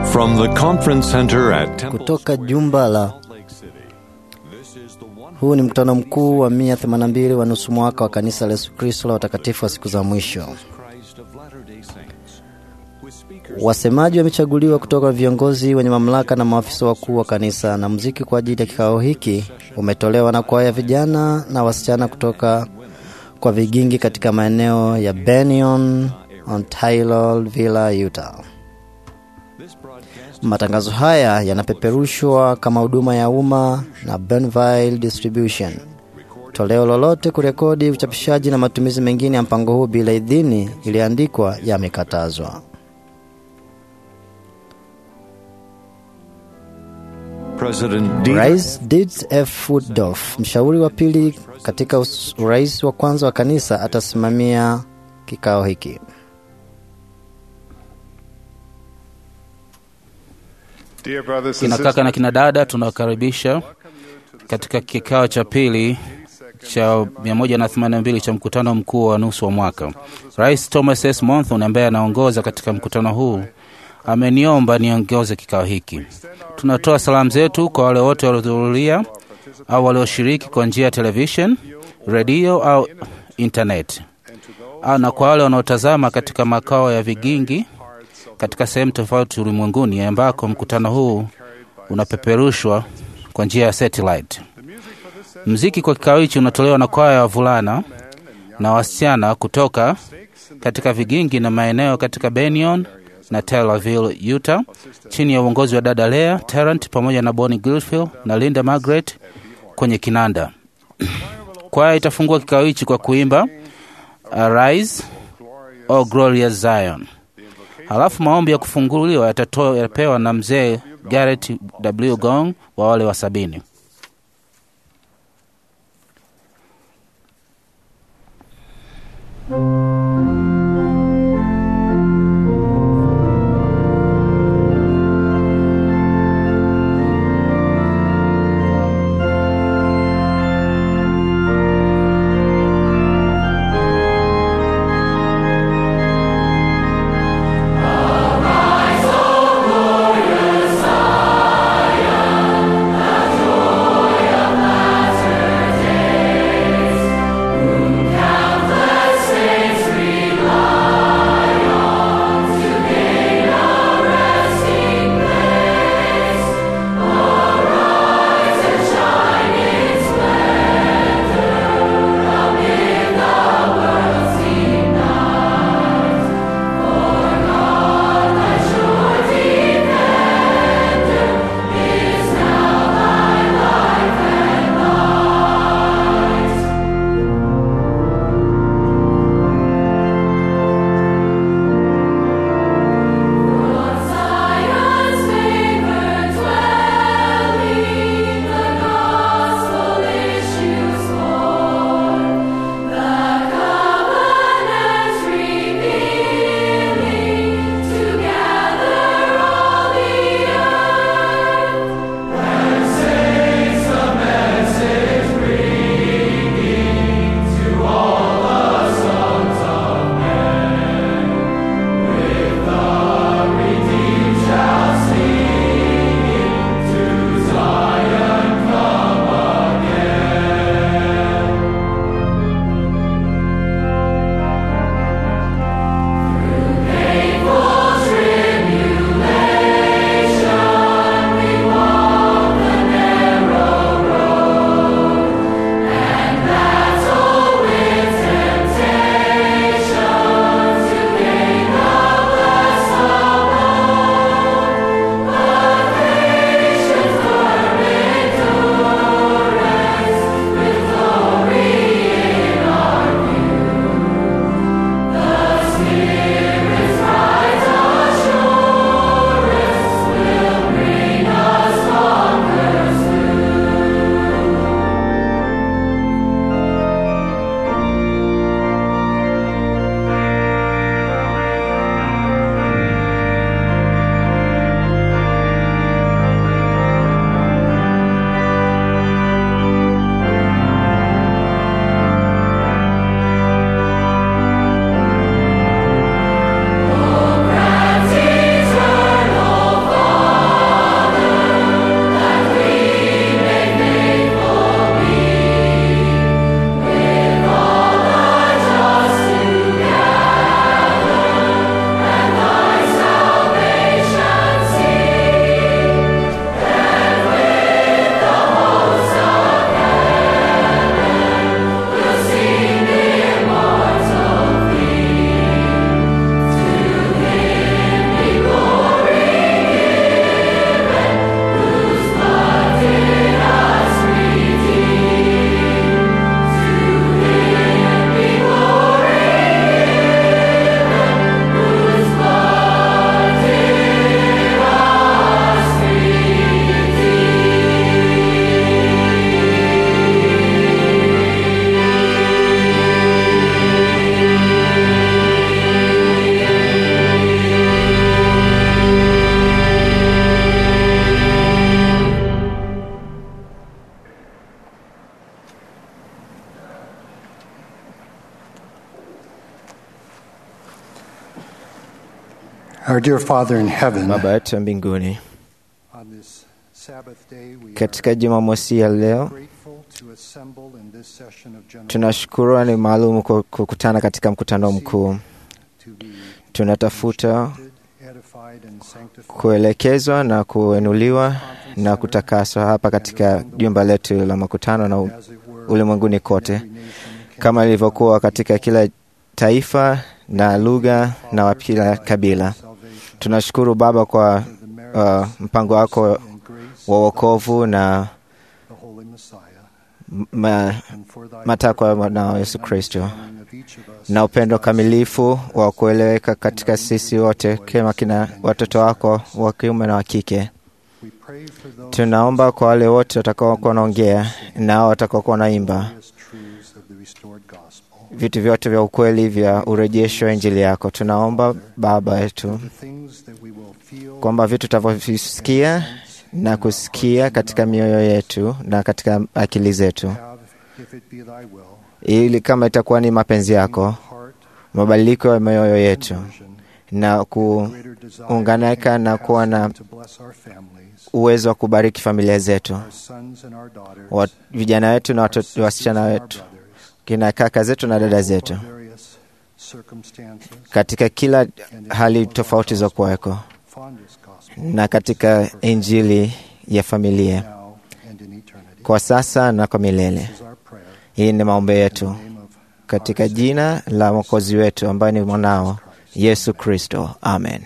From the conference center at Temple kutoka jumba la Salt Lake City. This is the one huu ni mkutano mkuu wa 182 wa nusu mwaka wa kanisa la Yesu Kristo la watakatifu wa siku za mwisho. Christ of Latter-day Saints. With speakers Wasemaji wamechaguliwa kutoka viongozi wenye mamlaka na maafisa wakuu wa kanisa, na muziki kwa ajili ya kikao hiki umetolewa na kwaya vijana na wasichana kutoka kwa vigingi katika maeneo ya Benyon, Ontario, Villa, Utah. this broadcast Matangazo haya yanapeperushwa kama huduma ya umma na Benville Distribution. Toleo lolote, kurekodi, uchapishaji na matumizi mengine ya mpango huu bila idhini iliandikwa yamekatazwa. President Dieter Rais Dietz F. Woodruff, mshauri wa pili katika us- urais wa kwanza wa kanisa, atasimamia kikao hiki. Dear brothers and Kina sisters, kaka na kina dada, tunawakaribisha katika kikao cha pili cha 182 cha mkutano mkuu wa nusu wa mwaka. Rais Thomas S. Monthon ambaye anaongoza katika mkutano huu ameniomba niongoze kikao hiki. Tunatoa salamu zetu kwa wale wote waliohudhuria au walioshiriki kwa njia ya television, redio au internet, au na kwa wale wanaotazama katika makao ya vigingi katika sehemu tofauti ulimwenguni ambako mkutano huu unapeperushwa kwa njia ya satellite. Mziki kwa kikao hichi unatolewa na kwaya ya wavulana na wasichana kutoka katika vigingi na maeneo katika Benyon na Taylorville, Utah, chini ya uongozi wa dada Lea Tarrant pamoja na Bonnie Gilfield na Linda Margaret kwenye kinanda. Kwaya itafungua kikao hichi kwa kuimba Arise, O Glorious Zion. Halafu maombi ya kufunguliwa yatatoa yatapewa na mzee Garrett W. Gong wa wale wa sabini. Zion, Our dear Father in heaven, Baba yetu wa mbinguni, on this Sabbath day we katika are Jumamosi ya leo grateful to assemble in this session of general tunashukuru ni maalum kwa kukutana katika mkutano mkuu. to be Tunatafuta instructed, edified and sanctified kuelekezwa na kuenuliwa na kutakaswa hapa katika jumba letu la makutano na u- as it were ulimwenguni kote, every nation kama ilivyokuwa katika kila taifa na lugha na wa kila kabila. salvation Tunashukuru Baba kwa for the merits uh, mpango wako and grace wa of wokovu na the Holy Messiah ma, and for thy matakwa ya perfect mwanao love Yesu and Kristo understanding of each of us na upendo as thy kamilifu sons wa kueleweka katika sisi wote kama kina watoto wako wa kiume na wa kike. We pray for those Tunaomba kwa wale wote watakaokuwa wanaongea nao watakaokuwa wanaimba glorious truths of the restored gospel. vitu vyote vya ukweli vya urejesho wa Injili yako. Tunaomba Baba yetu The things that we will feel kwamba vitu tutavyovisikia na kusikia katika mioyo yetu na katika akili zetu, have, if it be thy will, ili kama itakuwa ni mapenzi yako, heart mabadiliko ya mioyo yetu conversion, na greater desire kuunganika and na kuwa na capacity to bless our families, uwezo wa kubariki familia zetu, our sons and our daughters, wa vijana wetu na our watoto, sisters wasichana and our wetu, brothers, kina kaka zetu na dada zetu, all various circumstances, katika kila hali tofauti za kuweko fondest gospel, na katika injili ya familia now and in eternity. kwa sasa na kwa milele. This is our prayer. Hii ni maombi In the yetu name of katika our jina la Mwokozi wetu ambaye ni mwanao Yesu Kristo, amen.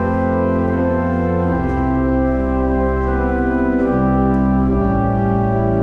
Thank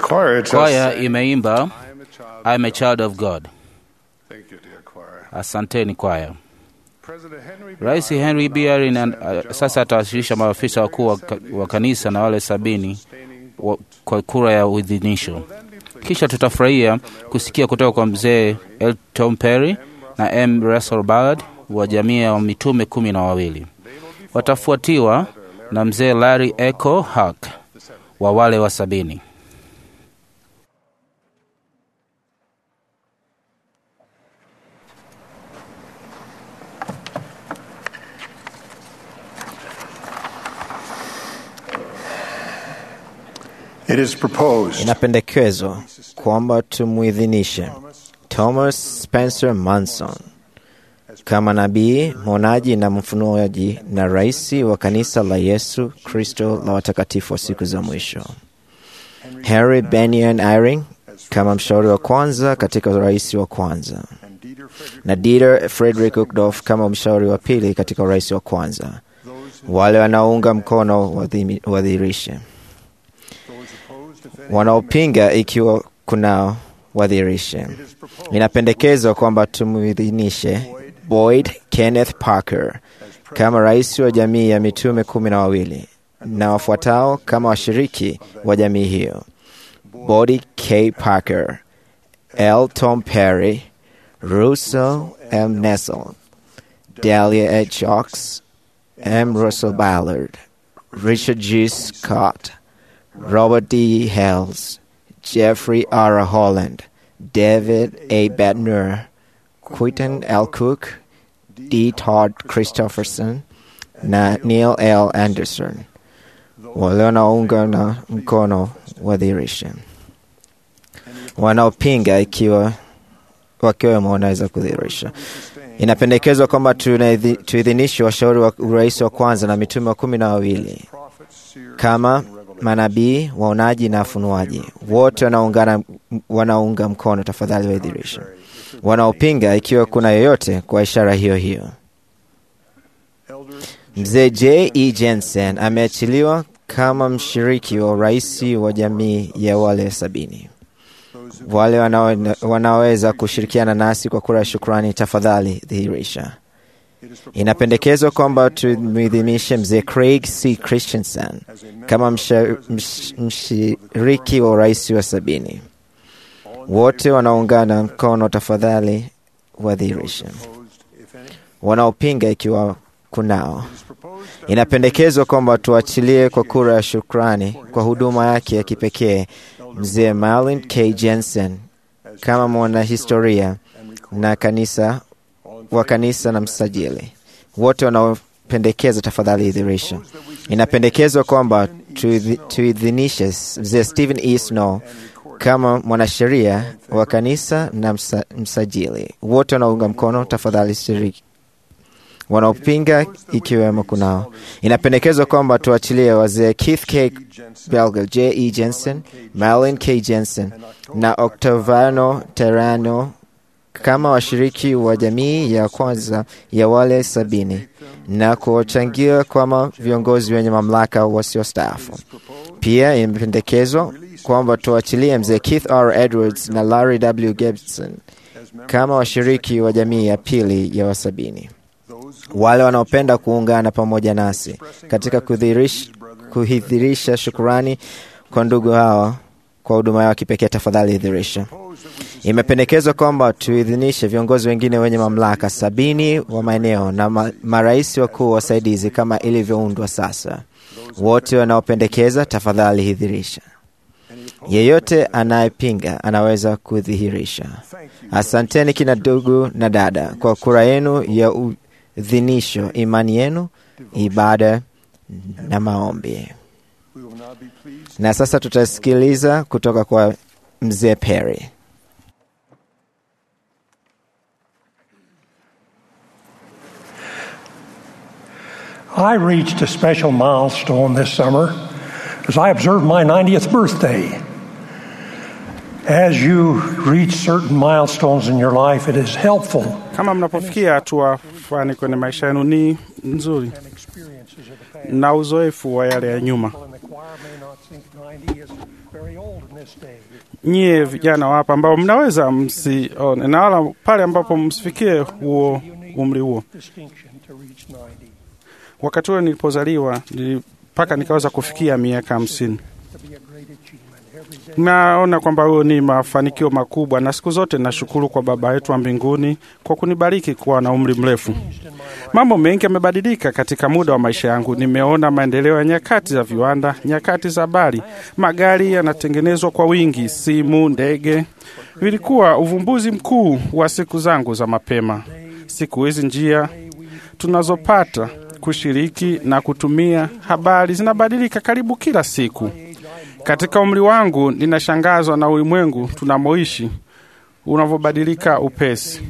choir just Kwaya sang, imeimba I am a child. I am a child of God. Thank you, dear choir. Asanteni kwaya. President Henry B. Rais Eyre Henry will B. now Eyre present na- the sasa atawasilisha maafisa wakuu wa, ka- wa kanisa na wale sabini sustaining wa, kwa kura ya uidhinisho. Then be pleased Kisha tutafurahia kusikia kutoka kwa mzee L. Tom Perry na M. Russell Ballard wa jamii ya mitume kumi na wawili. Watafuatiwa na mzee Larry Echo Hack wa wale wa sabini. It is proposed Inapendekezwa kwamba tumwidhinishe Thomas Spencer Manson kama nabii, mwonaji na mfunuaji na rais wa kanisa la Yesu Kristo la watakatifu wa siku za mwisho. Harry Benyon Eyring kama mshauri wa kwanza katika urais wa kwanza and Dieter Frederick na Dieter Frederick Uchtdorf kama mshauri wa pili katika urais wa kwanza. Wale wanaounga mkono wadhimi- wadhihirishe, those opposed if any wanaopinga ikiwa kunao wadhihirishe. Inapendekezwa kwamba tumwidhinishe Boyd Kenneth Parker kama rais wa jamii ya mitume kumi na wawili na wafuatao kama washiriki wa jamii hiyo: Boyd K. Parker, L. Tom Perry, Russell M. Nessel, Dahlia H. Ox, M. Russell Ballard, Richard G. Scott, Robert D. Hales, Jeffrey R. Holland, David A. Bettner, Quinton L. Cook, D. Todd Christopherson na Neil L. Anderson wale wanaounga na mkono wadhihirishe, wanaopinga ikiwa wakiwemo wanaweza kudhihirisha. Inapendekezwa kwamba tunaidhi- tuidhinishe washauri wa urais wa kwanza na mitume wa kumi na wawili prophets, seers, kama manabii, waonaji na wafunuaji wote wanaungana wanaunga mkono, tafadhali waidhirishe. Wanaopinga ikiwa kuna yoyote kwa ishara hiyo hiyo. elders, Mzee J. E. Jensen ameachiliwa kama mshiriki wa urais wa jamii ya wale sabini. Wale wanao- wanaoweza kushirikiana nasi kwa kura ya shukrani, tafadhali dhihirisha. Inapendekezwa kwamba tumwidhinishe mzee Craig C. Christensen kama msha- msh- mshiriki wa urais wa sabini. Wote wanaungana mkono, tafadhali wadhihirishe. opposed if any. Wanaopinga ikiwa kunao. It is proposed that Inapendekezwa kwamba tuachilie kwa kura ya shukrani kwa huduma yake ya kipekee mzee Marlin K. Jensen kama mwanahistoria na kanisa wa kanisa na msajili. Wote wanaopendekeza tafadhali idhirisha. Inapendekezwa kwamba tuidhi- tuidhinishe mzee Stephen E. Snow kama mwanasheria wa kanisa na msa, msajili. Wote wanaunga mkono tafadhali shiriki wanaopinga ikiwemo kunao. Inapendekezwa kwamba tuachilie wazee Keith K. Belger, J. E. Jensen, Marlin K. Jensen na Octaviano Terrano kama washiriki wa jamii ya kwanza ya wale sabini na kuwachangia kama viongozi wenye mamlaka wasiostaafu. Pia imependekezwa kwamba tuachilie mzee Keith R. Edwards na Larry W. Gibson kama washiriki wa jamii ya pili ya wasabini wale wanaopenda kuungana pamoja nasi katika kudhihirish- kuidhirisha shukurani kwa ndugu hawa kwa huduma yao kipekee, tafadhali idhirisha. Imependekezwa kwamba tuidhinishe viongozi wengine wenye mamlaka sabini wa maeneo na ma, marais wakuu wasaidizi kama ilivyoundwa sasa. Wote wanaopendekeza, tafadhali idhirisha. Yeyote anayepinga anaweza kudhihirisha. Asanteni kina ndugu na dada kwa kura yenu ya udhinisho, imani yenu, ibada na maombi. we will now be pleased Na sasa tutasikiliza kutoka kwa mzee Perry. I reached a special milestone this summer as I observed my 90th birthday. As you reach certain milestones in your life, it is helpful Kama mnapofikia hatua fulani kwenye maisha yenu, ni nzuri and experiences of the past. na uzoefu wa yale ya nyuma. People in the choir may not think 90 is very old in this day. nyie vijana wapa ambao mnaweza msione na wala pale ambapo msifikie huo umri huo. distinction to reach 90. Wakati ule nilipozaliwa nili- mpaka nikaweza kufikia miaka hamsini. To be a great achievement every day. Naona kwamba huyo ni mafanikio makubwa, na siku zote nashukuru kwa Baba yetu wa mbinguni kwa kunibariki kuwa na umri mrefu. Mambo mengi yamebadilika katika muda wa maisha yangu. Nimeona maendeleo ya nyakati za viwanda, nyakati za habari, magari yanatengenezwa kwa wingi, simu, ndege vilikuwa uvumbuzi mkuu wa siku zangu za mapema. Siku hizi njia tunazopata kushiriki na kutumia habari zinabadilika karibu kila siku. Katika umri wangu ninashangazwa na ulimwengu tunamoishi unavyobadilika upesi.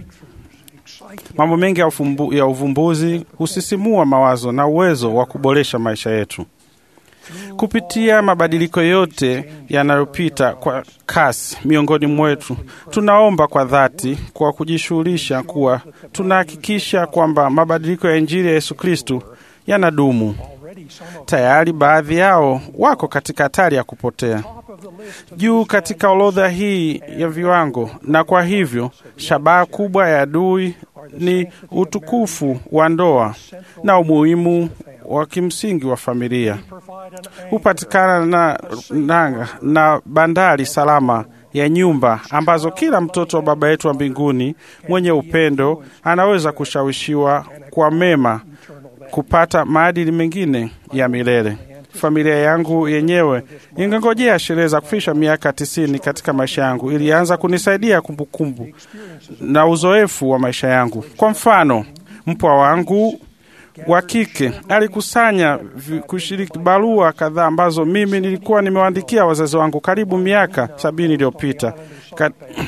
Mambo mengi ya, ufumbu, ya uvumbuzi husisimua mawazo na uwezo wa kuboresha maisha yetu. Kupitia mabadiliko yote yanayopita kwa kasi miongoni mwetu, tunaomba kwa dhati kwa kujishughulisha kuwa tunahakikisha kwamba mabadiliko ya Injili ya Yesu Kristu yanadumu. Tayari baadhi yao wako katika hatari ya kupotea juu katika orodha hii ya viwango, na kwa hivyo shabaha kubwa ya adui ni utukufu wa ndoa na umuhimu wa kimsingi wa familia. Hupatikana na nanga na bandari salama ya nyumba ambazo kila mtoto wa Baba yetu wa mbinguni mwenye upendo anaweza kushawishiwa kwa mema kupata maadili mengine ya milele. Familia yangu yenyewe ingengojea sherehe za kufikisha miaka tisini katika maisha yangu, ilianza kunisaidia kumbukumbu na uzoefu wa maisha yangu. Kwa mfano, mpwa wangu wa kike alikusanya vi- kushiriki barua kadhaa ambazo mimi nilikuwa nimewaandikia wazazi wangu karibu miaka sabini iliyopita Ka-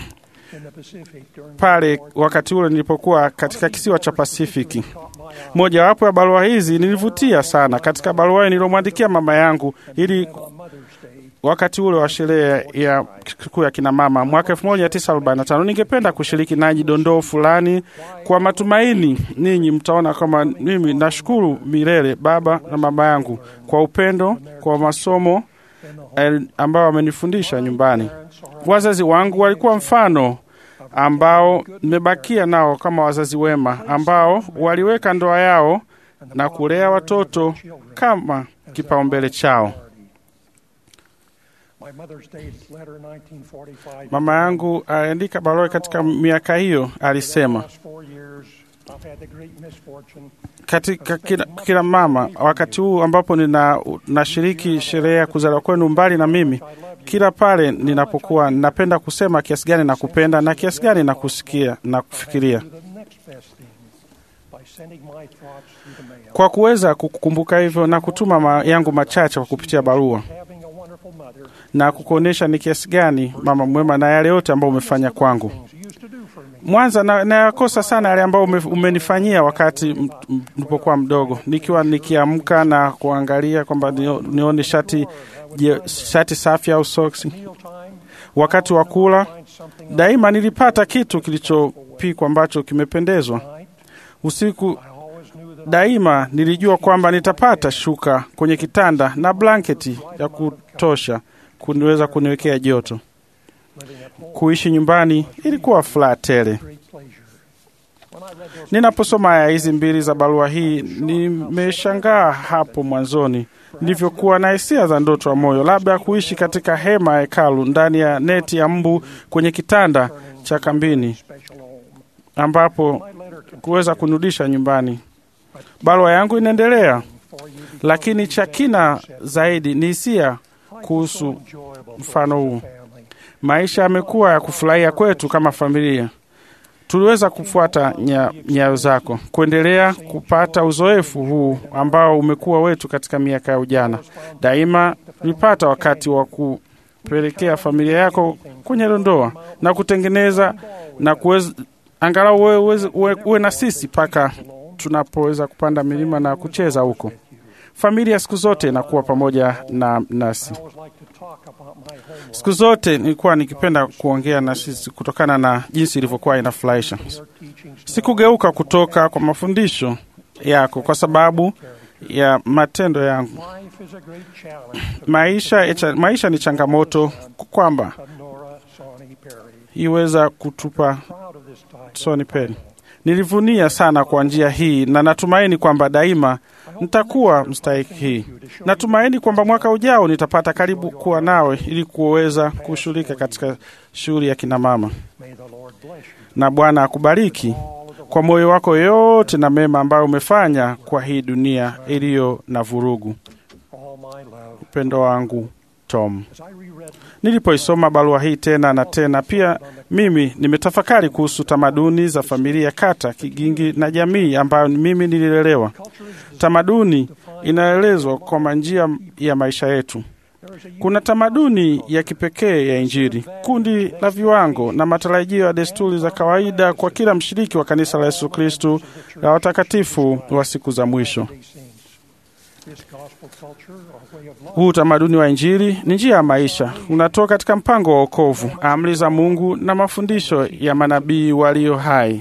pale wakati ule nilipokuwa katika kisiwa cha Pasifiki. Mojawapo ya barua hizi nilivutia sana. Katika barua hiyo nilomwandikia mama yangu ili wakati ule wa sherehe ya sikukuu ya kina mama mwaka 1945 ningependa kushiriki nanyi dondoo fulani kwa matumaini ninyi mtaona kama mimi nashukuru milele baba na mama yangu kwa upendo kwa masomo eh, ambao wamenifundisha nyumbani. Wazazi wangu walikuwa mfano ambao nimebakia nao kama wazazi wema ambao waliweka ndoa yao na kulea watoto kama kipaumbele chao. My mother's dated letter 1945. Mama yangu aliandika barua katika miaka hiyo, alisema last four years, I've had the great misfortune katika kila, kila mama, wakati huu ambapo nina nashiriki sherehe ya kuzaliwa kwenu mbali na mimi, kila pale ninapokuwa napenda kusema kiasi gani na kupenda na kiasi gani na kusikia na kufikiria do the next best thing by sending my thoughts through the mail. kwa kuweza kukumbuka hivyo na kutuma ma yangu machache kwa kupitia barua Having a wonderful mother na kukuonyesha ni kiasi gani mama mwema na yale yote ambayo umefanya kwangu. things you used to do for me. Mwanza na- nayakosa sana yale ambayo ume, umenifanyia wakati m- m- nilipokuwa mdogo, nikiwa nikiamka na kuangalia kwamba nio- nione shati je, shati safi au soksi. Mealtime, Wakati wa kula find something daima nilipata kitu kilichopikwa ambacho kimependezwa. Usiku I always knew that daima nilijua kwamba nitapata shuka kwenye kitanda na blanketi ya kutosha kuniweza kuniwekea joto. Kuishi nyumbani ilikuwa furaha tele. great pleasure. When I read those Ninaposoma aya hizi mbili za barua hii, nimeshangaa hapo mwanzoni nilivyokuwa na hisia za ndoto ya moyo, labda kuishi katika hema ya hekalu ndani ya neti ya mbu kwenye kitanda cha kambini, special home, ambapo my letter can kuweza kunirudisha nyumbani. Barua yangu inaendelea, for you lakini cha kina zaidi ni hisia kuhusu enjoyable mfano huu. family. Maisha yamekuwa ya kufurahia kwetu kama familia. Tuliweza kufuata nya- nyayo zako, kuendelea kupata uzoefu huu ambao umekuwa wetu katika miaka ya ujana. Daima tulipata wakati wa kupelekea familia yako kwenye ndoa na kutengeneza na kuweza angalau uwe, uwe, uwe, uwe na sisi mpaka tunapoweza kupanda milima na kucheza huko. Familia siku zote inakuwa pamoja na nasi. I always like to talk about my home life. Siku zote nilikuwa nikipenda kuongea na sisi kutokana na jinsi ilivyokuwa inafurahisha. Your teachings Sikugeuka kutoka kwa mafundisho yako kwa sababu ya matendo yangu. Life is a great challenge Maisha, maisha ni changamoto kwamba of Nora Sawney Perry. iweza kutupa Proud of this title. Sony Pen. Nilivunia sana kwa njia hii na natumaini kwamba daima nitakuwa mstahiki hii. Natumaini kwamba mwaka ujao nitapata karibu kuwa nawe ili kuweza kushughulika katika shughuli ya kina mama, May the Lord bless you. na Bwana akubariki kwa moyo wako yote na mema ambayo umefanya kwa hii dunia iliyo na vurugu. All my love. Upendo wangu Tom. As I reread Nilipoisoma barua hii tena na tena, pia mimi nimetafakari kuhusu tamaduni za familia, kata, kigingi na jamii ambayo mimi nililelewa. Tamaduni inaelezwa kwa njia ya maisha yetu. Kuna tamaduni ya kipekee ya Injili, kundi la viwango na matarajio ya desturi za kawaida kwa kila mshiriki wa kanisa la Yesu Kristu la watakatifu wa siku za mwisho. these things. This gospel culture or way of life Huu utamaduni wa Injili ni njia ya maisha, unatoka katika mpango wa wokovu, amri za Mungu na mafundisho ya manabii walio hai,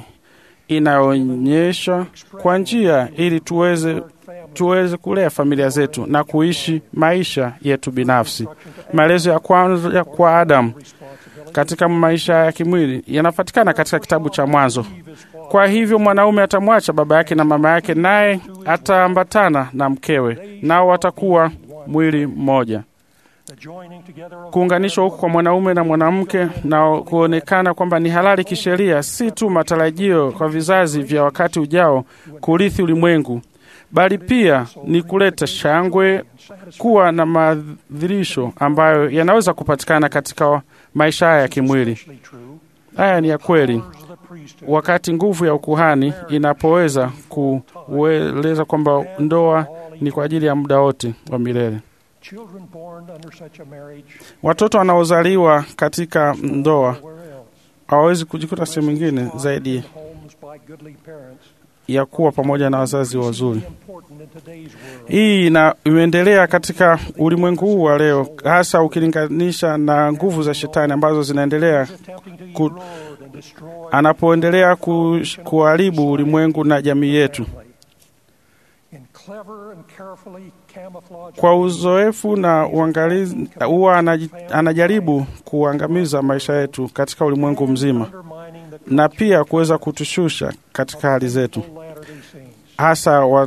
inayoonyesha kwa njia ili tuweze tuweze kulea familia zetu na kuishi maisha yetu binafsi. Maelezo ya kwanza ya kwa Adamu katika maisha ya kimwili yanapatikana katika kitabu cha Mwanzo. Kwa hivyo mwanaume atamwacha baba yake na mama yake, naye ataambatana na mkewe, nao watakuwa mwili mmoja. the joining together of Kuunganishwa huku kwa mwanaume na mwanamke na kuonekana kwamba ni halali kisheria, si tu matarajio kwa vizazi vya wakati ujao kurithi ulimwengu, bali pia ni kuleta shangwe, kuwa na maadhirisho ambayo yanaweza kupatikana katika maisha haya ya kimwili. actually true. Haya ni ya kweli. Powers of the priesthood Wakati nguvu ya ukuhani inapoweza kueleza kwamba ndoa ni kwa ajili ya muda wote wa milele. children born under such a marriage Watoto wanaozaliwa katika ndoa where else hawawezi kujikuta sehemu nyingine zaidi homes by goodly parents ya kuwa pamoja na wazazi wazuri. important in today's world. Hii ina imeendelea katika ulimwengu huu wa leo, hasa ukilinganisha na nguvu za shetani ambazo zinaendelea attempting to ku- erode and destroy anapoendelea ku, kuharibu ulimwengu na jamii yetu. in clever and carefully camouflaged Kwa uzoefu na uangalizi, huwa anaji- anajaribu kuangamiza maisha yetu katika ulimwengu mzima undermining the na pia kuweza kutushusha katika hali zetu, Latter-day Saints. hasa wa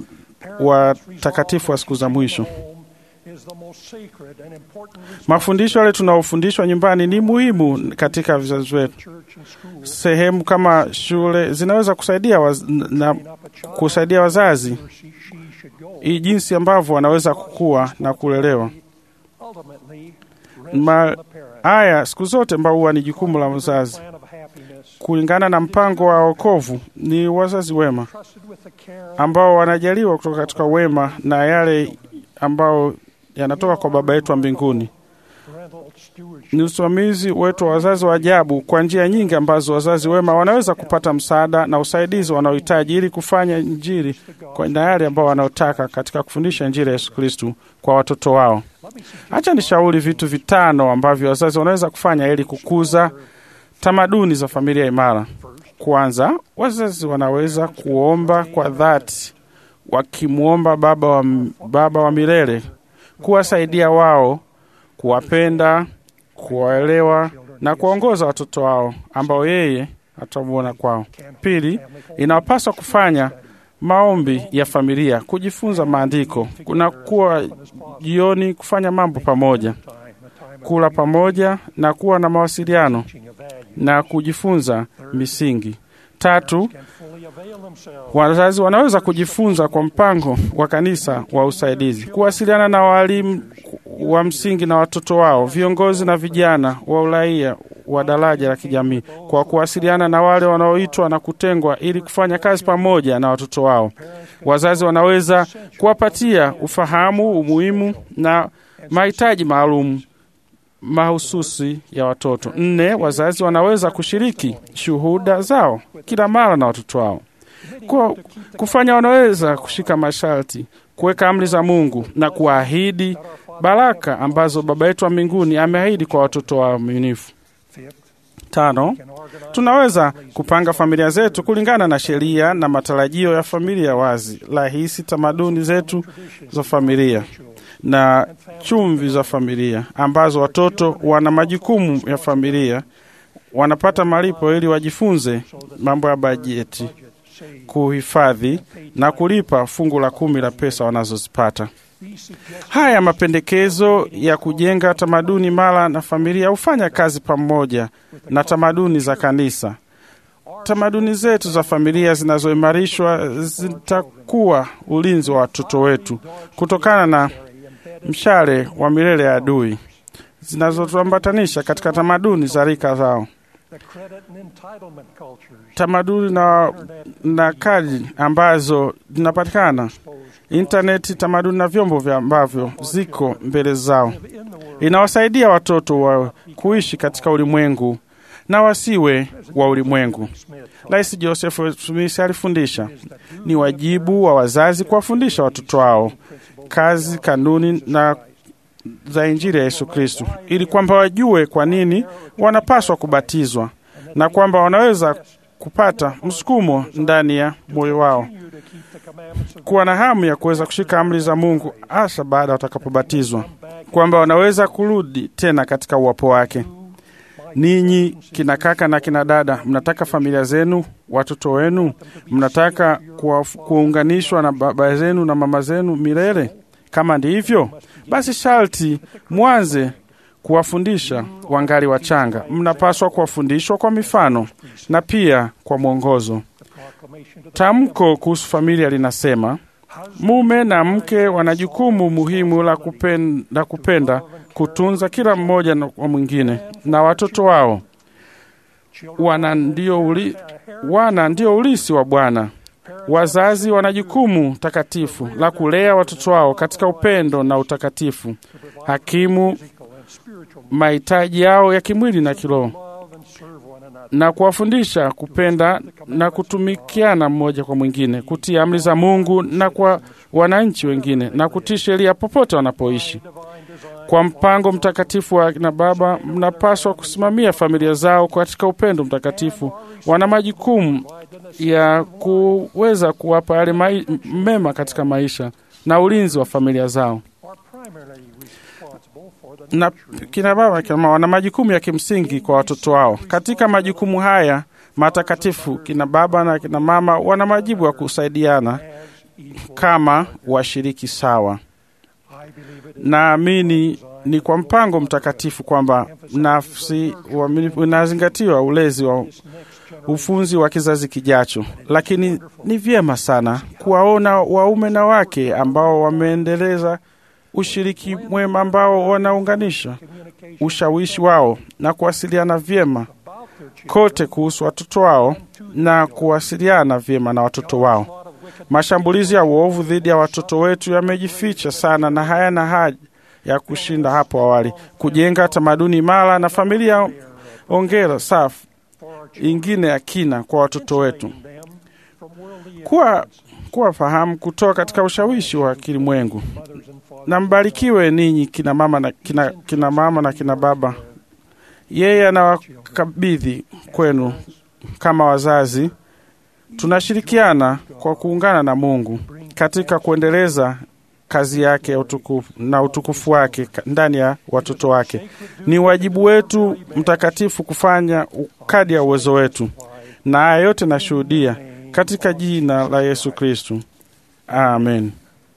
watakatifu wa siku za mwisho. Home is the most sacred and important Mafundisho yale tunaofundishwa nyumbani ni muhimu katika vizazi wetu. church and school. Sehemu kama shule zinaweza kusaidia waz, na Up a child kusaidia wazazi where she, she should go. i- jinsi ambavyo wanaweza kukua na kulelewa. Ultimately, rests Ma, on the parent. haya siku zote ambao huwa ni jukumu la mzazi Plan of happiness kulingana na mpango wa wokovu ni wazazi wema trusted with the care ambao wanajaliwa kutoka katika wema na yale ambao yanatoka kwa Baba yetu wa mbinguni. parental stewardship. Ni usimamizi wetu wa wazazi wa ajabu kwa njia nyingi ambazo wazazi wema wanaweza kupata msaada na usaidizi wanaohitaji ili kufanya Injili kwa na yale ambao wanaotaka katika kufundisha Injili ya Yesu Kristu kwa watoto wao. Acha nishauri vitu vitano ambavyo wazazi wanaweza kufanya ili kukuza tamaduni za familia imara. Kwanza, wazazi wanaweza kuomba kwa dhati, wakimwomba Baba wa, Baba wa milele kuwasaidia wao, kuwapenda, kuwaelewa na kuwaongoza watoto wao ambao yeye atamwona kwao. Pili, inapaswa kufanya maombi ya familia, kujifunza maandiko, kuna kuwa jioni, kufanya mambo pamoja, Time, a time of kula pamoja na kuwa na mawasiliano teaching of value. na kujifunza misingi. Tatu, Can fully avail themselves wazazi wanaweza kujifunza kwa mpango wa kanisa wa usaidizi, kuwasiliana na walimu wa msingi na watoto wao, viongozi na vijana wa uraia wa daraja la kijamii, kwa kuwasiliana na wale wanaoitwa na kutengwa ili kufanya kazi pamoja na watoto wao. Wazazi wanaweza kuwapatia ufahamu, umuhimu na mahitaji maalum mahususi ya watoto. Nne, wazazi wanaweza kushiriki shuhuda zao kila mara na watoto wao kwa kufanya, wanaweza kushika masharti, kuweka amri za Mungu na kuahidi baraka ambazo Baba yetu wa mbinguni ameahidi kwa watoto waaminifu. Fifth, Tano, tunaweza kupanga familia zetu kulingana na sheria na matarajio ya familia wazi, rahisi, tamaduni zetu za familia na chumvi za familia, ambazo watoto wana majukumu ya familia, wanapata malipo ili wajifunze mambo ya bajeti, kuhifadhi na kulipa fungu la kumi la pesa wanazozipata. Haya mapendekezo ya kujenga tamaduni mara na familia hufanya kazi pamoja na tamaduni za kanisa. Tamaduni zetu za familia zinazoimarishwa zitakuwa ulinzi wa watoto wetu kutokana na mshale wa milele ya adui zinazotuambatanisha katika tamaduni za rika zao tamaduni na, na kadi ambazo zinapatikana intaneti, tamaduni na vyombo vya ambavyo ziko mbele zao, inawasaidia watoto wa kuishi katika ulimwengu na wasiwe wa ulimwengu. Rais Joseph Smith alifundisha ni wajibu wa wazazi kuwafundisha watoto wao kazi, kanuni na za Injili ya Yesu Kristo, ili kwamba wajue kwa nini wanapaswa kubatizwa na kwamba wanaweza kupata msukumo ndani ya moyo wao kuwa na hamu ya kuweza kushika amri za Mungu hasa baada watakapobatizwa, kwamba wanaweza kurudi tena katika uwapo wake. Ninyi kina kaka na kina dada, mnataka familia zenu, watoto wenu, mnataka kuunganishwa na baba zenu na mama zenu milele? Kama ndivyo, basi sharti mwanze kuwafundisha wangali wachanga. Mnapaswa kuwafundishwa kwa mifano na pia kwa mwongozo. Tamko kuhusu familia linasema mume na mke wana jukumu muhimu la kupenda, la kupenda kutunza kila mmoja wa mwingine na watoto wao. Wana ndio, uli, wana ndio ulisi wa Bwana. Wazazi wana jukumu takatifu la kulea watoto wao katika upendo na utakatifu, hakimu mahitaji yao ya kimwili na kiroho, na kuwafundisha kupenda na kutumikiana mmoja kwa mwingine, kutii amri za Mungu na kwa wananchi wengine, na kutii sheria popote wanapoishi. Kwa mpango mtakatifu wa kina baba, mnapaswa kusimamia familia zao katika upendo mtakatifu. Wana majukumu ya kuweza kuwapa yale mema katika maisha na ulinzi wa familia zao na kina baba kina mama wana majukumu ya kimsingi kwa watoto wao. Katika majukumu haya matakatifu, kina baba na kina mama wana majibu ya kusaidiana kama washiriki sawa. Naamini ni kwa mpango mtakatifu kwamba nafsi unazingatiwa ulezi wa ufunzi wa kizazi kijacho, lakini ni vyema sana kuwaona waume na wake ambao wameendeleza ushiriki mwema ambao wanaunganisha ushawishi wao na kuwasiliana vyema kote kuhusu watoto wao na kuwasiliana vyema na watoto wao. Mashambulizi ya uovu dhidi ya watoto wetu yamejificha sana na hayana haja ya kushinda hapo awali. Kujenga tamaduni imara na familia ongera safi ingine ya kina kwa watoto wetu, kuwa kuwa fahamu kutoka katika ushawishi wa kilimwengu. Na mbarikiwe ninyi kina mama na kina, kina mama na kina baba. Yeye anawakabidhi kwenu kama wazazi. Tunashirikiana kwa kuungana na Mungu katika kuendeleza kazi yake ya utukufu na utukufu wake ndani ya watoto wake. Ni wajibu wetu mtakatifu kufanya kadi ya uwezo wetu, na haya yote nashuhudia katika jina la Yesu Kristu, amen.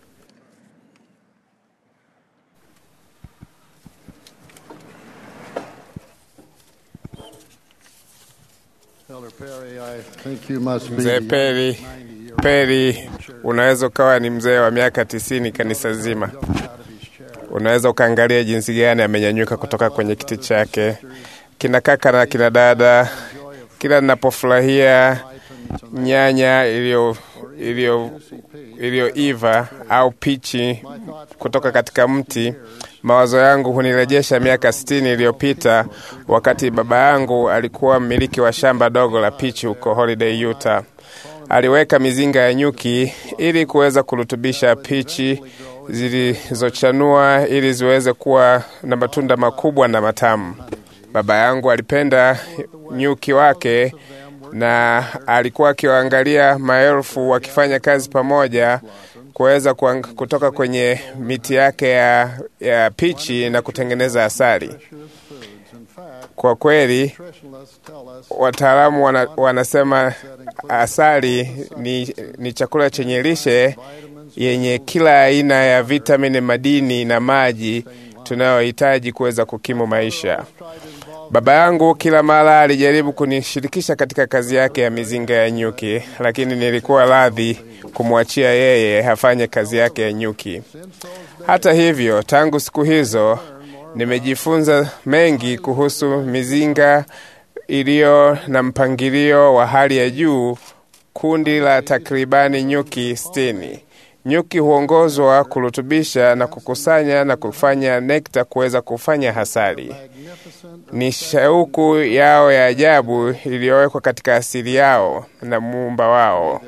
Mzee Peri, Peri, unaweza ukawa ni mzee wa miaka tisini kanisa zima. Unaweza ukaangalia jinsi gani amenyanyuka kutoka kwenye kiti chake. Kina kaka na kina dada, kila ninapofurahia nyanya iliyo iliyo iliyoiva au pichi kutoka katika mti, mawazo yangu hunirejesha miaka sitini iliyopita wakati baba yangu alikuwa mmiliki wa shamba dogo la pichi huko Holiday, Utah. Aliweka mizinga ya nyuki ili kuweza kurutubisha pichi zilizochanua ili ziweze kuwa na matunda makubwa na matamu. Baba yangu alipenda nyuki wake, na alikuwa akiwaangalia maelfu wakifanya kazi pamoja kuweza kuang- kutoka kwenye miti yake ya, ya pichi na kutengeneza asali. Kwa kweli wataalamu wana, wanasema asali ni, ni chakula chenye lishe yenye kila aina ya vitamini, madini na maji tunayohitaji kuweza kukimu maisha. Baba yangu kila mara alijaribu kunishirikisha katika kazi yake ya mizinga ya nyuki, lakini nilikuwa radhi kumwachia yeye afanye kazi yake ya nyuki. Hata hivyo, tangu siku hizo nimejifunza mengi kuhusu mizinga iliyo na mpangilio wa hali ya juu, kundi la takribani nyuki sitini. Nyuki huongozwa kurutubisha na kukusanya na kufanya nekta kuweza kufanya hasali. Ni shauku yao ya ajabu iliyowekwa katika asili yao na muumba wao.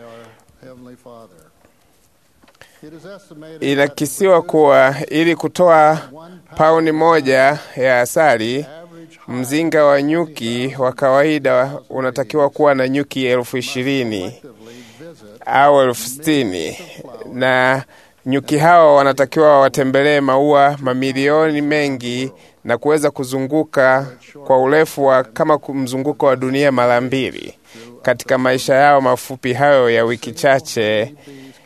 Inakisiwa kuwa ili kutoa pauni moja ya asali, mzinga wa nyuki wa kawaida unatakiwa kuwa na nyuki elfu ishirini au elfu sitini na nyuki hao wanatakiwa watembelee maua mamilioni mengi na kuweza kuzunguka kwa urefu wa kama mzunguko wa dunia mara mbili katika maisha yao mafupi hayo ya wiki chache.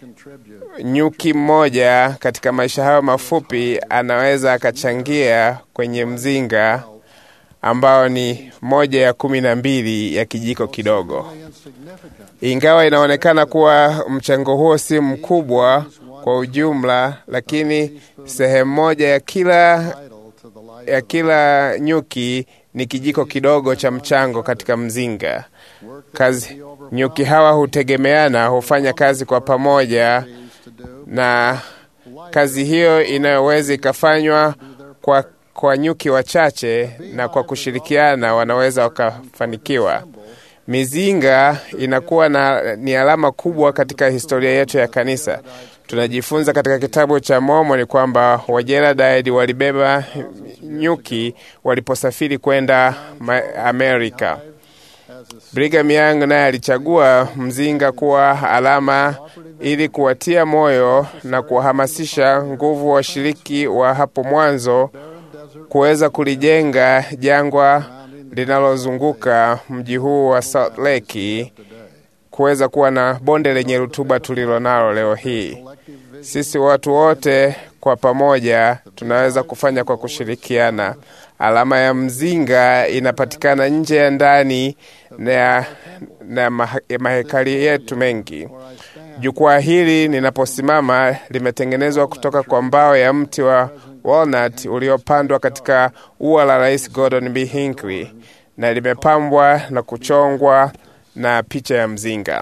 Nyuki mmoja katika maisha hayo mafupi anaweza akachangia kwenye mzinga ambao ni moja ya kumi na mbili ya kijiko kidogo. Ingawa inaonekana kuwa mchango huo si mkubwa kwa ujumla, lakini sehemu moja ya kila, ya kila nyuki ni kijiko kidogo cha mchango katika mzinga. Kazi, nyuki hawa hutegemeana, hufanya kazi kwa pamoja, na kazi hiyo inayoweza ikafanywa kwa, kwa nyuki wachache na kwa kushirikiana wanaweza wakafanikiwa. Mizinga inakuwa na, ni alama kubwa katika historia yetu ya kanisa. Tunajifunza katika kitabu cha Mormoni kwamba Wajemadari walibeba nyuki waliposafiri kwenda Amerika. Brigham Young naye alichagua mzinga kuwa alama ili kuwatia moyo na kuwahamasisha nguvu washiriki wa hapo mwanzo kuweza kulijenga jangwa linalozunguka mji huu wa Salt Lake kuweza kuwa na bonde lenye rutuba tulilo nalo leo hii. Sisi watu wote kwa pamoja tunaweza kufanya kwa kushirikiana. Alama ya mzinga inapatikana nje ya ndani na, na mahekali yetu mengi. Jukwaa hili ninaposimama limetengenezwa kutoka kwa mbao ya mti wa walnut uliopandwa katika ua la Rais Gordon B. Hinckley na limepambwa na kuchongwa na picha ya mzinga.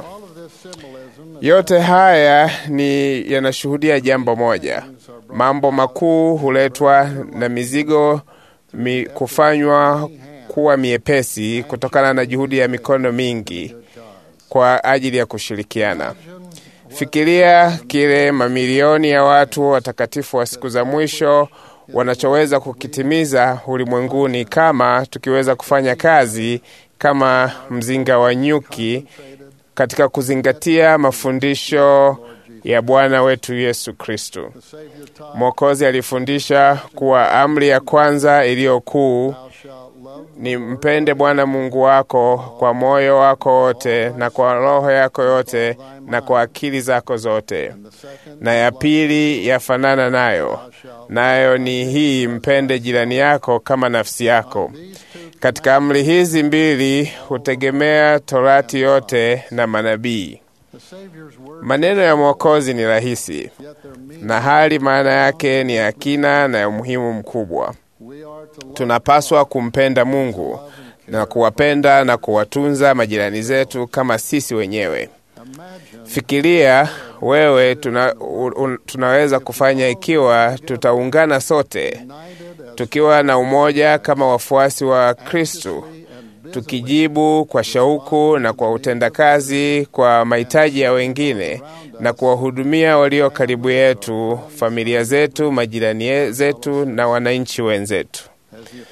Yote haya ni yanashuhudia jambo moja: mambo makuu huletwa na mizigo mi, kufanywa kuwa miepesi kutokana na juhudi ya mikono mingi kwa ajili ya kushirikiana. Fikiria kile mamilioni ya watu watakatifu wa siku za mwisho wanachoweza kukitimiza ulimwenguni kama tukiweza kufanya kazi kama mzinga wa nyuki katika kuzingatia mafundisho ya Bwana wetu Yesu Kristo. Mwokozi alifundisha kuwa amri ya kwanza iliyo kuu ni mpende Bwana Mungu wako kwa moyo wako wote na kwa roho yako yote na kwa akili zako zote, na ya pili yafanana nayo, nayo ni hii, mpende jirani yako kama nafsi yako. Katika amri hizi mbili hutegemea Torati yote na manabii. Maneno ya Mwokozi ni rahisi na hali maana yake ni ya kina na ya umuhimu mkubwa. Tunapaswa kumpenda Mungu na kuwapenda na kuwatunza majirani zetu kama sisi wenyewe. Fikiria wewe tuna, un, tunaweza kufanya ikiwa tutaungana sote tukiwa na umoja kama wafuasi wa Kristo, tukijibu kwa shauku na kwa utendakazi kwa mahitaji ya wengine na kuwahudumia walio karibu yetu, familia zetu, majirani zetu na wananchi wenzetu.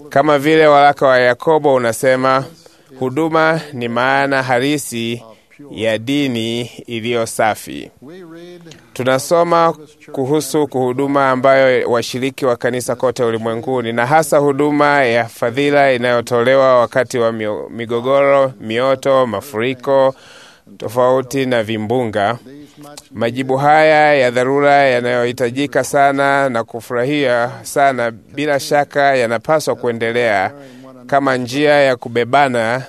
Kama vile waraka wa Yakobo unasema, huduma ni maana halisi ya dini iliyo safi. Tunasoma kuhusu kuhuduma ambayo washiriki wa kanisa kote ulimwenguni, na hasa huduma ya fadhila inayotolewa wakati wa mio- migogoro, mioto, mafuriko tofauti na vimbunga. Majibu haya ya dharura yanayohitajika sana na kufurahia sana, bila shaka yanapaswa kuendelea kama njia ya kubebana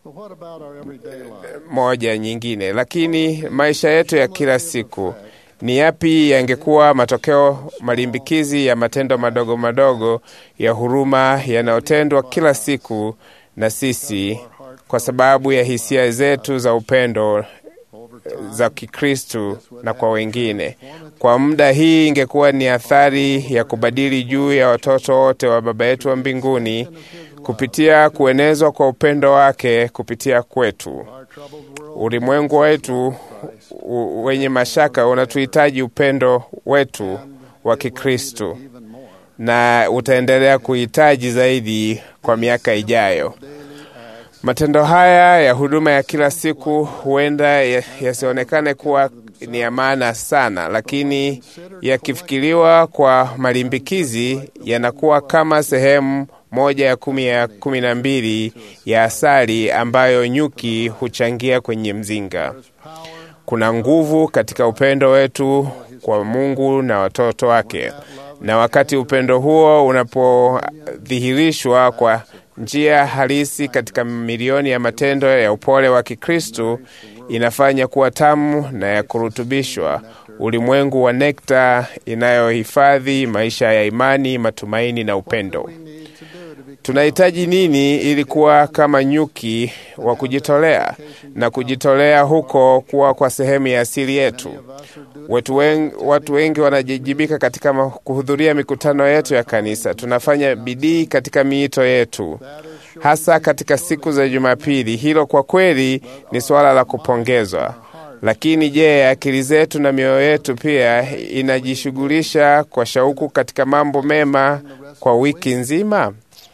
moja nyingine. Lakini maisha yetu ya kila siku ni yapi yangekuwa matokeo malimbikizi ya matendo madogo madogo ya huruma yanayotendwa kila siku na sisi kwa sababu ya hisia zetu za upendo za Kikristu na kwa wengine. Kwa muda hii ingekuwa ni athari ya kubadili juu ya watoto wote wa Baba yetu wa mbinguni kupitia kuenezwa kwa upendo wake kupitia kwetu. Ulimwengu wetu u- wenye mashaka unatuhitaji upendo wetu wa Kikristu na utaendelea kuhitaji zaidi kwa miaka ijayo. Matendo haya ya huduma ya kila siku huenda ya- yasionekane kuwa ni ya maana sana, lakini yakifikiriwa kwa malimbikizi yanakuwa kama sehemu moja ya kumi ya kumi na mbili ya asali ambayo nyuki huchangia kwenye mzinga. Kuna nguvu katika upendo wetu kwa Mungu na watoto wake, na wakati upendo huo unapodhihirishwa kwa njia halisi katika milioni ya matendo ya upole wa Kikristu, inafanya kuwa tamu na ya kurutubishwa, ulimwengu wa nekta inayohifadhi maisha ya imani, matumaini na upendo. Tunahitaji nini ili kuwa kama nyuki wa kujitolea na kujitolea huko kuwa kwa sehemu ya asili yetu? Watu wengi, watu wengi wanajijibika katika ma- kuhudhuria mikutano yetu ya kanisa. Tunafanya bidii katika miito yetu, hasa katika siku za Jumapili. Hilo kwa kweli ni suala la kupongezwa. Lakini je, akili zetu na mioyo yetu pia inajishughulisha kwa shauku katika mambo mema kwa wiki nzima?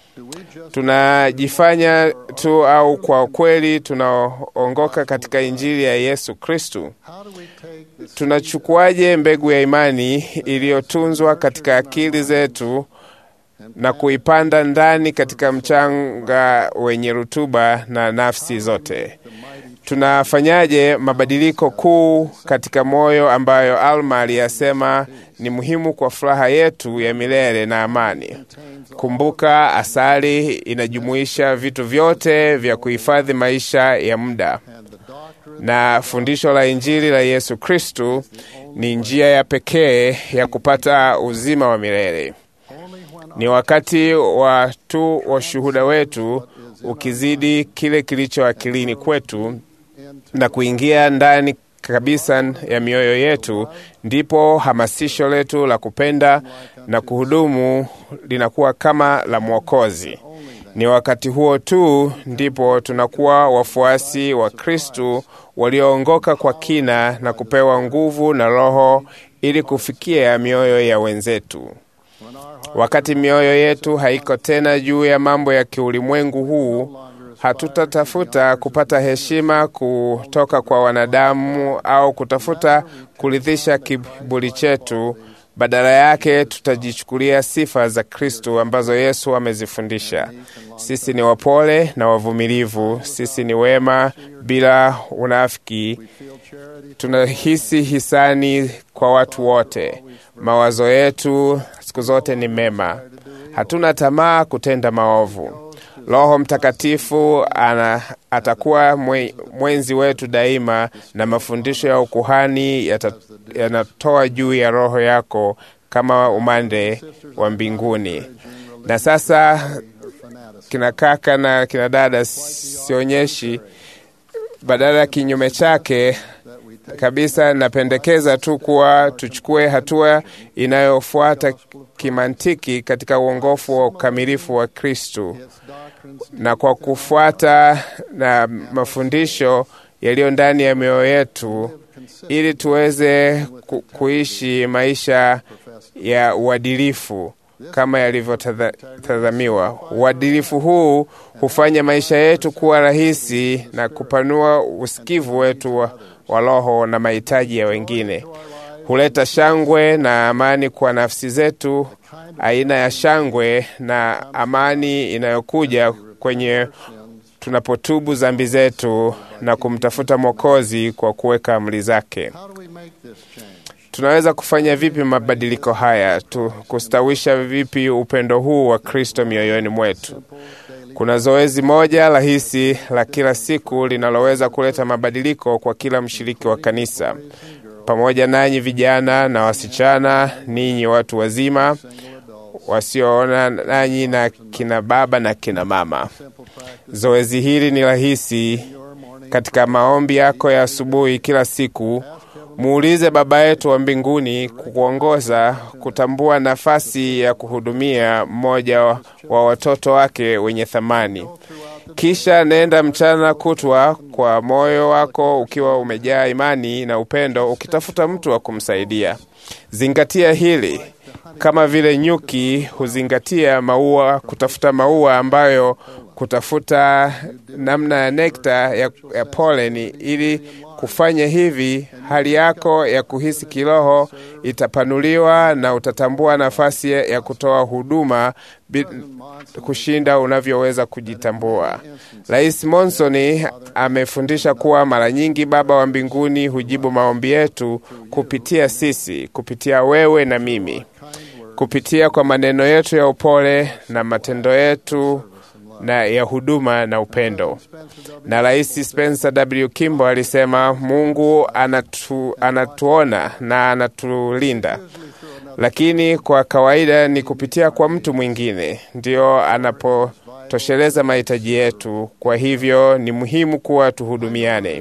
Tunajifanya tu au kwa kweli tunaongoka katika Injili ya Yesu Kristu? Tunachukuaje mbegu ya imani iliyotunzwa katika akili zetu na kuipanda ndani katika mchanga wenye rutuba na nafsi zote? Tunafanyaje mabadiliko kuu katika moyo ambayo Alma aliyasema ni muhimu kwa furaha yetu ya milele na amani? Kumbuka, asali inajumuisha vitu vyote vya kuhifadhi maisha ya muda, na fundisho la Injili la Yesu Kristu ni njia ya pekee ya kupata uzima wa milele. Ni wakati wa tu wa shuhuda wetu ukizidi kile kilicho akilini kwetu na kuingia ndani kabisa ya mioyo yetu, ndipo hamasisho letu la kupenda na kuhudumu linakuwa kama la Mwokozi. Ni wakati huo tu ndipo tunakuwa wafuasi wa Kristu walioongoka kwa kina na kupewa nguvu na Roho ili kufikia mioyo ya wenzetu. Wakati mioyo yetu haiko tena juu ya mambo ya kiulimwengu huu, hatutatafuta kupata heshima kutoka kwa wanadamu au kutafuta kuridhisha kiburi chetu. Badala yake tutajichukulia sifa za Kristu ambazo Yesu amezifundisha. Sisi ni wapole na wavumilivu, sisi ni wema bila unafiki, tunahisi hisani kwa watu wote. Mawazo yetu siku zote ni mema, hatuna tamaa kutenda maovu. Roho Mtakatifu ana, atakuwa mwe, mwenzi wetu daima, na mafundisho ya ukuhani yata- yanatoa juu ya roho yako kama umande wa mbinguni. Na sasa kina kaka na kina dada, sionyeshi badala ya kinyume chake kabisa. Napendekeza tu kuwa tuchukue hatua inayofuata kimantiki katika uongofu wa ukamilifu wa Kristu na kwa kufuata na mafundisho yaliyo ndani ya mioyo yetu, ili tuweze ku, kuishi maisha ya uadilifu kama yalivyotazamiwa. Uadilifu huu hufanya maisha yetu kuwa rahisi na kupanua usikivu wetu wa, wa roho na mahitaji ya wengine. Huleta shangwe na amani kwa nafsi zetu, aina ya shangwe na amani inayokuja kwenye tunapotubu dhambi zetu na kumtafuta Mwokozi kwa kuweka amri zake. Tunaweza kufanya vipi mabadiliko haya tu, kustawisha vipi upendo huu wa Kristo mioyoni mwetu? Kuna zoezi moja rahisi la kila siku linaloweza kuleta mabadiliko kwa kila mshiriki wa kanisa, pamoja nanyi vijana na wasichana, ninyi watu wazima wasioona, nanyi na kina baba na kina mama. Zoezi hili ni rahisi. Katika maombi yako ya asubuhi kila siku, muulize Baba yetu wa mbinguni kukuongoza kutambua nafasi ya kuhudumia mmoja wa watoto wake wenye thamani. Kisha nenda mchana kutwa kwa moyo wako ukiwa umejaa imani na upendo, ukitafuta mtu wa kumsaidia. Zingatia hili kama vile nyuki huzingatia maua, kutafuta maua ambayo kutafuta namna ya nekta ya, ya poleni. Ili kufanya hivi, hali yako ya kuhisi kiroho itapanuliwa na utatambua nafasi ya kutoa huduma kushinda unavyoweza kujitambua. Rais Monson amefundisha kuwa mara nyingi Baba wa mbinguni hujibu maombi yetu kupitia sisi, kupitia wewe na mimi, kupitia kwa maneno yetu ya upole na matendo yetu na ya huduma na upendo. Na Rais Spencer W. Kimball alisema Mungu anatu, anatuona na anatulinda, lakini kwa kawaida ni kupitia kwa mtu mwingine ndio anapotosheleza mahitaji yetu. Kwa hivyo ni muhimu kuwa tuhudumiane.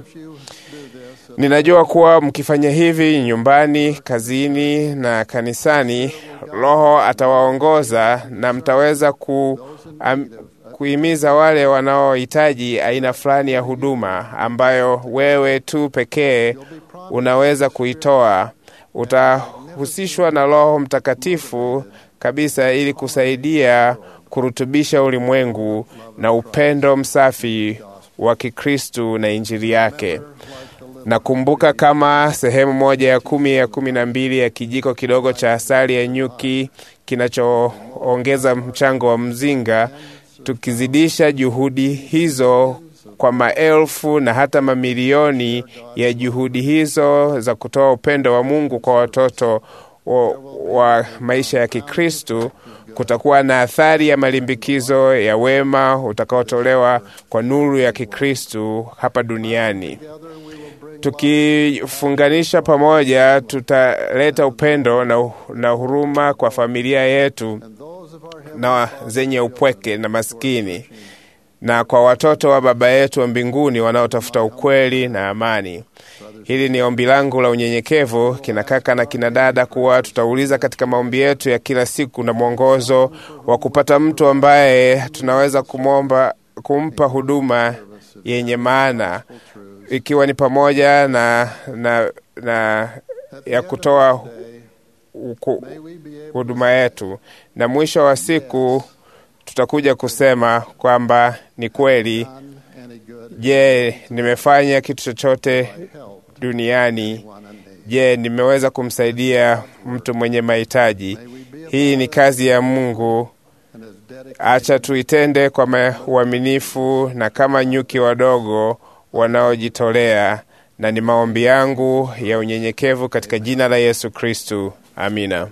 Ninajua kuwa mkifanya hivi nyumbani, kazini na kanisani, Roho atawaongoza na mtaweza ku am, kuhimiza wale wanaohitaji aina fulani ya huduma ambayo wewe tu pekee unaweza kuitoa. Utahusishwa na Roho Mtakatifu kabisa ili kusaidia kurutubisha ulimwengu na upendo msafi wa Kikristu na Injili yake. Nakumbuka kama sehemu moja ya kumi ya kumi na mbili ya kijiko kidogo cha asali ya nyuki kinachoongeza mchango wa mzinga tukizidisha juhudi hizo kwa maelfu na hata mamilioni ya juhudi hizo za kutoa upendo wa Mungu kwa watoto wa, wa maisha ya Kikristu, kutakuwa na athari ya malimbikizo ya wema utakaotolewa kwa nuru ya Kikristu hapa duniani. Tukifunganisha pamoja, tutaleta upendo na, na huruma kwa familia yetu na zenye upweke na maskini na kwa watoto wa Baba yetu wa mbinguni wanaotafuta ukweli na amani. Hili ni ombi langu la unyenyekevu, kina kaka na kina dada, kuwa tutauliza katika maombi yetu ya kila siku na mwongozo wa kupata mtu ambaye tunaweza kumomba, kumpa huduma yenye maana, ikiwa ni pamoja na, na, na ya kutoa huduma yetu, na mwisho wa siku tutakuja kusema kwamba ni kweli. Je, nimefanya kitu chochote duniani? Je, nimeweza kumsaidia mtu mwenye mahitaji? Hii ni kazi ya Mungu. Acha tuitende kwa uaminifu na kama nyuki wadogo wanaojitolea, na ni maombi yangu ya unyenyekevu katika jina la Yesu Kristu. Amina.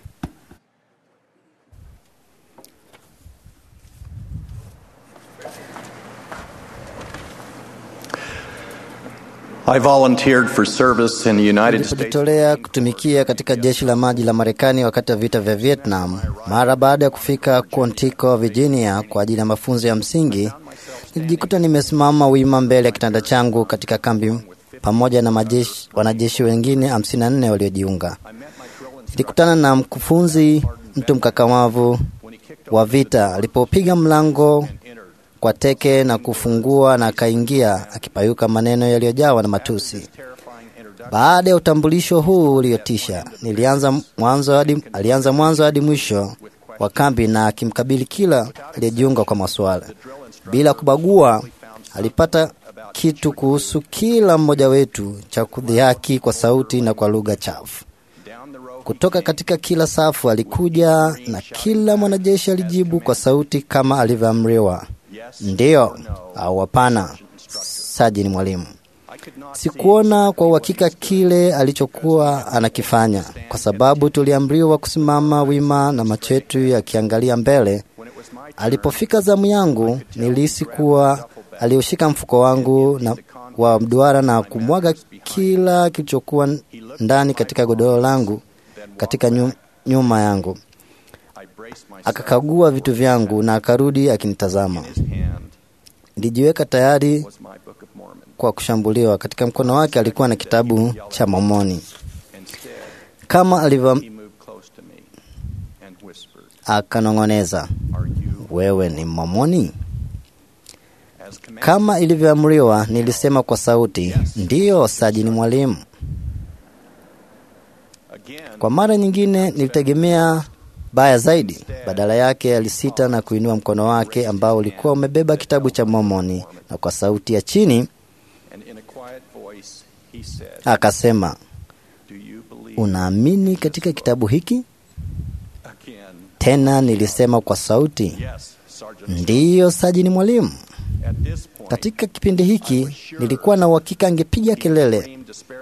I volunteered for service in the United States. Nilipojitolea kutumikia katika jeshi la maji la Marekani wakati wa vita vya Vietnam. Mara baada ya kufika Quantico, Virginia kwa ajili ya mafunzo ya msingi, nilijikuta nimesimama wima mbele ya kitanda changu katika kambi pamoja na majeshi, wanajeshi wengine 54 waliojiunga. Nilikutana na mkufunzi, mtu mkakamavu wa vita, alipopiga mlango kwa teke na kufungua na akaingia akipayuka maneno yaliyojawa na matusi. Baada ya utambulisho huu uliotisha, nilianza mwanzo hadi, alianza mwanzo hadi mwisho wa kambi na akimkabili kila aliyejiunga kwa maswala. Bila kubagua, alipata kitu kuhusu kila mmoja wetu cha kudhihaki kwa sauti na kwa lugha chafu. Kutoka katika kila safu alikuja, na kila mwanajeshi alijibu kwa sauti kama alivyoamriwa, ndiyo au hapana. Sajini mwalimu Sikuona kwa uhakika kile alichokuwa anakifanya, kwa sababu tuliamriwa kusimama wima na macho yetu yakiangalia mbele. Alipofika zamu yangu, nilihisi kuwa aliushika mfuko wangu na wa mduara na kumwaga kila kilichokuwa ndani katika godoro langu katika nyu, nyuma yangu. Akakagua vitu vyangu na akarudi akinitazama. Nilijiweka tayari kwa kushambuliwa. Katika mkono wake alikuwa na kitabu cha Mormoni. Kama alivyo akanong'oneza, wewe ni Mormoni? Kama ilivyoamriwa, nilisema kwa sauti, ndiyo sajini mwalimu. Kwa mara nyingine nilitegemea baya zaidi. Badala yake alisita na kuinua mkono wake ambao ulikuwa umebeba kitabu cha Mormoni, na kwa sauti ya chini akasema, unaamini katika kitabu hiki? Tena nilisema kwa sauti, ndiyo sajini mwalimu. Katika kipindi hiki nilikuwa na uhakika angepiga kelele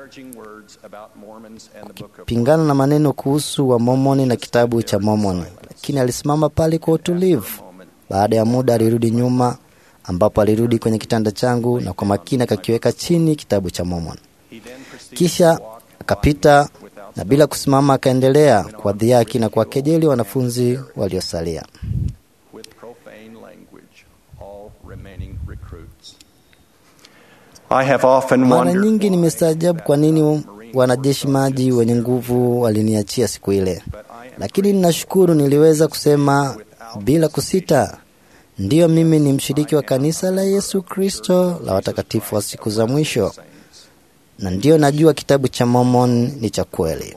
kupingana na maneno kuhusu wa Mormoni na kitabu cha Mormoni, lakini alisimama pale kwa utulivu. Baada ya muda alirudi nyuma, ambapo alirudi kwenye kitanda changu na kwa makini akakiweka chini kitabu cha Mormoni. Kisha akapita na bila kusimama akaendelea kuwadhihaki na kuwakejeli wanafunzi waliosalia. I have often Mara wondered nyingi nimestaajabu kwa nini wanajeshi maji wenye nguvu waliniachia siku ile, lakini ninashukuru niliweza kusema bila kusita, ndiyo, mimi ni mshiriki wa kanisa la Yesu Kristo la watakatifu wa siku za mwisho, na ndiyo najua kitabu cha Mormon ni cha kweli.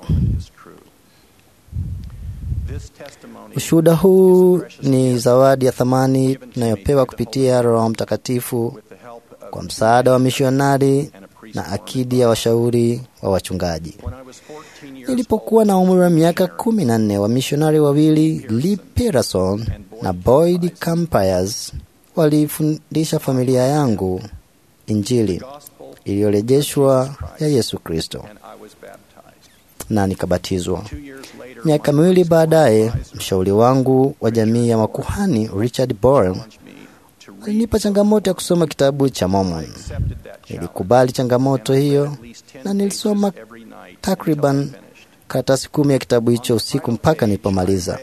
Ushuhuda huu ni zawadi ya thamani tunayopewa kupitia Roho Mtakatifu kwa msaada wa mishonari na akidi ya washauri wa wachungaji. Nilipokuwa na umri wa miaka kumi na nne, wamishonari wawili Lee Peterson na Boyd Campers walifundisha familia yangu Injili iliyorejeshwa ya Yesu Kristo na nikabatizwa. Miaka miwili baadaye, mshauri wangu wa jamii ya makuhani Richard Boren alinipa changamoto ya kusoma kitabu cha Mormon. Nilikubali changamoto hiyo na nilisoma takriban karatasi kumi ya kitabu hicho usiku mpaka nilipomaliza.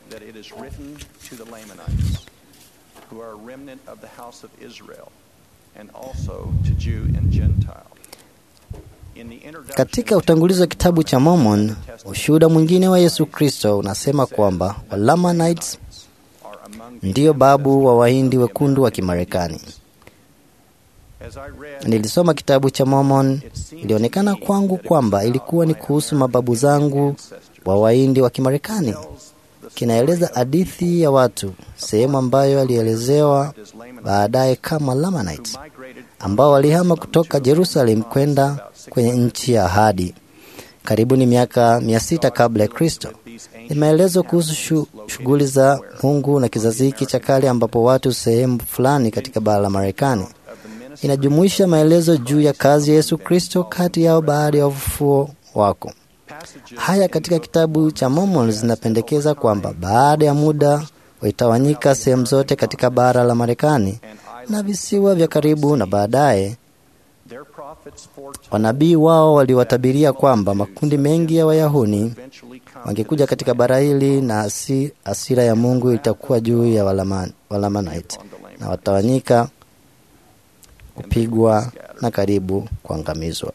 Katika utangulizi wa kitabu cha Mormon, ushuhuda mwingine wa Yesu Kristo unasema kwamba Walamanites ndiyo babu wa Wahindi wekundu wa Kimarekani. Nilisoma kitabu cha Mormon, ilionekana kwangu kwamba ilikuwa ni kuhusu mababu zangu wa Wahindi wa Kimarekani. Kinaeleza hadithi ya watu, sehemu ambayo alielezewa baadaye kama Lamanites, ambao walihama kutoka Jerusalem kwenda kwenye nchi ya ahadi karibu ni miaka mia sita kabla ya Kristo. Ni maelezo kuhusu shu, shughuli za Mungu na kizazi hiki cha kale ambapo watu sehemu fulani katika bara la Marekani. Inajumuisha maelezo juu ya kazi ya Yesu Kristo kati yao baada ya ufufuo wako. Haya katika kitabu cha Mormon zinapendekeza kwamba baada ya muda waitawanyika sehemu zote katika bara la Marekani na visiwa vya karibu, na baadaye wanabii wao waliwatabiria kwamba makundi mengi ya Wayahudi wangekuja katika bara hili na asi, asira ya Mungu itakuwa juu ya Walaman, Walamanite na watawanyika, kupigwa na karibu kuangamizwa.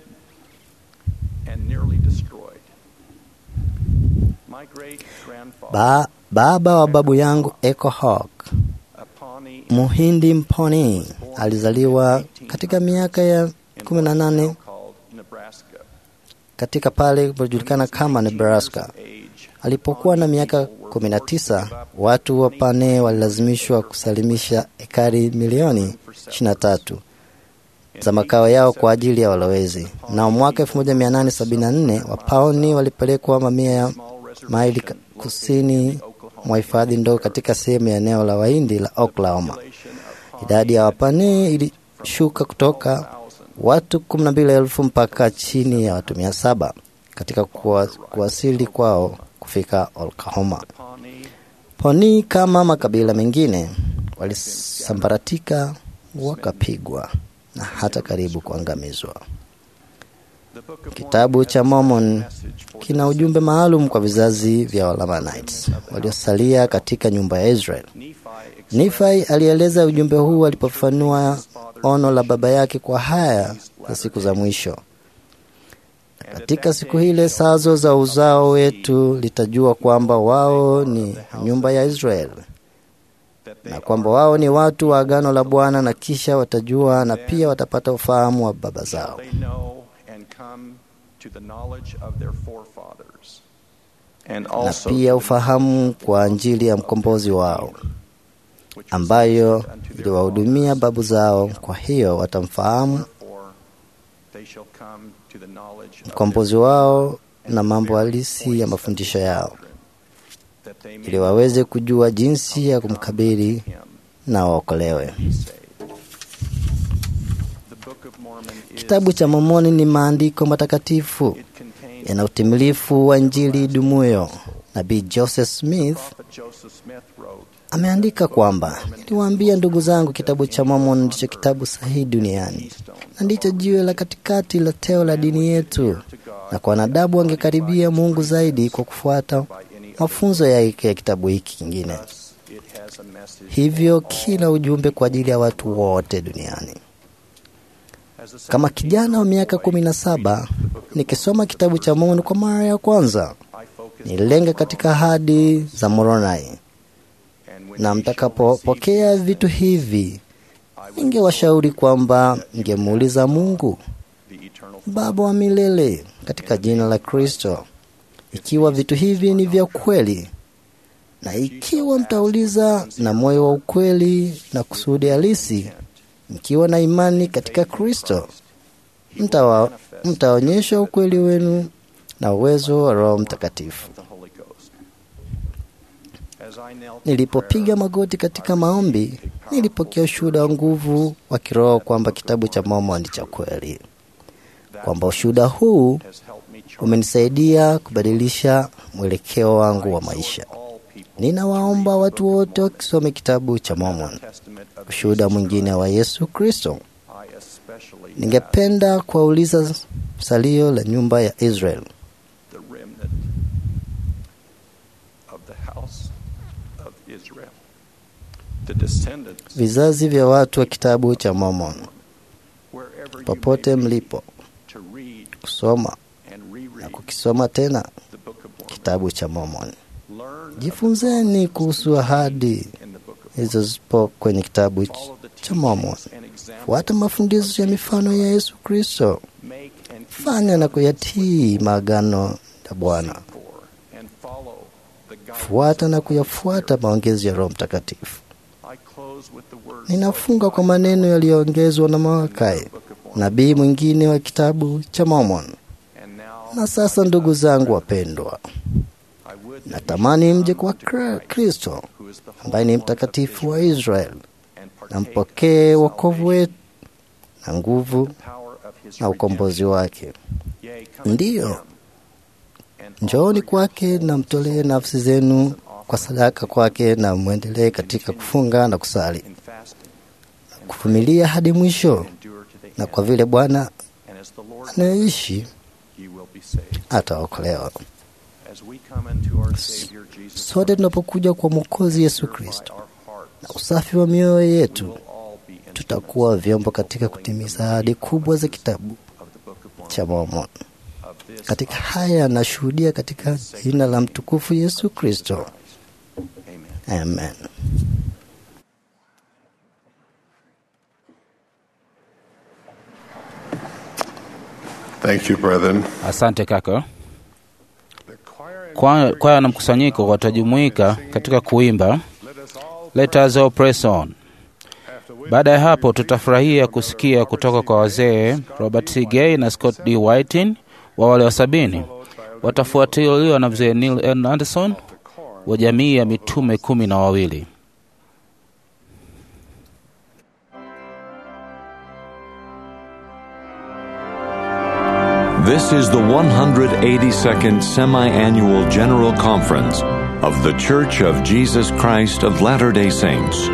Ba, baba wa babu yangu Echo Hawk Muhindi Mponi alizaliwa katika miaka ya kumi na nane katika pale kujulikana kama Nebraska. Alipokuwa na miaka 19, watu wa Pane walilazimishwa kusalimisha ekari milioni 23 za makao yao kwa ajili ya walowezi. Na mwaka 1874 Wapaoni walipelekwa mamia ya maili ka- kusini mwa hifadhi ndogo katika sehemu ya eneo la Wahindi la Oklahoma. Idadi ya Wapani ilishuka kutoka watu 12,000 mpaka chini ya watu 700 katika kuwa, kuwasili kwao kufika Oklahoma. Poni kama makabila mengine walisambaratika, wakapigwa na hata karibu kuangamizwa. Kitabu cha Mormon kina ujumbe maalum kwa vizazi vya Lamanites waliosalia katika nyumba ya Israel. Nifai alieleza ujumbe huu alipofanua ono la baba yake kwa haya za siku za mwisho. Katika siku hile sazo za uzao wetu litajua kwamba wao ni nyumba ya Israel na kwamba wao ni watu wa agano la Bwana, na kisha watajua na pia watapata ufahamu wa baba zao. They know and come to the knowledge of their forefathers. And na also pia ufahamu kwa Injili ya mkombozi wao ambayo iliwahudumia babu zao. Kwa hiyo watamfahamu they shall come to the knowledge of mkombozi wao na mambo halisi ya mafundisho yao, that they may ili waweze kujua jinsi ya kumkabili na waokolewe. Kitabu cha Mormoni ni maandiko matakatifu yana utimilifu wa Injili idumuyo. Nabii Joseph Smith Joseph Smith wrote, ameandika kwamba niliwaambia ndugu zangu, kitabu cha Mormon ndicho kitabu sahihi duniani na ndicho jiwe la katikati la teo la dini yetu, na kwa wanadamu wangekaribia Mungu zaidi kwa kufuata mafunzo yake ya kitabu hiki kingine. it has a message Hivyo kila ujumbe kwa ajili ya watu wote duniani. Kama kijana wa miaka kumi na saba nikisoma kitabu cha Mormon kwa mara ya kwanza, nilenga katika ahadi za Moroni, na mtakapopokea vitu hivi, ningewashauri kwamba ningemuuliza Mungu Baba wa milele katika jina la Kristo, ikiwa vitu hivi ni vya kweli, na ikiwa mtauliza na moyo wa ukweli na kusudi halisi, mkiwa na imani katika Kristo, mtawa- mtaonyesha ukweli wenu na uwezo wa Roho Mtakatifu. the Holy Ghost. As I knelt Nilipopiga magoti katika maombi, nilipokea ushuhuda wa nguvu wa kiroho kwamba kitabu cha Mormon ni cha kweli, kwamba ushuhuda huu umenisaidia kubadilisha mwelekeo wangu wa maisha. Ninawaomba watu wote wakisome kitabu cha Mormon, ushuhuda mwingine wa Yesu Kristo. I especially Ningependa kuwauliza salio la nyumba ya Israel. the remnant of the house of Israel, the descendants, Vizazi vya watu wa kitabu cha Mormon, wherever you popote may be, mlipo, to read kusoma and na reread kukisoma tena the Book of Mormon. kitabu cha Mormon. Learn Jifunzeni kuhusu ahadi in the Book of zilizopo kwenye kitabu cha Mormon. Fuata mafundisho ya mifano ya Yesu Kristo, Make and keep fanya na kuyatii maagano ya Bwana, for and follow the guidance. fuata na kuyafuata maongezi ya Roho Mtakatifu. I close with the words Ninafunga kwa maneno yaliyoongezwa na Malakai, nabii mwingine wa kitabu cha Mormon. and now Na sasa, ndugu zangu wapendwa, I would that natamani mje kwa Kra- Kristo who is the ambaye ni mtakatifu wa Israel and na partake mpokee wokovu wetu na nguvu power of his na ukombozi wake. redemption. Yea, come Ndiyo, to him and njooni kwake na mtolee nafsi zenu kwa sadaka kwake, na mwendelee katika kufunga na kusali, in fasting kuvumilia hadi mwisho. endure to the Na end. kwa vile Bwana And as the Lord anayeishi you will be saved. ataokolewa. As we come into our Savior Jesus Sote tunapokuja kwa Mwokozi Yesu Christ, Kristo our heart na usafi wa mioyo yetu, will all be instruments tutakuwa vyombo katika kutimiza ahadi kubwa za kitabu of the Book of Mormon. cha Mormon. Of this Katika haya nashuhudia katika jina la mtukufu Yesu Kristo, Amen. amen. Thank you, brethren. Asante kaka. Kwa- Kwaya na mkusanyiko watajumuika katika kuimba Let us all press on. Baada ya hapo, tutafurahia kusikia kutoka kwa wazee Robert C. Gay na Scott D. Whiting wa wale wa sabini. Watafuatiliwa na mzee Neil N. Anderson wa jamii ya mitume kumi na wawili. This is the 182nd Semi Annual General Conference of The Church of Jesus Christ of Latter day Saints.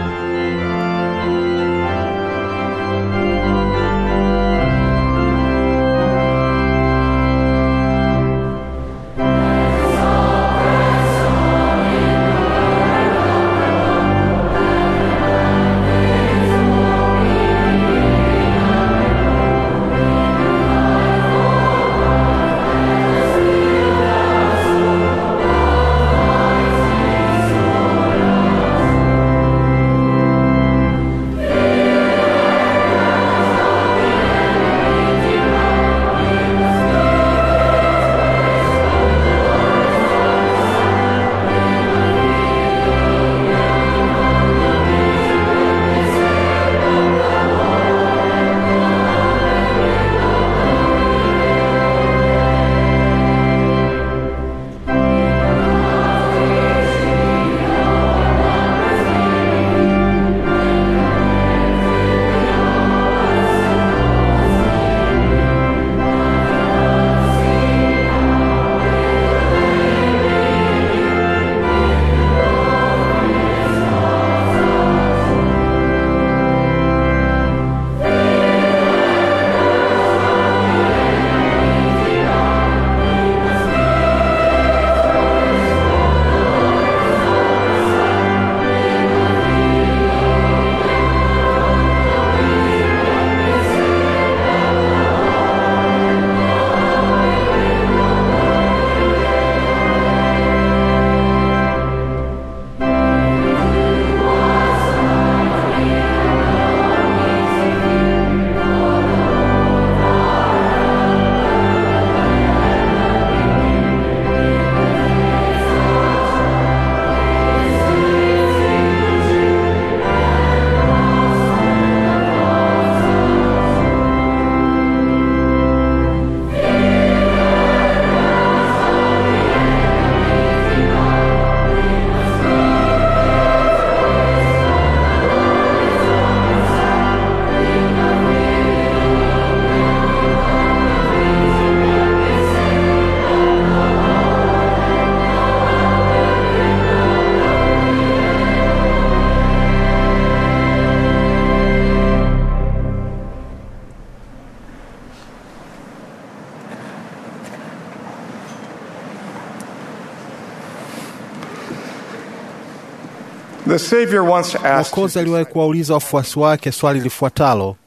The Savior once asked Mwokozi aliwahi kuwauliza wafuasi wake swali lifuatalo: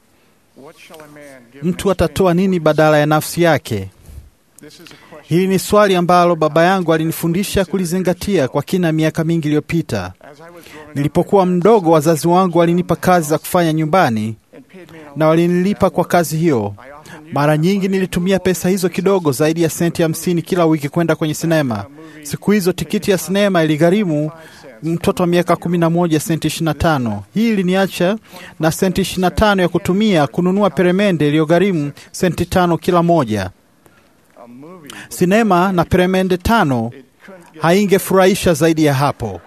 mtu atatoa nini badala ya nafsi yake? Hili ni swali ambalo baba yangu alinifundisha kulizingatia kwa kina miaka mingi iliyopita. Nilipokuwa mdogo, wazazi wangu walinipa kazi za kufanya nyumbani na walinilipa kwa kazi hiyo. Mara nyingi nilitumia pesa hizo kidogo zaidi ya senti hamsini kila wiki kwenda kwenye sinema. Siku hizo tikiti ya sinema iligharimu mtoto wa miaka kumi na moja senti ishirini na tano. Hii iliniacha na senti ishirini na tano ya kutumia kununua peremende iliyogharimu senti tano kila moja. Sinema na peremende tano haingefurahisha zaidi ya hapo.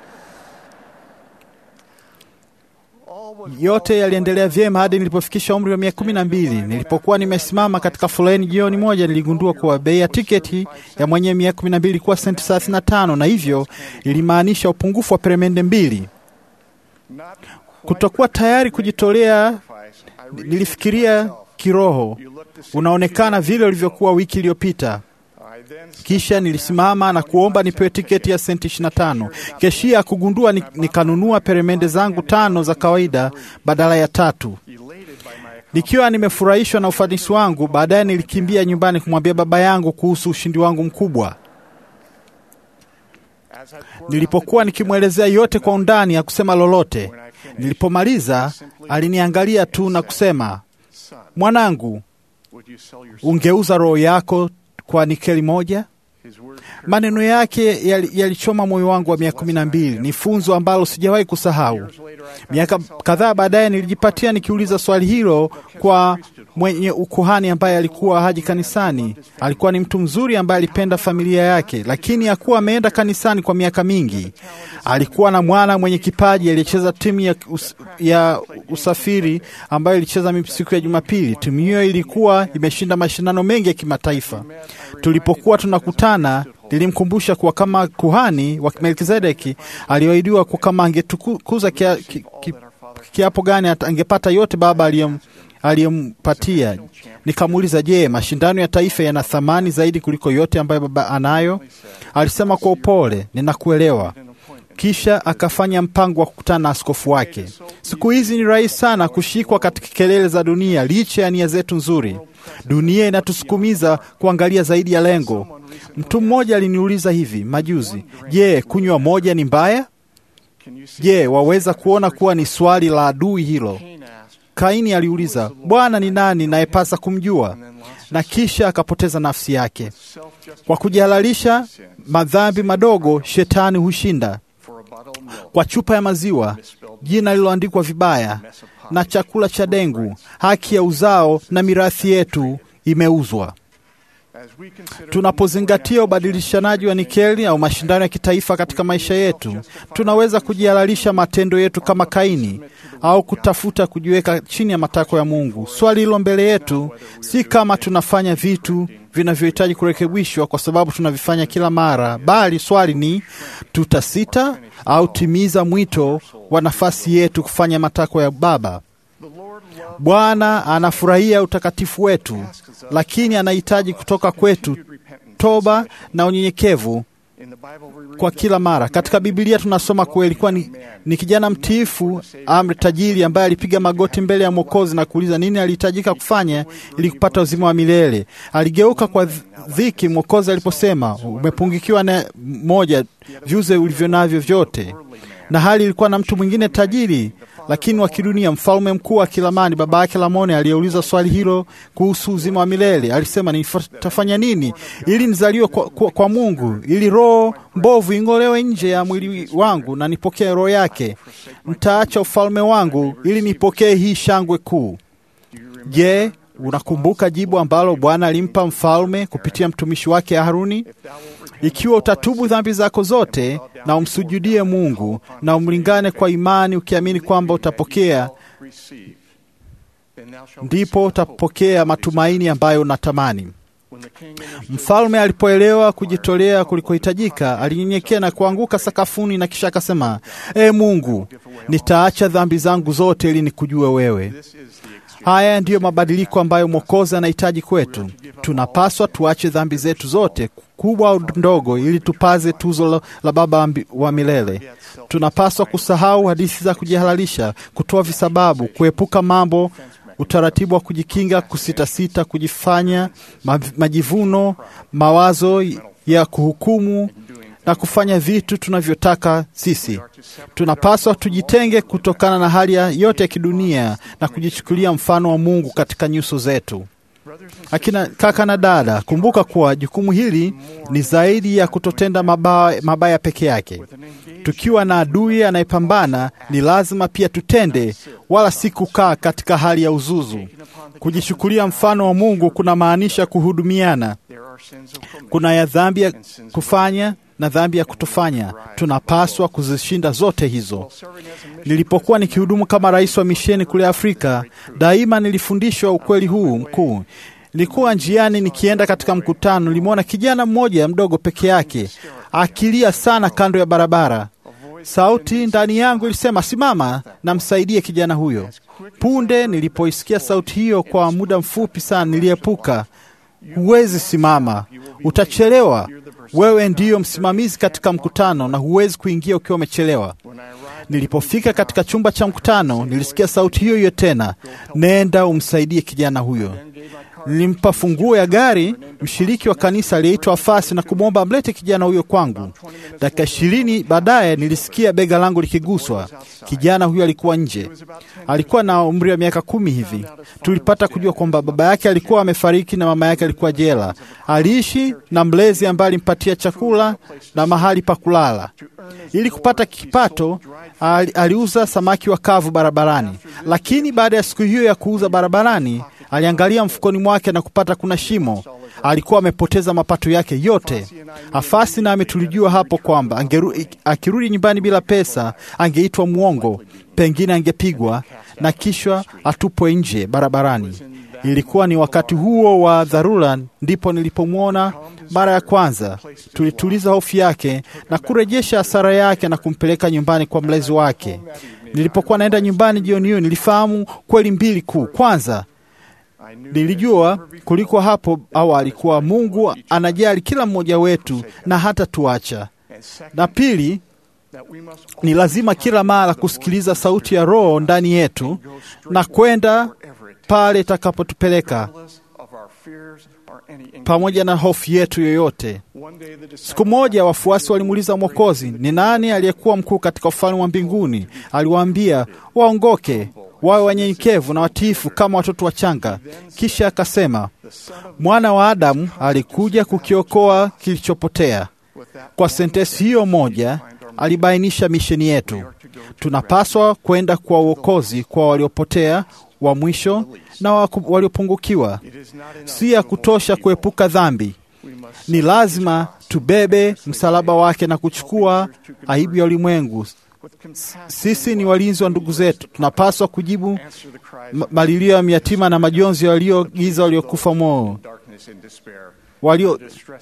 Yote yaliendelea vyema hadi nilipofikisha umri wa miaka kumi na mbili. Nilipokuwa nimesimama katika foleni jioni moja, niligundua kuwa bei ya tiketi ya mwenye miaka kumi na mbili ilikuwa senti thelathini na tano na hivyo ilimaanisha upungufu wa peremende mbili. Kutokuwa tayari kujitolea, nilifikiria kiroho, unaonekana vile ulivyokuwa wiki iliyopita. Kisha nilisimama na kuomba nipewe tiketi ya senti 25. Keshia kugundua ni- nikanunua peremende zangu tano za kawaida badala ya tatu. Nikiwa nimefurahishwa na ufanisi wangu, baadaye nilikimbia nyumbani kumwambia baba yangu kuhusu ushindi wangu mkubwa. Nilipokuwa nikimwelezea yote kwa undani, hakusema lolote. Nilipomaliza, aliniangalia tu na kusema, mwanangu, ungeuza roho yako kwa nikeli moja? Maneno yake yali- yalichoma moyo wangu wa miaka kumi na mbili. Ni funzo ambalo sijawahi kusahau. Miaka kadhaa baadaye nilijipatia nikiuliza swali hilo kwa mwenye ukuhani ambaye alikuwa haji kanisani. Alikuwa ni mtu mzuri ambaye alipenda familia yake, lakini hakuwa ameenda kanisani kwa miaka mingi. Alikuwa na mwana mwenye kipaji aliyecheza timu ya, us, ya usafiri ambayo ilicheza siku ya Jumapili. Timu hiyo ilikuwa imeshinda mashindano mengi ya kimataifa. Tulipokuwa tunakutana nilimkumbusha kuwa kama kuhani wa Melkizedeki aliahidiwa kuwa kama angetukuza kia, ki, ki, kiapo gani ata- angepata yote Baba aliyem aliyempatia. Nikamuuliza, je, mashindano ya taifa yana thamani zaidi kuliko yote ambayo Baba anayo? Alisema kwa upole, ninakuelewa. Kisha akafanya mpango wa kukutana na askofu wake. Siku hizi ni rahisi sana kushikwa katika kelele za dunia, licha ya nia zetu nzuri. Dunia inatusukumiza kuangalia zaidi ya lengo. Mtu mmoja aliniuliza hivi majuzi, je, kunywa moja ni mbaya? Je, waweza kuona kuwa ni swali la adui hilo? Kaini aliuliza, Bwana ni nani nayepasa kumjua? Na kisha akapoteza nafsi yake. Kwa kujihalalisha madhambi madogo, shetani hushinda. Kwa chupa ya maziwa, jina lililoandikwa vibaya, na chakula cha dengu, haki ya uzao na mirathi yetu imeuzwa. Tunapozingatia ubadilishanaji wa nikeli au mashindano ya kitaifa katika maisha yetu, tunaweza kujihalalisha matendo yetu kama Kaini au kutafuta kujiweka chini ya matakwa ya Mungu. Swali hilo mbele yetu si kama tunafanya vitu vinavyohitaji kurekebishwa kwa sababu tunavifanya kila mara, bali swali ni tutasita au timiza mwito wa nafasi yetu kufanya matakwa ya Baba. Bwana anafurahia utakatifu wetu, lakini anahitaji kutoka kwetu toba na unyenyekevu kwa kila mara. Katika Biblia tunasoma kuwa ilikuwa ni, ni kijana mtiifu amri tajiri ambaye alipiga magoti mbele ya Mwokozi na kuuliza nini alihitajika kufanya ili kupata uzima wa milele. Aligeuka kwa dhiki Mwokozi aliposema, umepungikiwa na moja, viuze ulivyo navyo vyote. Na hali ilikuwa na mtu mwingine tajiri lakini wa kidunia, mfalme mkuu wa Kilamani, baba yake Lamoni, aliyeuliza swali hilo kuhusu uzima wa milele. Alisema, nitafanya nini ili nizaliwe kwa, kwa, kwa Mungu, ili roho mbovu ing'olewe nje ya mwili wangu na nipokee roho yake? Nitaacha ufalme wangu ili nipokee hii shangwe kuu. Je, unakumbuka jibu ambalo Bwana alimpa mfalme kupitia mtumishi wake Haruni? Ikiwa utatubu dhambi zako zote na umsujudie Mungu na umlingane kwa imani, ukiamini kwamba utapokea, ndipo utapokea matumaini ambayo unatamani. Mfalme alipoelewa kujitolea kulikohitajika, alinyenyekea na kuanguka sakafuni, na kisha akasema, E Mungu, nitaacha dhambi zangu zote ili nikujue wewe. Haya ndiyo mabadiliko ambayo Mwokozi anahitaji kwetu. Tunapaswa tuache dhambi zetu zote kubwa au ndogo, ili tupaze tuzo la Baba wa milele. Tunapaswa kusahau hadithi za kujihalalisha, kutoa visababu, kuepuka mambo, utaratibu wa kujikinga, kusitasita, kujifanya majivuno, mawazo ya kuhukumu na kufanya vitu tunavyotaka sisi. Tunapaswa tujitenge kutokana na hali yote ya kidunia na kujichukulia mfano wa Mungu katika nyuso zetu. Akina kaka na dada, kumbuka kuwa jukumu hili ni zaidi ya kutotenda mabaya, mabaya peke yake. Tukiwa na adui anayepambana, ni lazima pia tutende, wala si kukaa katika hali ya uzuzu. Kujichukulia mfano wa Mungu kuna maanisha kuhudumiana. Kuna ya dhambi ya kufanya na dhambi ya kutofanya. Tunapaswa kuzishinda zote hizo. Nilipokuwa nikihudumu kama rais wa misheni kule Afrika, daima nilifundishwa ukweli huu mkuu. Nilikuwa njiani nikienda katika mkutano, nilimwona kijana mmoja mdogo peke yake akilia sana kando ya barabara. Sauti ndani yangu ilisema, simama na msaidie kijana huyo. Punde nilipoisikia sauti hiyo, kwa muda mfupi sana niliepuka. Huwezi simama, utachelewa. Wewe ndiyo msimamizi katika mkutano na huwezi kuingia ukiwa umechelewa. Nilipofika katika chumba cha mkutano, nilisikia sauti hiyo hiyo tena, nenda umsaidie kijana huyo. Nilimpa funguo ya gari mshiriki wa kanisa aliyeitwa Fasi na kumwomba amlete kijana huyo kwangu. Dakika ishirini baadaye nilisikia bega langu likiguswa. Kijana huyo alikuwa nje, alikuwa na umri wa miaka kumi hivi. Tulipata kujua kwamba baba yake alikuwa amefariki na mama yake alikuwa jela. Aliishi na mlezi ambaye alimpatia chakula na mahali pa kulala. Ili kupata kipato, ali, aliuza samaki wa kavu barabarani. Lakini baada ya siku hiyo ya kuuza barabarani, aliangalia mfukoni mwake na kupata kuna shimo. Alikuwa amepoteza mapato yake yote. Afasi nami tulijua hapo kwamba angeru, akirudi nyumbani bila pesa angeitwa mwongo, pengine angepigwa na kisha atupwe nje barabarani. Ilikuwa ni wakati huo wa dharura ndipo nilipomwona mara ya kwanza. Tulituliza hofu yake na kurejesha hasara yake na kumpeleka nyumbani kwa mlezi wake. Nilipokuwa naenda nyumbani jioni hiyo, nilifahamu kweli mbili kuu. Kwanza, nilijua kuliko hapo awali kuwa Mungu anajali kila mmoja wetu na hata tuacha, na pili, ni lazima kila mara kusikiliza sauti ya Roho ndani yetu na kwenda pale itakapotupeleka pamoja na hofu yetu yoyote. Siku moja wafuasi walimuuliza Mwokozi, ni nani aliyekuwa mkuu katika ufalme wa mbinguni? Aliwaambia waongoke, wawe wanyenyekevu na watiifu kama watoto wachanga. Kisha akasema, mwana wa Adamu alikuja kukiokoa kilichopotea. Kwa sentensi hiyo moja alibainisha misheni yetu. Tunapaswa kwenda kwa uokozi kwa waliopotea wa mwisho na waliopungukiwa. Si ya kutosha kuepuka dhambi, ni lazima tubebe msalaba wake na kuchukua aibu ya ulimwengu. Sisi ni walinzi wa ndugu zetu, tunapaswa kujibu malilio ya yatima na majonzi waliogiza waliokufa moyo walio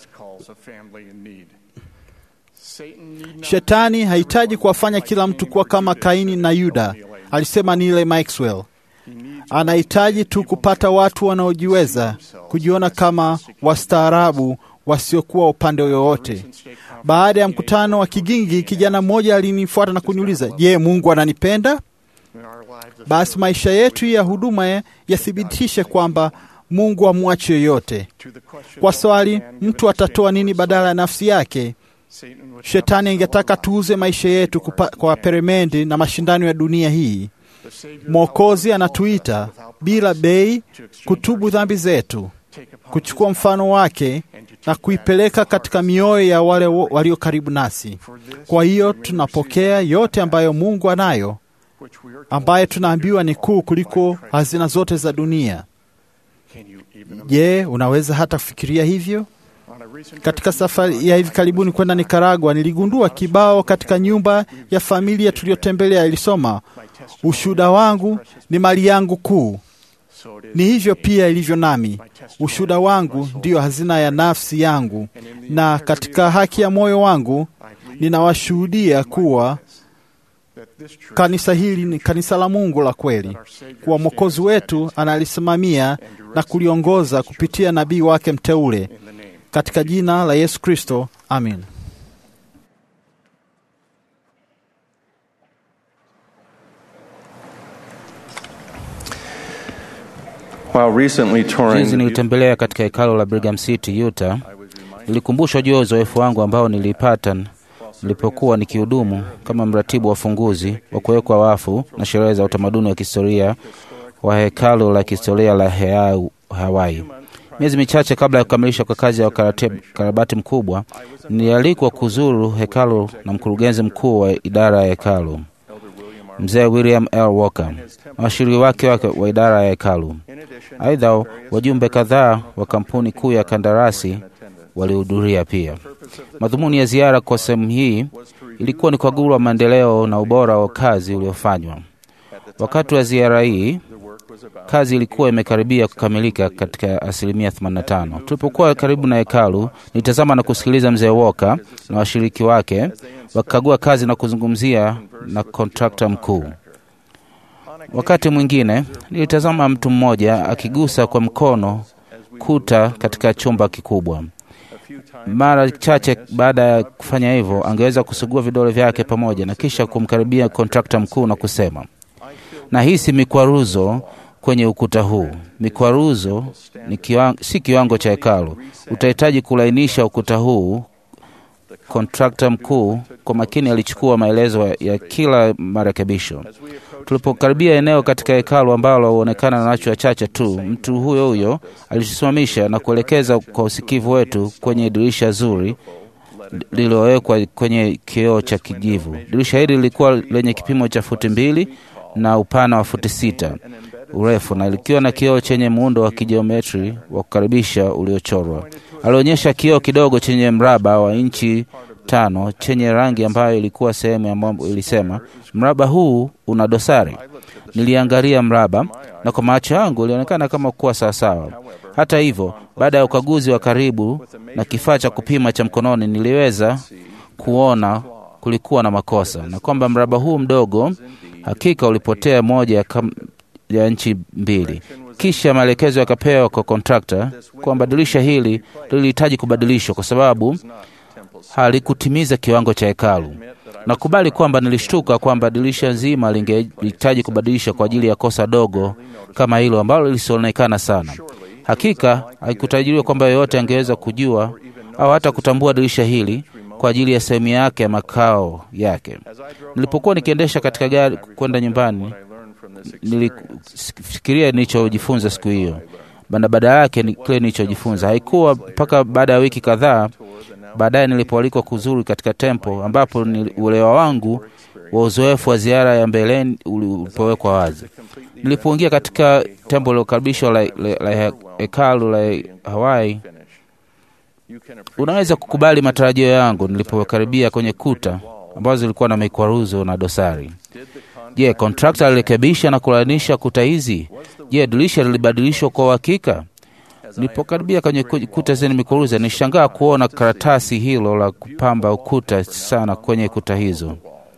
Shetani hahitaji kuwafanya kila mtu kuwa kama Kaini na Yuda, alisema Neil Maxwell. Anahitaji tu kupata watu wanaojiweza kujiona kama wastaarabu wasiokuwa upande wowote. Baada ya mkutano wa kigingi, kijana mmoja alinifuata na kuniuliza, je, Mungu ananipenda? Basi maisha yetu ya huduma yathibitishe kwamba Mungu hamwachi yoyote. Kwa swali, mtu atatoa nini badala ya nafsi yake? Shetani angetaka tuuze maisha yetu kupa, kwa peremendi na mashindano ya dunia hii. Mwokozi anatuita bila bei kutubu dhambi zetu, kuchukua mfano wake na kuipeleka katika mioyo ya wale walio karibu nasi. Kwa hiyo tunapokea yote ambayo Mungu anayo, ambaye tunaambiwa ni kuu kuliko hazina zote za dunia. Je, unaweza hata kufikiria hivyo? Katika safari ya hivi karibuni kwenda Nikaragua, niligundua kibao katika nyumba ya familia tuliyotembelea ilisoma, ushuhuda wangu ni mali yangu kuu. Ni hivyo pia ilivyo nami, ushuhuda wangu ndiyo hazina ya nafsi yangu, na katika haki ya moyo wangu ninawashuhudia kuwa kanisa hili ni kanisa la Mungu la kweli, kuwa Mwokozi wetu analisimamia na kuliongoza kupitia nabii wake mteule katika jina la Yesu Kristo, amin. Juzi nilitembelea katika hekalo la Brigham City, Utah. Nilikumbushwa juu ya uzoefu wangu ambao nilipata nilipokuwa nikihudumu kama mratibu wa funguzi wa kuwekwa wafu na sherehe za utamaduni wa kihistoria wa hekalo la kihistoria la Heau, Hawaii. Miezi michache kabla ya kukamilisha kwa kazi ya ukarabati mkubwa, nilialikwa kuzuru hekalu na mkurugenzi mkuu wa idara ya hekalu mzee William L. Walker na washiriki wake wake wa idara ya hekalu. Aidha, wajumbe kadhaa wa kampuni kuu ya kandarasi walihudhuria pia. Madhumuni ya ziara kwa sehemu hii ilikuwa ni kukagua maendeleo na ubora wa kazi uliofanywa. Wakati wa ziara hii kazi ilikuwa imekaribia kukamilika katika asilimia 85. Tulipokuwa karibu na hekalu, nilitazama na kusikiliza mzee Walker na washiriki wake wakikagua kazi na kuzungumzia na kontrakta mkuu. Wakati mwingine nilitazama mtu mmoja akigusa kwa mkono kuta katika chumba kikubwa. Mara chache baada ya kufanya hivyo, angeweza kusugua vidole vyake pamoja na kisha kumkaribia kontrakta mkuu na kusema, nahisi mikwaruzo kwenye ukuta huu. Mikwaruzo ni kiwang, si kiwango cha hekalu. Utahitaji kulainisha ukuta huu. Kontrakta mkuu kwa makini alichukua maelezo ya, ya kila marekebisho. Tulipokaribia eneo katika hekalu ambalo huonekana nacho wachache tu, mtu huyo huyo alitusimamisha na kuelekeza kwa usikivu wetu kwenye dirisha zuri lililowekwa kwenye kioo cha kijivu. Dirisha hili lilikuwa lenye kipimo cha futi mbili na upana wa futi sita urefu na likiwa na kioo chenye muundo wa kijiometri wa kukaribisha uliochorwa. Alionyesha kioo kidogo chenye mraba wa inchi tano chenye rangi ambayo ilikuwa sehemu ya mambo. Ilisema, mraba huu una dosari. Niliangalia mraba na kwa macho yangu ilionekana kama kuwa sawasawa. Hata hivyo, baada ya ukaguzi wa karibu na kifaa cha kupima cha mkononi, niliweza kuona kulikuwa na makosa na kwamba mraba huu mdogo hakika ulipotea moja ya, kam, ya nchi mbili. Kisha maelekezo yakapewa kwa kontrakta kwamba dirisha hili lilihitaji kubadilishwa kwa sababu halikutimiza kiwango cha hekalu. Nakubali kwamba nilishtuka kwamba dirisha nzima lingehitaji kubadilishwa kwa ajili ya kosa dogo kama hilo ambalo lisionekana sana. Hakika haikutajiriwa kwamba yeyote angeweza kujua au hata kutambua dirisha hili kwa ajili ya sehemu yake ya makao yake. Nilipokuwa nikiendesha katika gari kwenda nyumbani, nilifikiria nilichojifunza siku hiyo na baada yake ni kile nilichojifunza. Haikuwa mpaka baada ya wiki kadhaa baadaye nilipoalikwa kuzuru katika tempo ambapo uelewa wangu wa uzoefu wa ziara ya mbeleni ulipowekwa wazi. Nilipoingia katika tempo lilokaribishwa la, la, la hekalu la Hawaii, unaweza kukubali matarajio yangu nilipokaribia kwenye kuta ambazo zilikuwa na mikwaruzo na dosari. Je, kontrakta alirekebisha na kulainisha kuta hizi? Je, dirisha lilibadilishwa kwa uhakika? Nilipokaribia kwenye kuta zenye mikwaruzo, nishangaa kuona karatasi hilo la kupamba ukuta sana kwenye kuta hizo.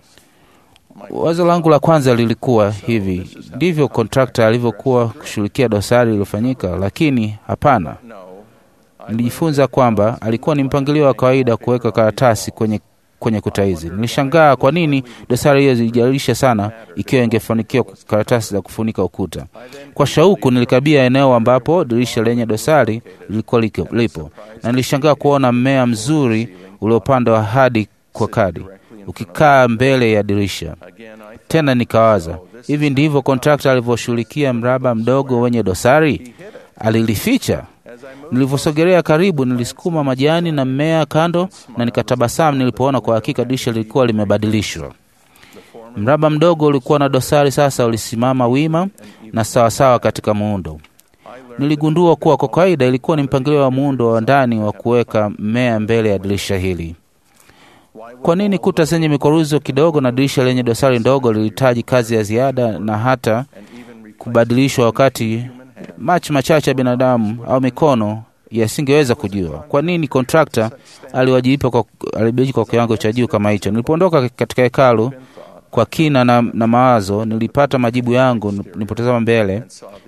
Wazo langu la kwanza lilikuwa hivi, ndivyo kontrakta alivyokuwa kushughulikia dosari iliyofanyika? Lakini hapana. Nilijifunza kwamba alikuwa ni mpangilio wa kawaida kuweka karatasi kwenye kwenye kuta hizi. Nilishangaa kwa nini dosari hiyo zilijalisha sana ikiwa ingefanikiwa karatasi za kufunika ukuta. Kwa shauku nilikaribia eneo ambapo dirisha lenye dosari lilikuwa lipo, na nilishangaa kuona mmea mzuri uliopandwa hadi kwa kadi ukikaa mbele ya dirisha. Tena nikawaza, hivi ndivyo kontrakta alivyoshughulikia mraba mdogo wenye dosari? Alilificha? Nilivyosogelea karibu, nilisukuma majani na mmea kando na nikatabasamu nilipoona kwa hakika dirisha lilikuwa limebadilishwa. Mraba mdogo ulikuwa na dosari sasa ulisimama wima na sawasawa katika muundo. Niligundua kuwa kwa kawaida ilikuwa ni mpangilio wa muundo wa ndani wa kuweka mmea mbele ya dirisha hili. Kwa nini kuta zenye mikwaruzo kidogo na dirisha lenye dosari ndogo lilihitaji kazi ya ziada na hata kubadilishwa wakati macho machache ya binadamu au mikono yasingeweza kujua? Kwa nini kontrakta aliwajibika kwa, aliwajibika kwa kiwango cha juu kama hicho? Nilipoondoka katika hekalu kwa kina na, na mawazo, nilipata majibu yangu nilipotazama mbele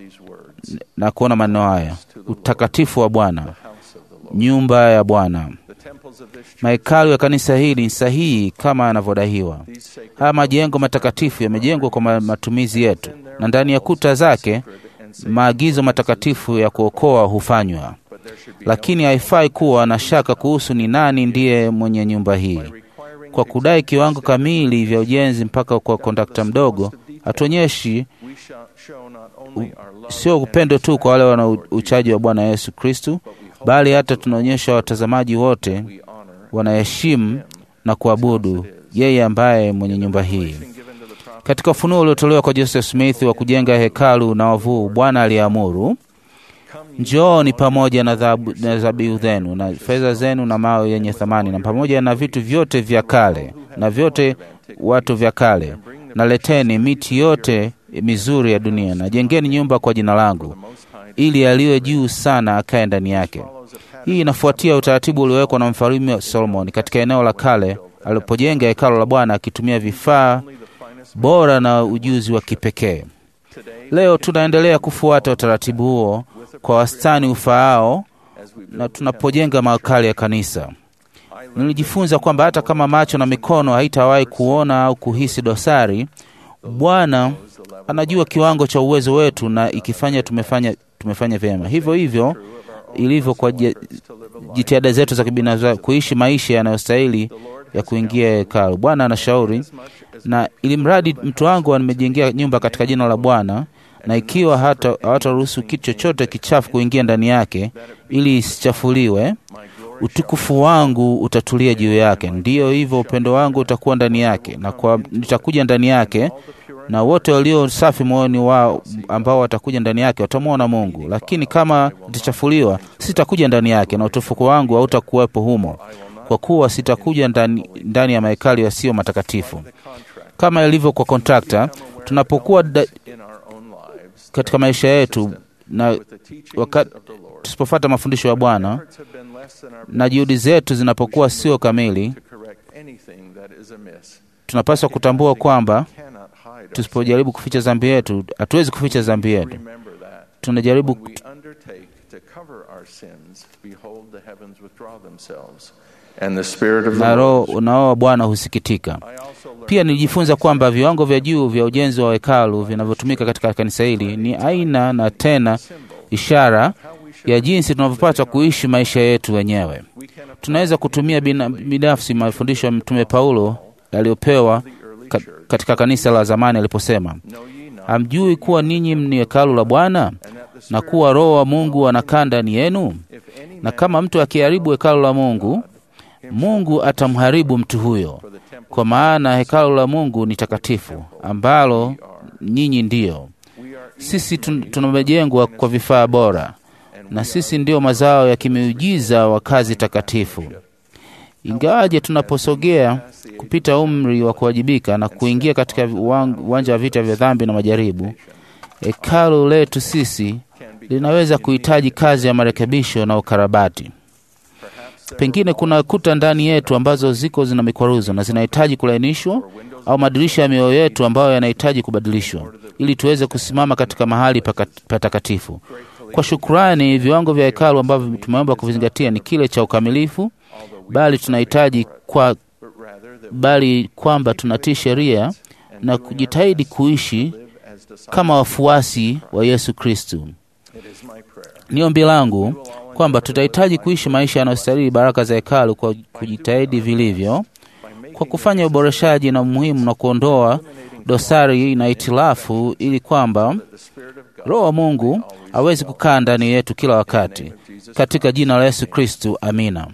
na kuona maneno haya: utakatifu wa Bwana, nyumba ya Bwana. Mahekalu ya kanisa hili ni sahihi kama yanavyodaiwa. Haya majengo matakatifu yamejengwa kwa matumizi yetu, na ndani ya kuta zake maagizo matakatifu ya kuokoa hufanywa, lakini haifai kuwa na shaka kuhusu ni nani ndiye mwenye nyumba hii. Kwa kudai kiwango kamili vya ujenzi mpaka kwa kondakta mdogo, hatuonyeshi sio upendo tu kwa wale wana uchaji wa Bwana Yesu Kristu, bali hata tunaonyesha watazamaji wote wanaheshimu na kuabudu yeye ambaye mwenye nyumba hii. Katika ufunuo uliotolewa kwa Joseph Smith wa kujenga hekalu na wavuu, Bwana aliamuru, njooni pamoja na dhabihu zenu na fedha zenu na mawe yenye thamani na pamoja na vitu vyote vya kale na vyote watu vya kale, na leteni miti yote mizuri ya dunia, na jengeni nyumba kwa jina langu, ili aliye juu sana akae ndani yake. Hii inafuatia utaratibu uliowekwa na mfalme Solomon katika eneo la kale alipojenga hekalu la Bwana akitumia vifaa bora na ujuzi wa kipekee. Leo tunaendelea kufuata utaratibu huo kwa wastani ufaao, na tunapojenga mahekali ya kanisa. Nilijifunza kwamba hata kama macho na mikono haitawahi kuona au kuhisi dosari, Bwana anajua kiwango cha uwezo wetu na ikifanya tumefanya, tumefanya vyema. Hivyo hivyo ilivyo kwa ji- jitihada zetu za kibinafsi kuishi maisha yanayostahili ya kuingia hekalu. Bwana anashauri, na ili mradi mtu wangu amejengea nyumba katika jina la Bwana, na ikiwa hata hawataruhusu kitu chochote kichafu kuingia ndani yake, ili isichafuliwe, utukufu wangu utatulia juu yake. Ndiyo hivyo, upendo wangu utakuwa ndani yake, na kwa nitakuja ndani yake, na wote walio safi moyoni wao ambao watakuja ndani yake watamwona Mungu. Lakini kama itachafuliwa, sitakuja ndani yake, na utukufu wangu hautakuwepo humo, kwa kuwa sitakuja ndani, ndani ya mahekali yasiyo matakatifu. Kama ilivyo kwa kontrakta, tunapokuwa da, katika maisha yetu na wakati tusipofuata mafundisho ya Bwana na juhudi zetu zinapokuwa sio kamili, tunapaswa kutambua kwamba tusipojaribu kuficha dhambi yetu, hatuwezi kuficha dhambi yetu. Tunajaribu na roho na roho wa Bwana husikitika. Pia nilijifunza kwamba viwango vya juu vya ujenzi wa hekalu vinavyotumika katika kanisa hili ni aina na tena ishara ya jinsi tunavyopata kuishi maisha yetu wenyewe. Tunaweza kutumia bina- binafsi mafundisho ya Mtume Paulo yaliyopewa ka, katika kanisa la zamani aliposema, hamjui kuwa ninyi ni hekalu la Bwana na kuwa Roho wa Mungu anakaa ndani yenu? Na kama mtu akiharibu hekalu la Mungu, Mungu atamharibu mtu huyo, kwa maana hekalu la Mungu ni takatifu, ambalo nyinyi ndiyo. Sisi tun- tumejengwa kwa vifaa bora, na sisi ndio mazao ya kimiujiza wa kazi takatifu. Ingawaje tunaposogea kupita umri wa kuwajibika na kuingia katika uwan- uwanja wa vita vya dhambi na majaribu, hekalu letu sisi linaweza kuhitaji kazi ya marekebisho na ukarabati. Pengine kuna kuta ndani yetu ambazo ziko zina mikwaruzo na zinahitaji kulainishwa, au madirisha ya mioyo yetu ambayo yanahitaji kubadilishwa ili tuweze kusimama katika mahali paka- patakatifu. Kwa shukrani, viwango vya hekalu ambavyo tumeomba kuvizingatia ni kile cha ukamilifu, bali tunahitaji kwa bali kwamba tunatii sheria na kujitahidi kuishi kama wafuasi wa Yesu Kristu. Ni ombi langu kwamba tutahitaji kuishi maisha yanayostahili baraka za hekalu kwa kujitahidi vilivyo, kwa kufanya uboreshaji na muhimu na kuondoa dosari na itilafu, ili kwamba Roho wa Mungu awezi kukaa ndani yetu kila wakati, katika jina la Yesu Kristu, amina.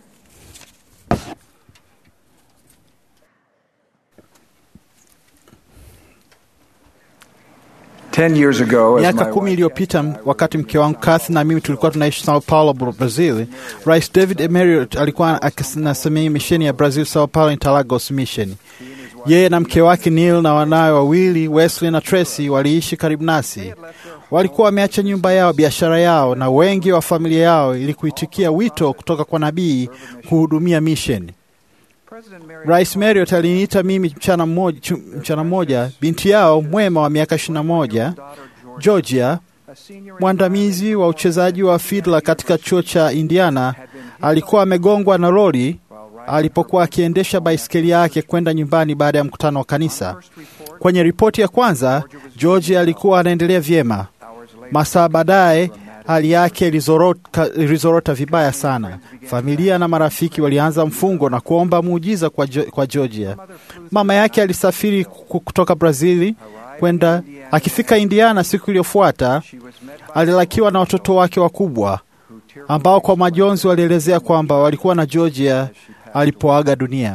Ten years ago, as Miaka my kumi iliyopita m- wakati mke wangu Kathy na mimi tulikuwa tunaishi Sao Paulo, Bra- Brazil, Rais David Emeriot alikuwa akinasemea misheni ya Brazil, Sao Paulo Interlagos Mission. Yeye na mke wake Neil na wanawe wawili Wesley na Tracy waliishi karibu nasi. Walikuwa wameacha nyumba yao, biashara yao na wengi wa familia yao ili kuitikia wito kutoka kwa nabii kuhudumia mission. Rais Marriott aliniita mimi mchana mmoja, chu- mchana mmoja binti yao mwema wa miaka 21 Georgia, mwandamizi wa uchezaji wa fidla katika chuo cha Indiana, alikuwa amegongwa na lori alipokuwa akiendesha baiskeli yake kwenda nyumbani baada ya mkutano wa kanisa. Kwenye ripoti ya kwanza, Georgia alikuwa anaendelea vyema. Masaa baadaye hali yake ilizorota, ilizorota vibaya sana. Familia na marafiki walianza mfungo na kuomba muujiza kwa, Jo- kwa Georgia. Mama yake alisafiri ku- kutoka Brazili kwenda. Akifika Indiana siku iliyofuata, alilakiwa na watoto wake wakubwa ambao kwa majonzi walielezea kwamba walikuwa na Georgia alipoaga dunia.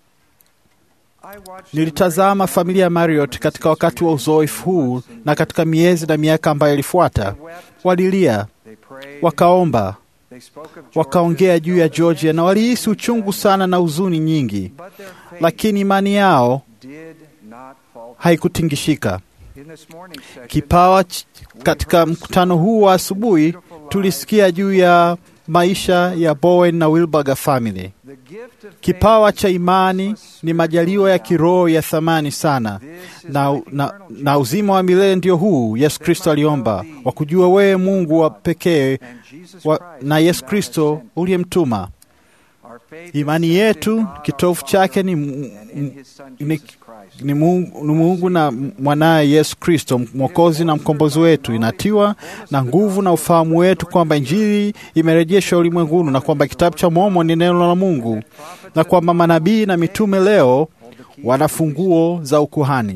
Nilitazama familia ya Marriott katika wakati wa uzoefu huu na katika miezi na miaka ambayo ilifuata. Walilia, wakaomba, wakaongea juu ya Georgia na walihisi uchungu sana na huzuni nyingi, lakini imani yao haikutingishika. Kipawa ch- katika mkutano huu wa asubuhi tulisikia juu ya maisha ya Bowen na Wilberger family. Kipawa cha imani ni majaliwa ya kiroho ya thamani sana, na, na, na uzima wa milele ndio huu Yesu Kristo aliomba, wa kujua wewe Mungu wa pekee wa, na Yesu Kristo uliyemtuma. Imani yetu kitovu chake ni, ni, ni, Mungu, ni Mungu na mwanaye Yesu Kristo mwokozi na mkombozi wetu. Inatiwa na nguvu na ufahamu wetu kwamba Injili imerejeshwa ulimwenguni na kwamba kitabu cha Mormoni ni neno la Mungu na kwamba manabii na mitume leo wana funguo za ukuhani.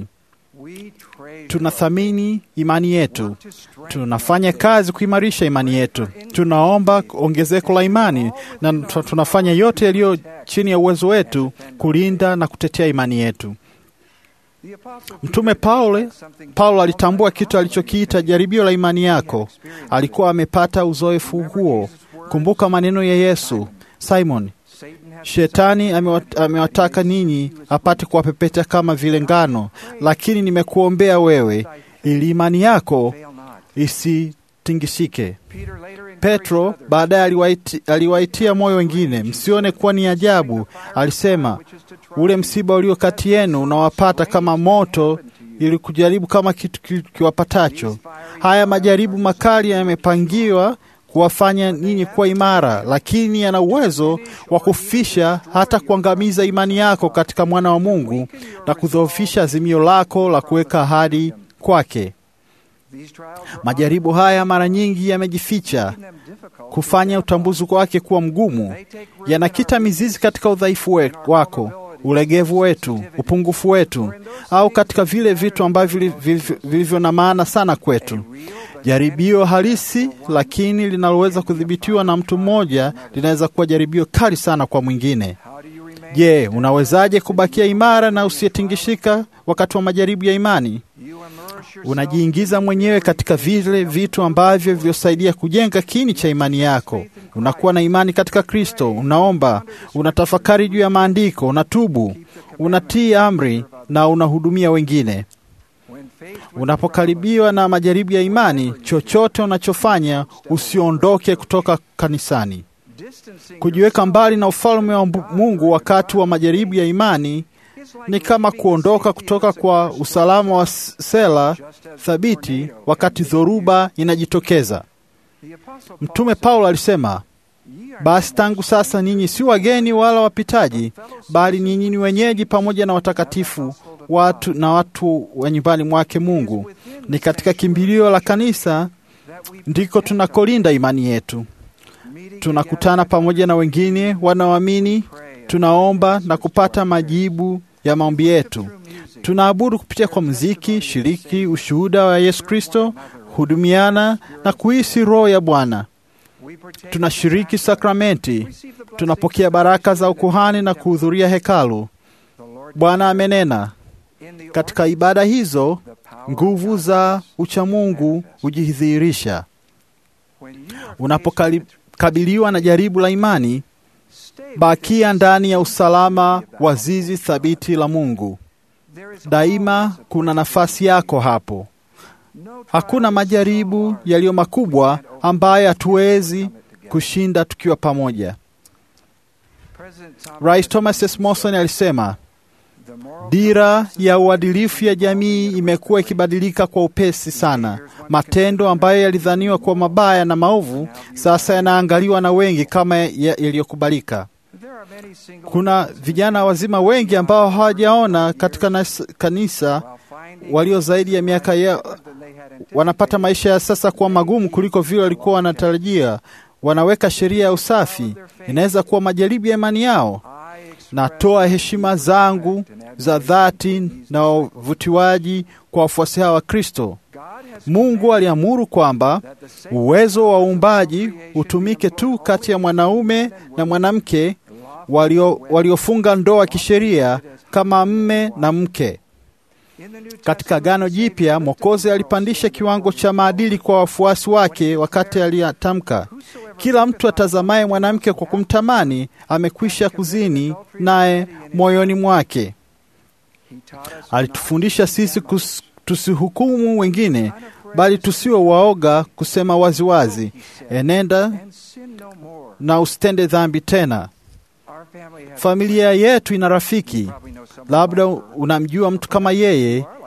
Tunathamini imani yetu, tunafanya kazi kuimarisha imani yetu, tunaomba ongezeko la imani na tunafanya yote yaliyo chini ya uwezo wetu kulinda na kutetea imani yetu. Mtume Paulo, Paulo alitambua kitu alichokiita jaribio la imani yako. Alikuwa amepata uzoefu huo. Kumbuka maneno ya Yesu, Simon, Shetani amewataka ninyi apate kuwapepeta kama vile ngano, lakini nimekuombea wewe ili imani yako isitingishike. Petro baadaye aliwaiti, aliwaitia moyo wengine, msione kuwa ni ajabu. Alisema, ule msiba ulio kati yenu unawapata kama moto ili kujaribu kama kitu kiwapatacho. Haya majaribu makali yamepangiwa kuwafanya ninyi kuwa imara, lakini yana uwezo wa kufisha hata kuangamiza imani yako katika mwana wa Mungu na kudhoofisha azimio lako la kuweka ahadi kwake. Majaribu haya mara nyingi yamejificha, kufanya utambuzi wake kuwa mgumu. Yanakita mizizi katika udhaifu we, wako, ulegevu wetu, upungufu wetu, au katika vile vitu ambavyo vilivyo na maana sana kwetu. Jaribio halisi lakini linaloweza kudhibitiwa na mtu mmoja linaweza kuwa jaribio kali sana kwa mwingine. Je, unawezaje kubakia imara na usiyetingishika wakati wa majaribu ya imani? Unajiingiza mwenyewe katika vile vitu ambavyo vyosaidia kujenga kini cha imani yako. Unakuwa na imani katika Kristo, unaomba, unatafakari juu ya maandiko, unatubu, unatii amri na unahudumia wengine. Unapokaribiwa na majaribu ya imani, chochote unachofanya usiondoke kutoka kanisani. Kujiweka mbali na ufalme wa Mungu wakati wa majaribu ya imani ni kama kuondoka kutoka kwa usalama wa sela thabiti wakati dhoruba inajitokeza. Mtume Paulo alisema, basi tangu sasa ninyi si wageni wala wapitaji, bali ninyi ni wenyeji pamoja na watakatifu watu na watu wa nyumbani mwake Mungu. Ni katika kimbilio la kanisa ndiko tunakolinda imani yetu. Tunakutana pamoja na wengine wanaoamini, tunaomba na kupata majibu ya maombi yetu. Tunaabudu kupitia kwa muziki, shiriki ushuhuda wa Yesu Kristo, hudumiana na kuhisi Roho ya Bwana. Tunashiriki sakramenti, tunapokea baraka za ukuhani na kuhudhuria hekalu. Bwana amenena katika ibada hizo, nguvu za uchamungu hujidhihirisha. Unapokabiliwa na jaribu la imani, bakia ndani ya usalama wa zizi thabiti la Mungu. Daima kuna nafasi yako hapo. Hakuna majaribu yaliyo makubwa ambayo hatuwezi kushinda tukiwa pamoja. Rais Thomas S. Monson alisema, dira ya uadilifu ya jamii imekuwa ikibadilika kwa upesi sana. Matendo ambayo yalidhaniwa kuwa mabaya na maovu sasa yanaangaliwa na wengi kama yaliyokubalika. Kuna vijana wazima wengi ambao hawajaona katika nas, kanisa walio zaidi ya miaka ya wanapata maisha ya sasa kuwa magumu kuliko vile walikuwa wanatarajia. Wanaweka sheria ya usafi, inaweza kuwa majaribu ya imani yao. Natoa heshima zangu za dhati na uvutiwaji kwa wafuasi hawa wa Kristo. Mungu aliamuru kwamba uwezo wa uumbaji utumike tu kati ya mwanaume na mwanamke walio, waliofunga ndoa kisheria kama mme na mke. Katika Agano Jipya, Mwokozi alipandisha kiwango cha maadili kwa wafuasi wake wakati aliyatamka, kila mtu atazamaye mwanamke kwa kumtamani amekwisha kuzini naye moyoni mwake. Alitufundisha sisi kus, tusihukumu wengine, bali tusiwe waoga kusema waziwazi wazi, enenda na usitende dhambi tena. Familia yetu ina rafiki, labda unamjua mtu kama yeye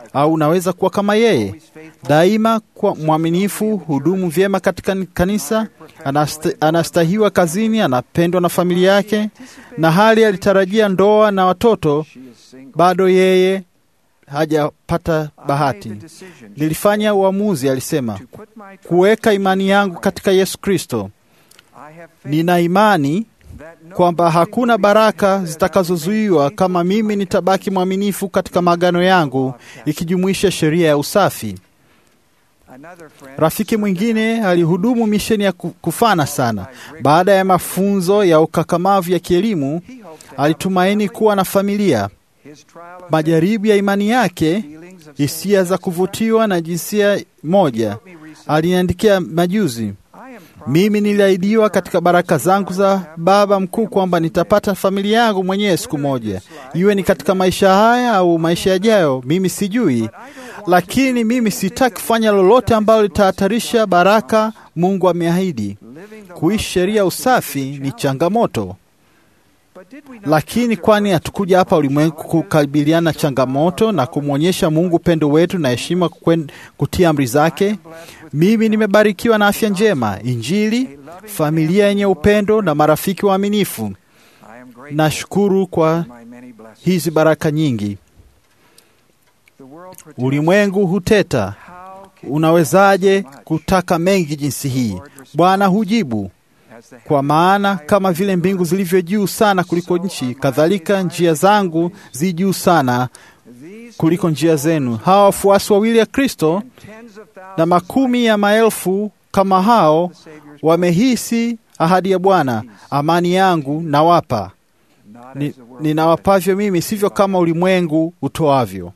au unaweza kuwa kama yeye daima kwa mwaminifu, hudumu vyema katika kanisa, anast, anastahiwa kazini, anapendwa na familia yake, na hali alitarajia ndoa na watoto, bado yeye hajapata bahati. Nilifanya uamuzi, alisema, kuweka imani yangu katika Yesu Kristo. Nina imani kwamba hakuna baraka zitakazozuiwa kama mimi nitabaki mwaminifu katika maagano yangu, ikijumuisha sheria ya usafi. Rafiki mwingine alihudumu misheni ya kufana sana. Baada ya mafunzo ya ukakamavu ya kielimu, alitumaini kuwa na familia. Majaribu ya imani yake, hisia za kuvutiwa na jinsia moja, aliniandikia majuzi mimi niliahidiwa katika baraka zangu za Baba Mkuu kwamba nitapata familia yangu mwenyewe siku moja, iwe ni katika maisha haya au maisha yajayo, mimi sijui, lakini mimi sitaki kufanya lolote ambalo litahatarisha baraka Mungu ameahidi. Kuishi sheria usafi ni changamoto, lakini kwani hatukuja hapa ulimwengu kukabiliana na changamoto na kumwonyesha Mungu upendo wetu na heshima kutia amri zake? Mimi nimebarikiwa na afya njema, Injili, familia yenye upendo na marafiki waaminifu. Nashukuru kwa hizi baraka nyingi. Ulimwengu huteta, unawezaje kutaka mengi jinsi hii? Bwana hujibu, kwa maana kama vile mbingu zilivyo juu sana kuliko nchi, kadhalika njia zangu zi juu sana kuliko njia zenu. Hawa wafuasi wawili ya Kristo na makumi ya maelfu kama hao wamehisi ahadi ya Bwana, amani yangu nawapa, ni, ninawapavyo mimi, sivyo kama ulimwengu utoavyo.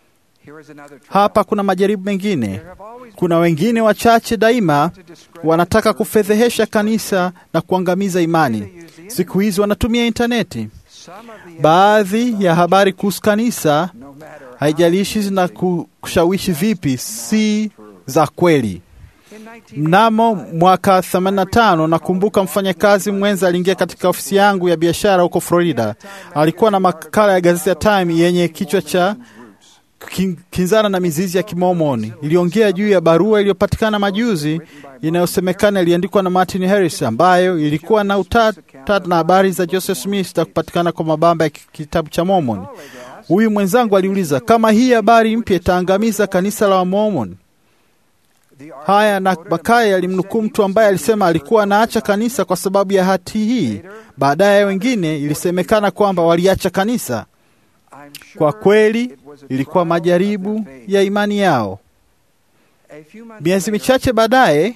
Hapa kuna majaribu mengine. Kuna wengine wachache daima wanataka kufedhehesha kanisa na kuangamiza imani. Siku hizi wanatumia intaneti. Baadhi ya habari kuhusu kanisa, haijalishi zina kushawishi vipi, si za kweli. Mnamo mwaka 85 nakumbuka mfanyakazi mwenza aliingia katika ofisi yangu ya biashara huko Florida. Alikuwa na makala ya gazeti ya Time yenye kichwa cha kinzana na mizizi ya Kimomoni. Iliongea juu ya barua iliyopatikana majuzi inayosemekana iliandikwa na Martin Harris, ambayo ilikuwa na utata na habari za Joseph Smith za kupatikana kwa mabamba ya kitabu cha Mormon. Huyu mwenzangu aliuliza kama hii habari mpya itaangamiza kanisa la Wamormon. Haya, na Bakaya alimnukuu mtu ambaye alisema alikuwa anaacha kanisa kwa sababu ya hati hii. Baadaye wengine ilisemekana kwamba waliacha kanisa. Kwa kweli ilikuwa majaribu ya imani yao. Miezi michache baadaye,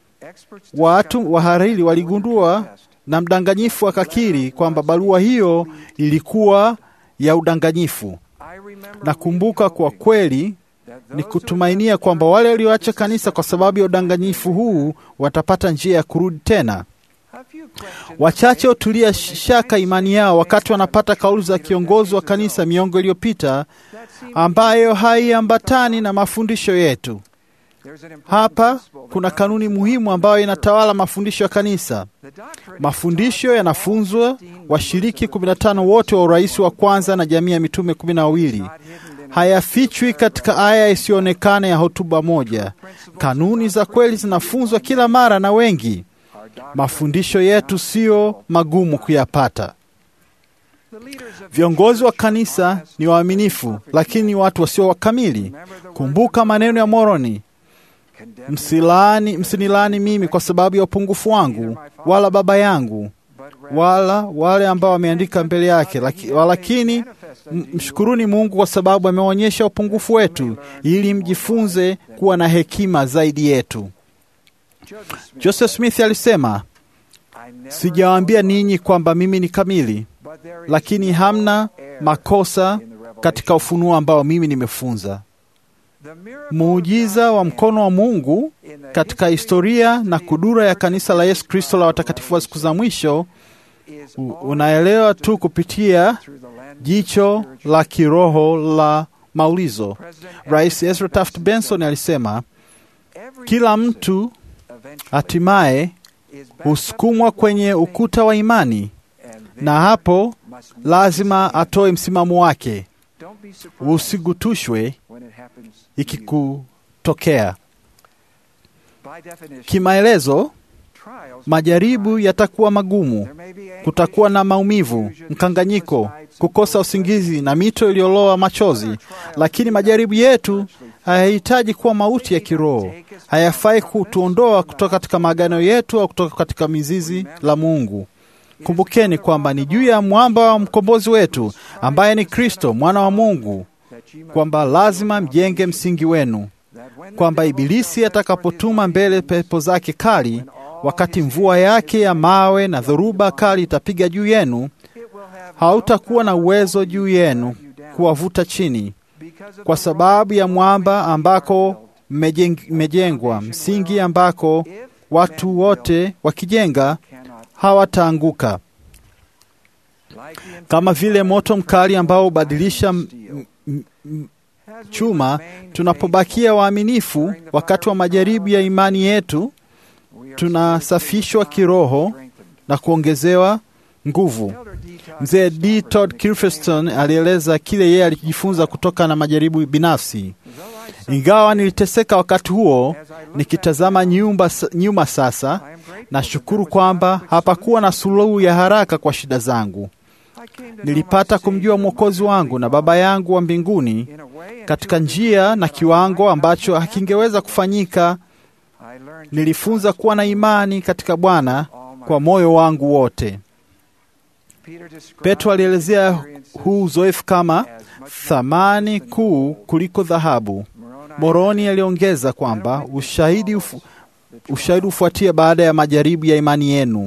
watu wahariri waligundua na mdanganyifu akakiri kwamba barua hiyo ilikuwa ya udanganyifu. Nakumbuka kwa kweli ni kutumainia kwamba wale walioacha kanisa kwa sababu ya udanganyifu huu watapata njia ya kurudi tena. Wachache hutulia shaka imani yao wakati wanapata kauli za kiongozi wa kanisa miongo iliyopita ambayo haiambatani na mafundisho yetu. Hapa kuna kanuni muhimu ambayo inatawala mafundisho ya kanisa. Mafundisho yanafunzwa washiriki 15 wote wa urais wa kwanza na jamii ya mitume kumi na wawili hayafichwi katika aya isiyoonekana ya hotuba moja. Kanuni za kweli zinafunzwa kila mara na wengi. Mafundisho yetu siyo magumu kuyapata. Viongozi wa kanisa ni waaminifu, lakini watu wasio wakamili. Kumbuka maneno ya Moroni, msilaani, msinilaani mimi kwa sababu ya upungufu wangu, wala baba yangu, wala wale ambao wameandika mbele yake, laki, walakini mshukuruni Mungu kwa sababu ameonyesha upungufu wetu, ili mjifunze kuwa na hekima zaidi yetu. Joseph Smith alisema, sijawaambia ninyi kwamba mimi ni kamili, lakini hamna makosa katika ufunuo ambao mimi nimefunza. Muujiza wa mkono wa Mungu katika historia na kudura ya kanisa la Yesu Kristo la watakatifu wa siku za mwisho unaelewa tu kupitia jicho la kiroho la maulizo. Rais Ezra Taft Benson alisema, kila mtu hatimaye husukumwa kwenye ukuta wa imani, na hapo lazima atoe msimamo wake. Usigutushwe ikikutokea. Kimaelezo, majaribu yatakuwa magumu, kutakuwa na maumivu, mkanganyiko, kukosa usingizi na mito iliyoloa machozi, lakini majaribu yetu hayahitaji kuwa mauti ya kiroho. Hayafai kutuondoa kutoka katika maagano yetu au kutoka katika mizizi la Mungu. Kumbukeni kwamba ni juu ya mwamba wa mkombozi wetu ambaye ni Kristo mwana wa Mungu, kwamba lazima mjenge msingi wenu, kwamba Ibilisi atakapotuma mbele pepo zake kali, wakati mvua yake ya mawe na dhoruba kali itapiga juu yenu, hautakuwa na uwezo juu yenu kuwavuta chini, kwa sababu ya mwamba ambako mmejengwa, msingi ambako watu wote wakijenga hawataanguka. Kama vile moto mkali ambao hubadilisha chuma, tunapobakia waaminifu wakati wa majaribu ya imani yetu, tunasafishwa kiroho na kuongezewa nguvu. Mzee D. Todd Kilferston alieleza kile yeye alijifunza kutoka na majaribu binafsi. Ingawa niliteseka wakati huo, nikitazama nyumba, nyuma sasa, nashukuru kwamba hapakuwa na suluhu ya haraka kwa shida zangu. Nilipata kumjua Mwokozi wangu na Baba yangu wa mbinguni katika njia na kiwango ambacho hakingeweza kufanyika. Nilifunza kuwa na imani katika Bwana kwa moyo wangu wote. Petro alielezea huu uzoefu kama thamani kuu kuliko dhahabu. Moroni aliongeza kwamba ushahidi ufu, ushahidi hufuatia baada ya majaribu ya imani yenu.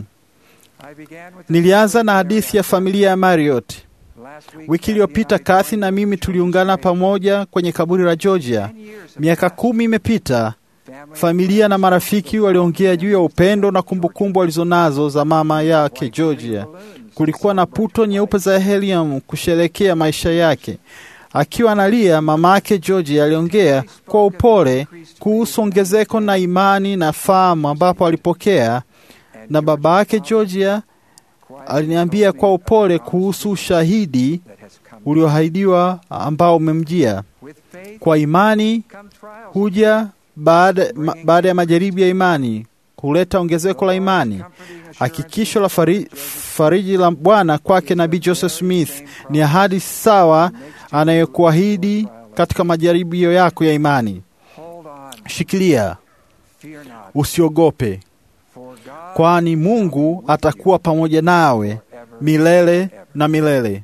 Nilianza na hadithi ya familia ya Marriott. Wiki iliyopita Kathy na mimi tuliungana pamoja kwenye kaburi la Georgia. Miaka kumi imepita. Familia na marafiki waliongea juu ya upendo na kumbukumbu walizonazo za mama yake Georgia. Kulikuwa na puto nyeupe za helium kusherekea maisha yake. Akiwa analia, mama yake Georgia aliongea kwa upole kuhusu ongezeko na imani na fahamu ambapo alipokea, na baba yake Georgia aliniambia kwa upole kuhusu ushahidi ulioahidiwa ambao umemjia. Kwa imani huja baada, ma, baada ya majaribu ya imani huleta ongezeko la imani. Hakikisho la fari, fariji la Bwana kwake Nabii Joseph Smith ni ahadi sawa anayokuahidi katika majaribio yako ya imani. Shikilia, usiogope, kwani Mungu atakuwa pamoja nawe milele na milele.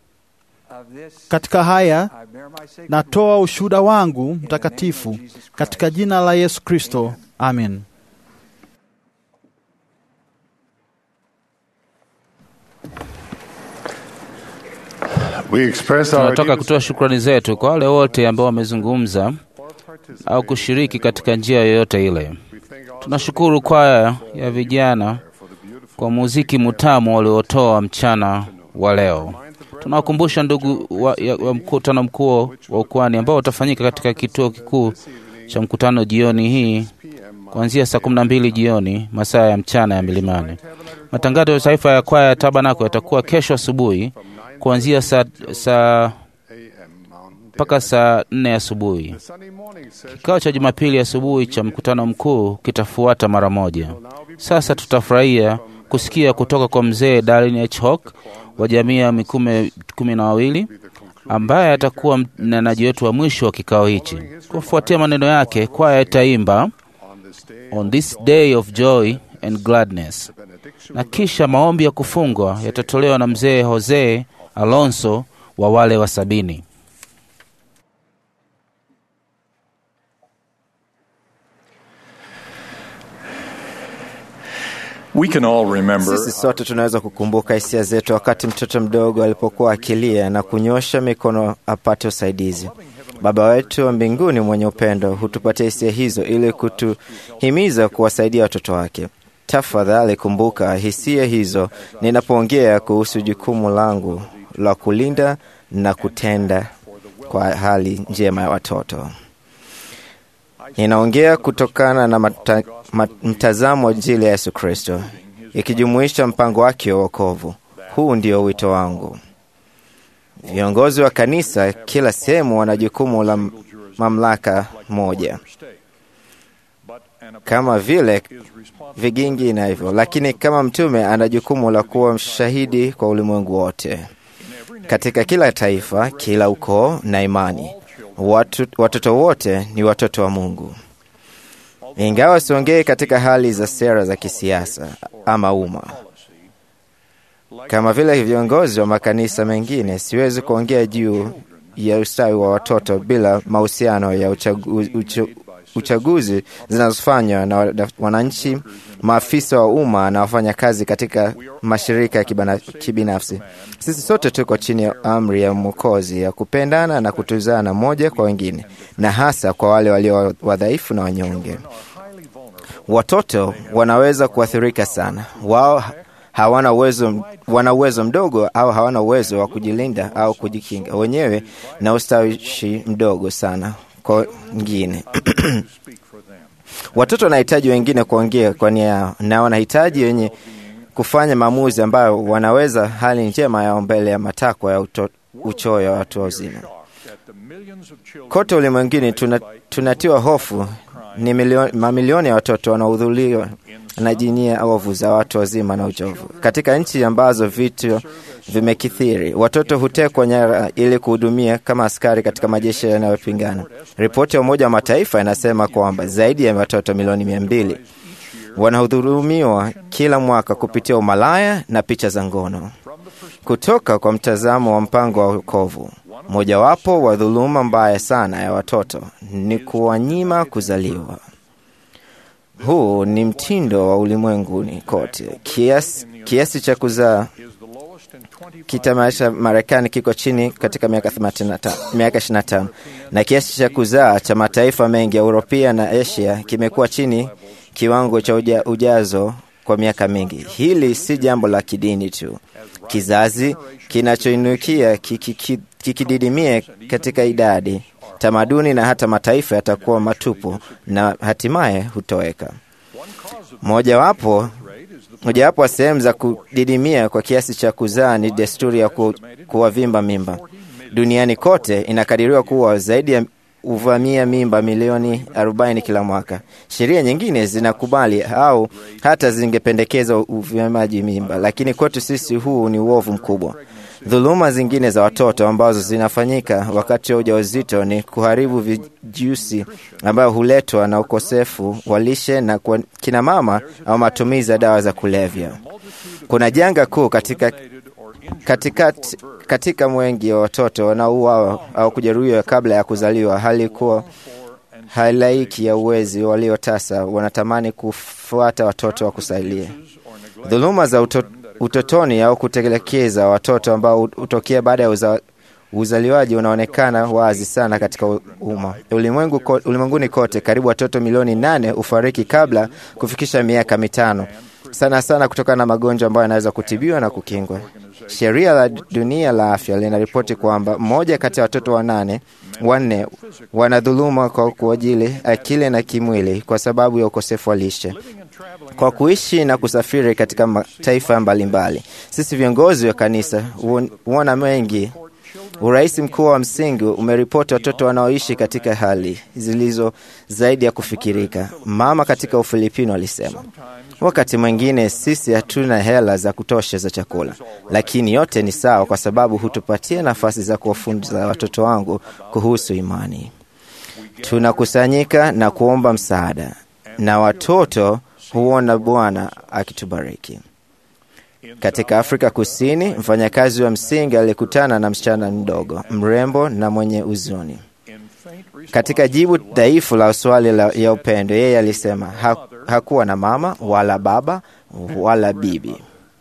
Katika haya natoa ushuhuda wangu mtakatifu katika jina la Yesu Kristo, amen. Tunataka kutoa shukrani zetu kwa wale wote ambao wamezungumza au kushiriki katika njia yoyote ile. Tunashukuru kwaya ya vijana kwa muziki mutamu waliotoa mchana wa leo. Tunawakumbusha ndugu wa, ya, wa mkutano mkuu wa ukwani ambao utafanyika katika kituo kikuu cha mkutano jioni hii kuanzia saa kumi na mbili jioni masaa ya mchana ya milimani. Matangazo ya taifa ya kwaya ya Tabanako yatakuwa kesho asubuhi kuanzia saa saa mpaka saa nne asubuhi. Kikao cha Jumapili asubuhi cha mkutano mkuu kitafuata mara moja. Sasa tutafurahia kusikia kutoka kwa mzee Darlin H. Hawk wa jamii ya mikume kumi na wawili ambaye atakuwa mnenaji wetu wa mwisho wa kikao hichi. Kufuatia maneno yake, kwaya itaimba on this day of joy and gladness, na kisha maombi ya kufungwa yatatolewa na mzee Jose Alonso wa wale wa sabini. We can all remember Sisi sote tunaweza kukumbuka hisia zetu wakati mtoto mdogo alipokuwa akilia na kunyosha mikono apate usaidizi. Baba wetu wa mbinguni mwenye upendo hutupatia hisia hizo ili kutuhimiza kuwasaidia watoto wake. Tafadhali kumbuka hisia hizo ninapoongea kuhusu jukumu langu la kulinda na kutenda kwa hali njema ya watoto. Ninaongea kutokana na mata, mat, mtazamo wa Injili ya Yesu Kristo, ikijumuisha mpango wake wa wokovu. Huu ndio wito wangu. Viongozi wa kanisa kila sehemu wana jukumu la mamlaka moja kama vile vigingi na hivyo, lakini kama mtume ana jukumu la kuwa shahidi kwa ulimwengu wote, katika kila taifa, kila ukoo na imani. Watu, watoto wote ni watoto wa Mungu. Ingawa siongei katika hali za sera za kisiasa ama umma, kama vile viongozi wa makanisa mengine, siwezi kuongea juu ya ustawi wa watoto bila mahusiano ya uchagu, uchu, uchaguzi zinazofanywa na wananchi, maafisa wa umma na wafanyakazi katika mashirika ya kibana, kibinafsi. Sisi sote tuko chini ya amri ya Mwokozi ya kupendana na kutuzana moja kwa wengine, na hasa kwa wale walio wadhaifu na wanyonge. Watoto wanaweza kuathirika sana. Wao hawana uwezo, wana uwezo mdogo au hawana uwezo wa kujilinda au kujikinga wenyewe na ustawishi mdogo sana kwa wengine. Watoto wanahitaji wengine kuongea kwa nia yao, na wanahitaji wenye kufanya maamuzi ambayo wanaweza hali njema yao mbele ya matakwa ya uto, uchoyo wa watu wazima. Kote ulimwenguni tuna, tunatiwa hofu ni milioni, mamilioni ya watoto wanaohudhuriwa na jinia ovu za watu wazima na uchovu. Katika nchi ambazo vitu vimekithiri, watoto hutekwa nyara ili kuhudumia kama askari katika majeshi yanayopingana. Ripoti ya Umoja wa Mataifa inasema kwamba zaidi ya watoto milioni mia mbili wanahudhurumiwa kila mwaka kupitia umalaya na picha za ngono. Kutoka kwa mtazamo wa mpango wa wokovu, mojawapo wa dhuluma mbaya sana ya watoto ni kuwanyima kuzaliwa. Huu ni mtindo wa ulimwenguni kote. Kiasi, kiasi cha kuzaa kitamaisha Marekani kiko chini katika miaka 25 na kiasi cha kuzaa cha mataifa mengi ya Uropia na Asia kimekuwa chini kiwango cha uja, ujazo kwa miaka mingi. Hili si jambo la kidini tu. Kizazi kinachoinukia kikididimia katika idadi, tamaduni na hata mataifa yatakuwa matupu na hatimaye hutoweka. Mojawapo mojawapo wa sehemu za kudidimia kwa kiasi cha kuzaa ni desturi ya ku, kuwavimba mimba. Duniani kote inakadiriwa kuwa zaidi ya uvamia mimba milioni 40 kila mwaka. Sheria nyingine zinakubali au hata zingependekeza uvimaji mimba, lakini kwetu sisi huu ni uovu mkubwa. Dhuluma zingine za watoto ambazo zinafanyika wakati wa ujauzito ni kuharibu vijusi ambayo huletwa na ukosefu wa lishe na kwa kina mama au matumizi ya dawa za kulevya. Kuna janga kuu katika katika, katika mwengi wa watoto wanaouawa au kujeruhiwa kabla ya kuzaliwa, hali kuwa halaiki ya uwezi waliotasa wanatamani kufuata watoto wa kusailia. Dhuluma za uto, utotoni au kutelekeza watoto ambao hutokea baada ya uza, uzaliwaji unaonekana wazi sana katika umma ulimwengu. Ulimwenguni kote karibu watoto milioni nane hufariki kabla kufikisha miaka mitano, sana sana kutokana na magonjwa ambayo yanaweza kutibiwa na kukingwa. Sheria la dunia la afya linaripoti kwamba mmoja kati ya watoto wanane wanne wanadhuluma kwa kuajili akili na kimwili kwa sababu ya ukosefu wa lishe. Kwa kuishi na kusafiri katika mataifa mbalimbali, sisi viongozi wa kanisa huona mengi. Urais mkuu wa msingi umeripoti watoto wanaoishi katika hali zilizo zaidi ya kufikirika. Mama katika Ufilipino alisema, wakati mwingine sisi hatuna hela za kutosha za chakula, lakini yote ni sawa, kwa sababu hutupatia nafasi za kuwafunza watoto wangu kuhusu imani. Tunakusanyika na kuomba msaada, na watoto huona Bwana akitubariki. Katika Afrika Kusini, mfanyakazi wa msingi alikutana na msichana mdogo mrembo na mwenye huzuni. Katika jibu dhaifu la swali la ya upendo, yeye alisema ha, hakuwa na mama wala baba wala bibi,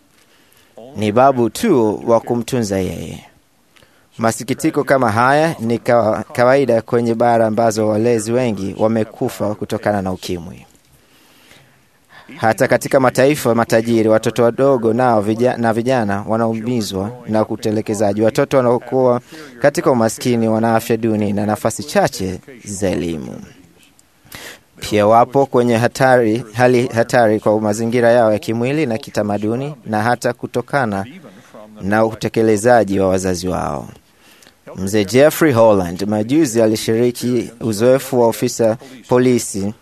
ni babu tu wa kumtunza yeye. Masikitiko kama haya ni kawaida kwenye bara ambazo walezi wengi wamekufa kutokana na ukimwi. Hata katika mataifa matajiri, watoto wadogo nao vijana, na vijana wanaumizwa na utelekezaji. Watoto wanaokuwa katika umaskini wana afya duni na nafasi chache za elimu. Pia wapo kwenye hatari, hali hatari kwa mazingira yao ya kimwili na kitamaduni, na hata kutokana na utekelezaji wa wazazi wao. Mzee Jeffrey Holland majuzi alishiriki uzoefu wa ofisa polisi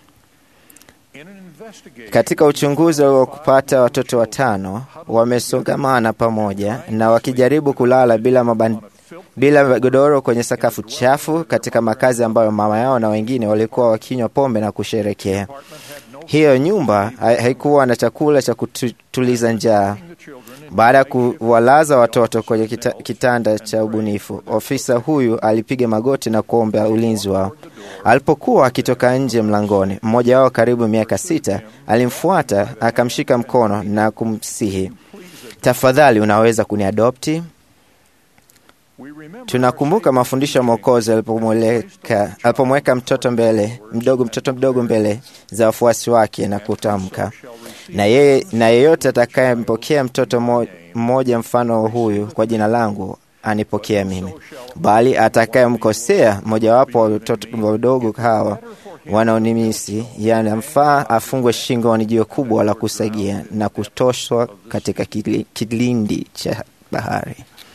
katika uchunguzi wa kupata watoto watano wamesongamana pamoja na wakijaribu kulala bila maban, bila godoro kwenye sakafu chafu katika makazi ambayo mama yao na wengine walikuwa wakinywa pombe na kusherekea. Hiyo nyumba haikuwa na chakula cha kutuliza njaa. Baada ya kuwalaza watoto kwenye kita, kitanda cha ubunifu, ofisa huyu alipiga magoti na kuomba ulinzi wao. Alipokuwa akitoka nje mlangoni, mmoja wao karibu miaka sita alimfuata akamshika mkono na kumsihi, tafadhali, unaweza kuniadopti? Tunakumbuka mafundisho ya Mwokozi alipomweka mtoto mbele mdogo mtoto mdogo mbele za wafuasi wake na kutamka, na yeye na yeyote atakayempokea mtoto mmoja mfano huyu kwa jina langu anipokea mimi, bali atakayemkosea mojawapo wa watoto wadogo hawa wanaonimisi, yanamfaa afungwe shingoni jiwe kubwa la kusagia na kutoshwa katika kilindi cha bahari.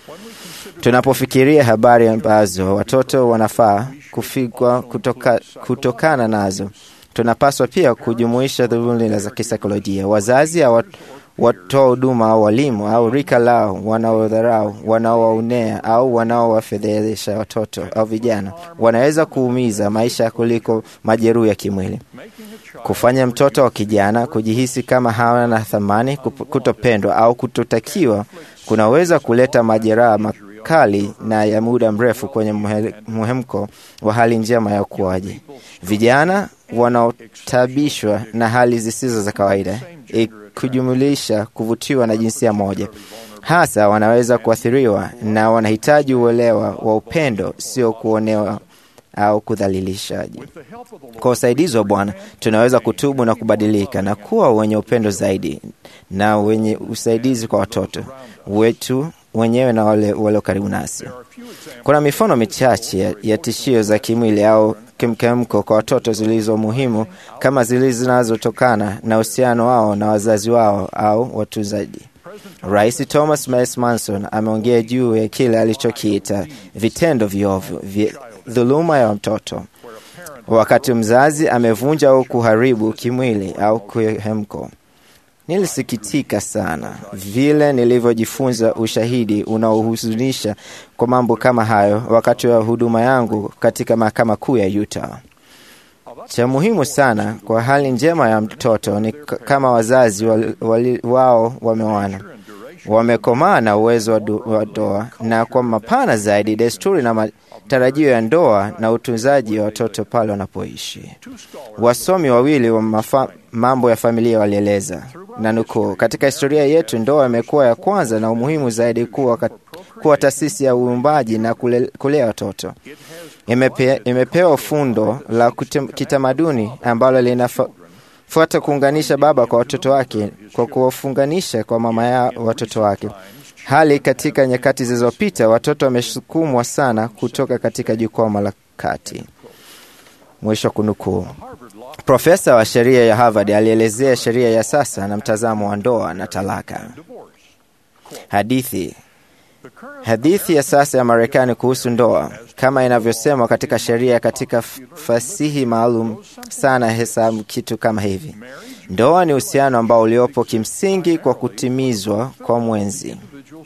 Tunapofikiria habari ambazo watoto wanafaa kufikwa kutoka, kutokana nazo, tunapaswa pia kujumuisha dhuluma za kisaikolojia. Wazazi au watoa huduma au walimu au rika lao wanaodharau, wanaowaonea au wanaowafedhehesha watoto au vijana wanaweza kuumiza maisha kuliko majeruhi ya kimwili. Kufanya mtoto wa kijana kujihisi kama hana thamani, kutopendwa au kutotakiwa kunaweza kuleta majeraha makali na ya muda mrefu kwenye muhemko wa hali njema ya ukuaji. Vijana wanaotabishwa na hali zisizo za kawaida kujumulisha kuvutiwa na jinsia moja hasa wanaweza kuathiriwa na wanahitaji uelewa wa upendo, sio kuonewa au kudhalilishaji. Kwa usaidizi wa Bwana tunaweza kutubu na kubadilika na kuwa wenye upendo zaidi na wenye usaidizi kwa watoto wetu wenyewe na wale walio karibu nasi. Kuna mifano michache ya, ya tishio za kimwili au kimkemko kwa watoto zilizo muhimu kama zile zinazotokana na uhusiano wao na wazazi wao au watunzaji. Rais Thomas Miles Manson ameongea juu ya kile alichokiita vitendo viovu vya dhuluma ya mtoto, wakati mzazi amevunja au kuharibu kimwili au kihemko. Nilisikitika sana vile nilivyojifunza ushahidi unaohuzunisha kwa mambo kama hayo wakati wa huduma yangu katika mahakama kuu ya Utah. Cha muhimu sana kwa hali njema ya mtoto ni kama wazazi wali, wali, wao wamewana wamekomaa na uwezo wa ndoa, na kwa mapana zaidi desturi na matarajio ya ndoa na utunzaji wa watoto pale wanapoishi. Wasomi wawili wa mafa, mambo ya familia walieleza na nukuu, katika historia yetu ndoa imekuwa ya kwanza na umuhimu zaidi kuwa, kuwa taasisi ya uumbaji na kule, kulea watoto. Imepe, imepewa fundo la kitamaduni ambalo linafuata kuunganisha baba kwa watoto wake kwa kuwafunganisha kwa mama ya watoto wake. Hali katika nyakati zilizopita, watoto wamesukumwa sana kutoka katika jukwaa la kati. Mwisho kunukuu. Profesa wa sheria ya Harvard alielezea sheria ya sasa na mtazamo wa ndoa na talaka. Hadithi hadithi ya sasa ya Marekani kuhusu ndoa kama inavyosemwa katika sheria katika fasihi maalum sana hesabu kitu kama hivi: ndoa ni uhusiano ambao uliopo kimsingi kwa kutimizwa kwa mwenzi.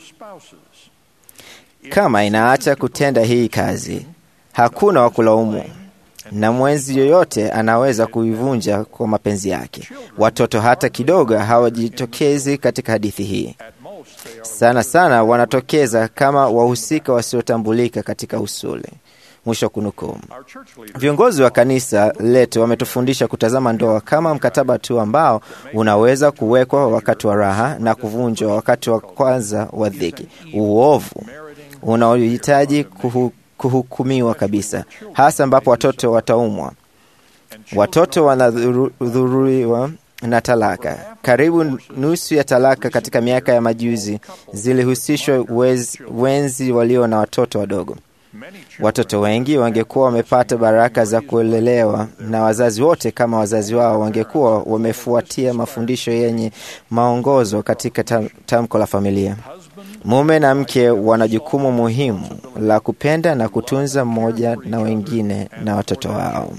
Kama inaacha kutenda hii kazi, hakuna wa kulaumu na mwenzi yoyote anaweza kuivunja kwa mapenzi yake. Watoto hata kidogo hawajitokezi katika hadithi hii. Sana sana wanatokeza kama wahusika wasiotambulika katika usuli. Mwisho kunukuu. Viongozi wa kanisa letu wametufundisha kutazama ndoa kama mkataba tu ambao unaweza kuwekwa wakati wa raha na kuvunjwa wakati wa kwanza wa dhiki, uovu unaohitaji kuhu, kuhukumiwa kabisa, hasa ambapo watoto wataumwa. Watoto wanadhuriwa na talaka. Karibu nusu ya talaka katika miaka ya majuzi zilihusishwa wenzi walio na watoto wadogo. Watoto wengi wangekuwa wamepata baraka za kulelewa na wazazi wote kama wazazi wao wangekuwa wamefuatia mafundisho yenye maongozo katika tam, tamko la familia. Mume na mke wana jukumu muhimu la kupenda na kutunza mmoja na wengine na watoto wao.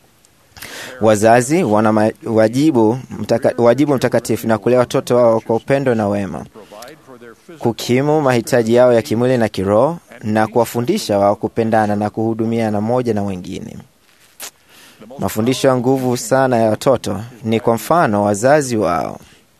Wazazi wana ma- wajibu, mtaka, wajibu mtakatifu na kulea watoto wao kwa upendo na wema, kukimu mahitaji yao ya kimwili na kiroho, na kuwafundisha wao kupendana na kuhudumiana moja na wengine. Mafundisho ya nguvu sana ya watoto ni kwa mfano wazazi wao.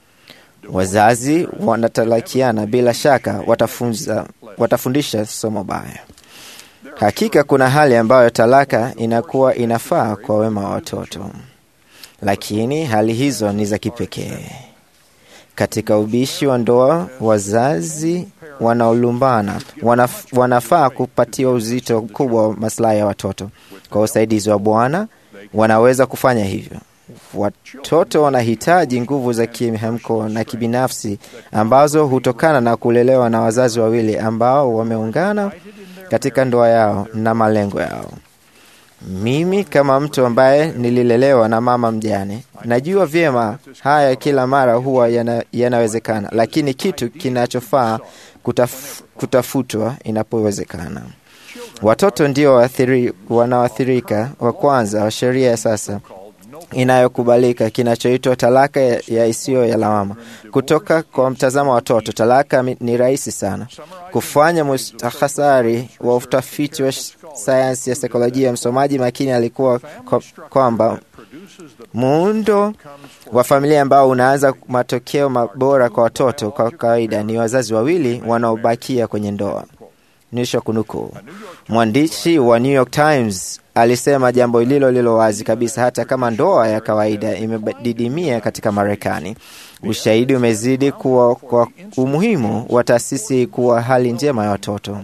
Wazazi wanatalakiana, bila shaka watafunza, watafundisha somo baya. Hakika kuna hali ambayo talaka inakuwa inafaa kwa wema wa watoto, lakini hali hizo ni za kipekee. Katika ubishi wa ndoa, wazazi wanaolumbana wanaf, wanafaa kupatiwa uzito mkubwa wa maslahi ya watoto. Kwa usaidizi wa Bwana wanaweza kufanya hivyo. Watoto wanahitaji nguvu za kimhemko na kibinafsi ambazo hutokana na kulelewa na wazazi wawili ambao wameungana katika ndoa yao na malengo yao. Mimi kama mtu ambaye nililelewa na mama mjane, najua vyema haya kila mara huwa yana, yanawezekana, lakini kitu kinachofaa kutaf, kutafutwa inapowezekana. Watoto ndio waathiri, wanaoathirika wa kwanza wa sheria ya sasa inayokubalika kinachoitwa talaka ya, ya isiyo ya lawama. Kutoka kwa mtazamo wa watoto, talaka mi- ni rahisi sana. Kufanya mustakasari wa utafiti wa sh- sayansi ya saikolojia, msomaji makini alikuwa kwa- kwamba muundo wa familia ambao unaanza matokeo mabora kwa watoto kwa kawaida ni wazazi wawili wanaobakia kwenye ndoa. Mwisho kunukuu. Mwandishi wa New York Times alisema jambo lilo lilo wazi kabisa, hata kama ndoa ya kawaida imedidimia katika Marekani, ushahidi umezidi kuwa kwa umuhimu wa taasisi kuwa hali njema ya watoto.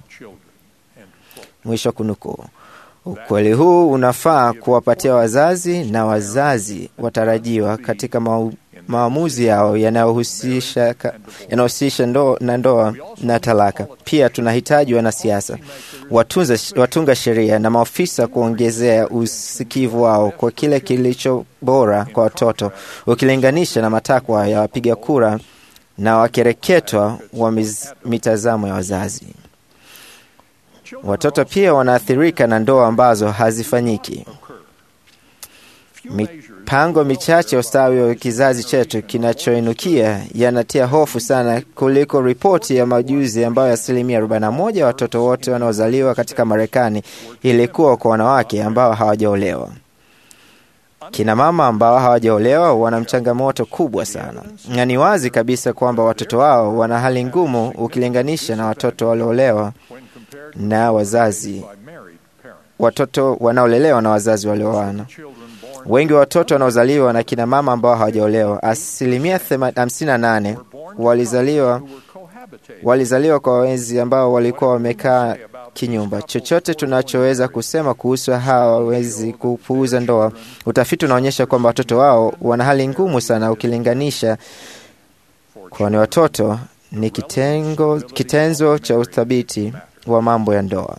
Mwisho kunukuu. Ukweli huu unafaa kuwapatia wazazi na wazazi watarajiwa katika mau, maamuzi yao yanayohusisha ka- yanayohusisha ndo, na ndoa na talaka. Pia tunahitaji wanasiasa, watunza, watunga sheria na maofisa kuongezea usikivu wao kwa kile kilicho bora kwa watoto ukilinganisha na matakwa ya wapiga kura na wakereketwa wa miz- mitazamo ya wazazi. Watoto pia wanaathirika na ndoa ambazo hazifanyiki. Mipango michache ya ustawi wa kizazi chetu kinachoinukia yanatia hofu sana kuliko ripoti ya majuzi ambayo asilimia 41 ya watoto wote wanaozaliwa katika Marekani ilikuwa kwa wanawake ambao hawajaolewa. Kina mama ambao hawajaolewa wana changamoto kubwa sana, na ni wazi kabisa kwamba watoto wao wana hali ngumu ukilinganisha na watoto walioolewa na wazazi watoto wanaolelewa na wazazi walioana. Wengi wa watoto wanaozaliwa na kina mama ambao hawajaolewa, asilimia 58 walizaliwa walizaliwa kwa wenzi ambao walikuwa wamekaa kinyumba. Chochote tunachoweza kusema kuhusu hawa wezi kupuuza ndoa, utafiti unaonyesha kwamba watoto wao wana hali ngumu sana ukilinganisha, kwani watoto ni kitengo, kitenzo cha uthabiti wa mambo ya ndoa.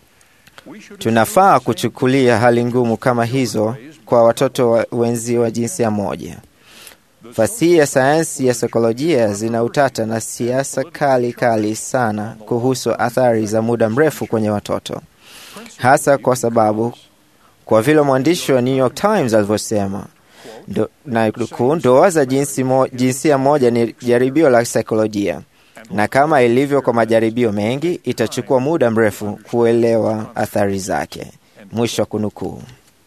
Tunafaa kuchukulia hali ngumu kama hizo kwa watoto wa wenzi wa jinsia moja. Fasihi ya sayansi ya saikolojia zina utata na siasa kali kali sana kuhusu athari za muda mrefu kwenye watoto, hasa kwa sababu, kwa vile mwandishi wa New York Times alivyosema, ndo, na nukuu, ndoa za jinsi mo, jinsia moja ni jaribio la saikolojia na kama ilivyo kwa majaribio mengi, itachukua muda mrefu kuelewa athari zake. Mwisho wa kunukuu.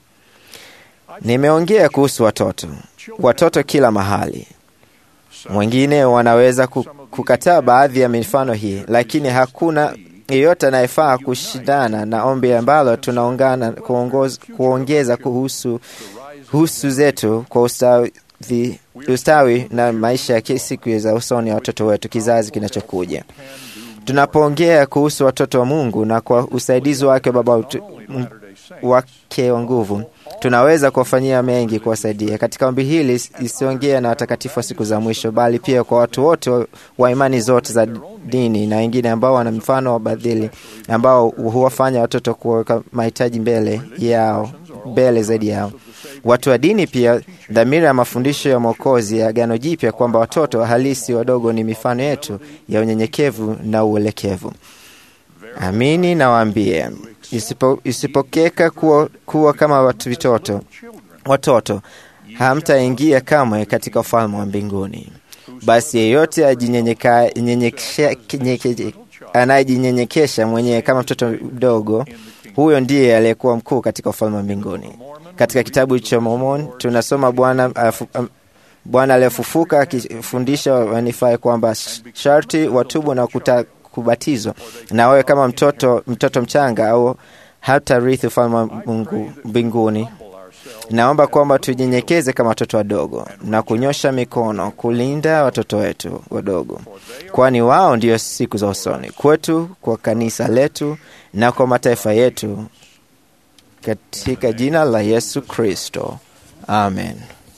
Nimeongea kuhusu watoto, watoto kila mahali. Mwingine wanaweza ku- kukataa baadhi ya mifano hii, lakini hakuna yeyote anayefaa kushindana na ombi ambalo tunaungana kuongoz, kuongeza kuhusu husu zetu kwa ustawi, ustawi na maisha ya siku za usoni ya watoto wetu, kizazi kinachokuja. Tunapoongea kuhusu watoto wa Mungu na kwa usaidizi wake Baba utu, m- wake wa nguvu, tunaweza kuwafanyia mengi kuwasaidia. Katika ombi hili isiongea na watakatifu wa siku za mwisho, bali pia kwa watu wote wa- wa imani zote za dini na wengine ambao wana mfano wa badhili ambao huwafanya watoto kuweka mahitaji mbele yao mbele zaidi yao. Watu wa dini pia, dhamira ya mafundisho ya Mwokozi ya Agano Jipya kwamba watoto halisi wadogo ni mifano yetu ya unyenyekevu na uelekevu. Amini nawaambie, isipo, isipokeka kuwa, kuwa kama watu vitoto watoto hamtaingia kamwe katika ufalme wa mbinguni. Basi yeyote ajinyenyeka- nyenyekesha- kinye- anayejinyenyekesha mwenyewe kama mtoto mdogo, huyo ndiye aliyekuwa mkuu katika ufalme wa mbinguni. Katika kitabu cha Mormon tunasoma Bwana afu- am- Bwana aliyefufuka akifundisha wanifai kwamba sharti watubu na kuta, kubatizwa na wawe kama mtoto, mtoto mchanga au hata rithi ufalme wa Mungu mbinguni. Naomba kwamba tujinyenyekeze kama watoto wadogo na kunyosha mikono kulinda watoto wetu wadogo, kwani wao ndio siku za usoni kwetu, kwa kanisa letu na kwa mataifa yetu, katika jina la Yesu Kristo, amen.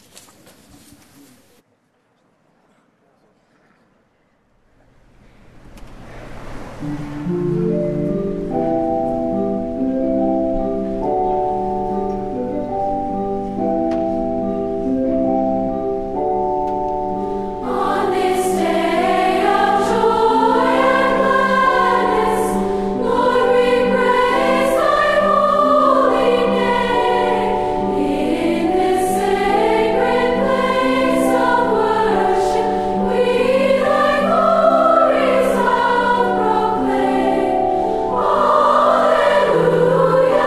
On this day of joy and gladness, Lord, we praise Thy holy name. In this sacred place of worship, we Thy glories out proclaim. Alleluia,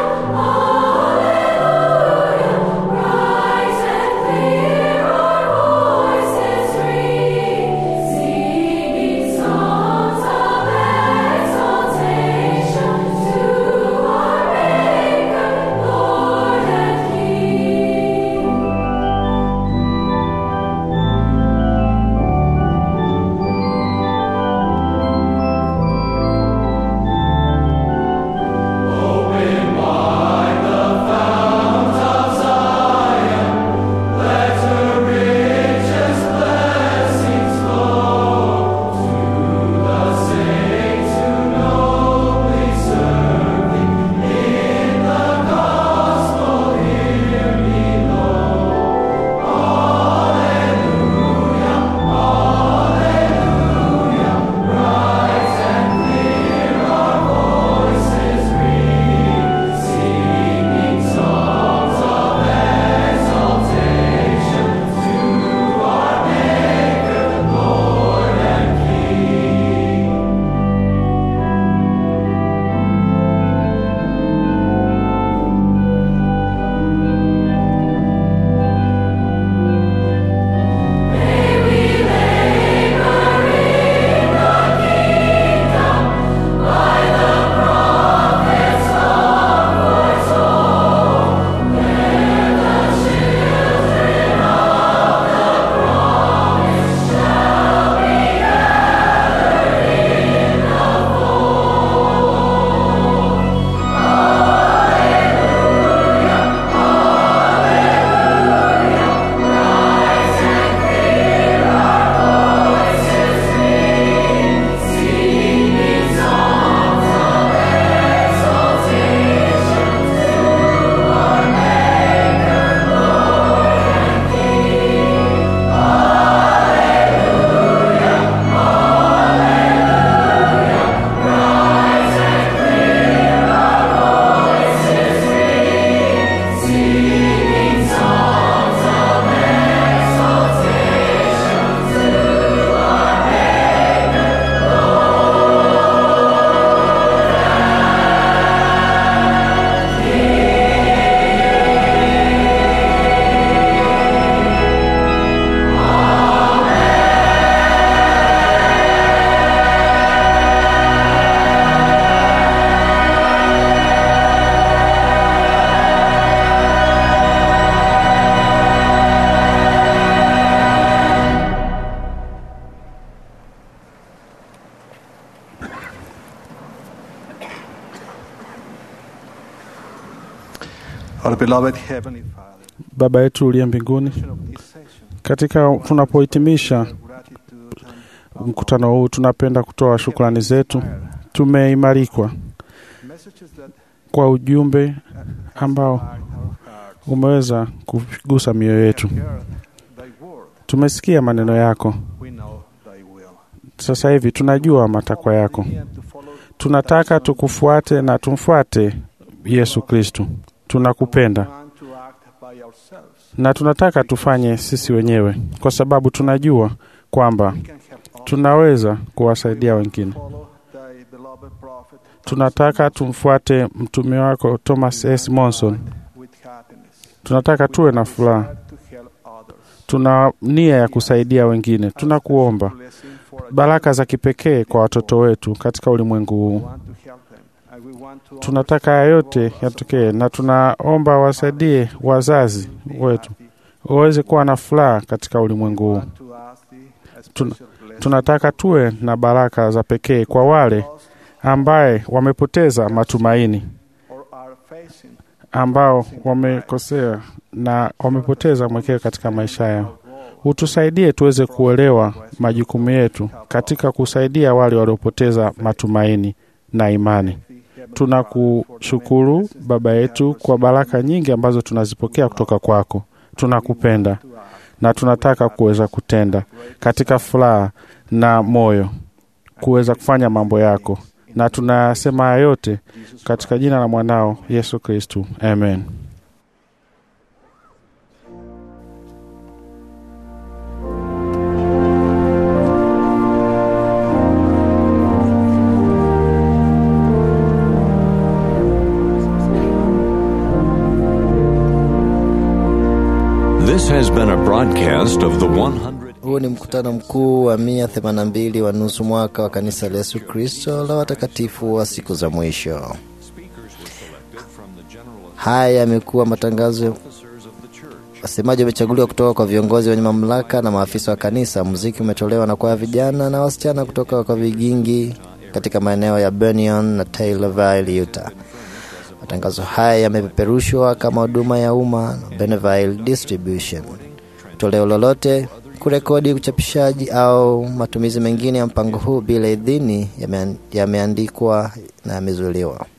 Alleluia, bright and clear our voices ring, singing songs of exaltation to our Maker, Lord and King. Open wide the fount of Zion, let her richest blessings flow to the saints who nobly serve Thee in the gospel here below. Alleluia, Alleluia, bright and clear our voices ring, singing songs of exaltation to our Maker, Lord and King. May we labor in the kingdom by the prophets of foretold. There the children of the promise shall be gathered in the fold. Alleluia, Alleluia, bright and clear our voices ring, singing songs of exaltation to our Maker, Lord and King. Alleluia, Alleluia, bright and clear our voices ring, singing songs of exaltation to our Maker, Our beloved Heavenly Father, Baba yetu uliye mbinguni, katika tunapohitimisha mkutano huu, tunapenda kutoa shukrani zetu. Tumeimarikwa kwa ujumbe ambao umeweza kugusa mioyo yetu. Tumesikia maneno yako, sasa hivi tunajua matakwa yako. Tunataka tukufuate na tumfuate Yesu Kristu. Tunakupenda na tunataka tufanye sisi wenyewe, kwa sababu tunajua kwamba tunaweza kuwasaidia wengine. Tunataka tumfuate mtume wako Thomas S. Monson. Tunataka tuwe na furaha, tuna nia ya kusaidia wengine. Tunakuomba baraka za kipekee kwa watoto wetu katika ulimwengu huu. Tunataka haya yote yatokee, na tunaomba wasaidie wazazi wetu waweze kuwa na furaha katika ulimwengu huu. Tuna, tunataka tuwe na baraka za pekee kwa wale ambaye wamepoteza matumaini, ambao wamekosea na wamepoteza mwelekeo katika maisha yao. Utusaidie tuweze kuelewa majukumu yetu katika kusaidia wale waliopoteza matumaini na imani. Tunakushukuru Baba yetu kwa baraka nyingi ambazo tunazipokea kutoka kwako. Tunakupenda na tunataka kuweza kutenda katika furaha na moyo, kuweza kufanya mambo yako, na tunasema haya yote katika jina la mwanao Yesu Kristu, amen. This has been a broadcast of the 100. Huu ni mkutano mkuu wa 182 wa nusu mwaka wa kanisa la Yesu Kristo la watakatifu wa siku za mwisho. Haya yamekuwa matangazo. Wasemaji wamechaguliwa kutoka kwa viongozi wenye mamlaka na maafisa wa kanisa. Muziki umetolewa na kwaya vijana na wasichana kutoka kwa vigingi katika maeneo ya Bernion na Taylorville, Utah. Matangazo haya yamepeperushwa kama huduma ya umma na Bonneville Distribution. Toleo lolote, kurekodi, uchapishaji au matumizi mengine ya mpango huu bila idhini yameandikwa na yamezuiliwa.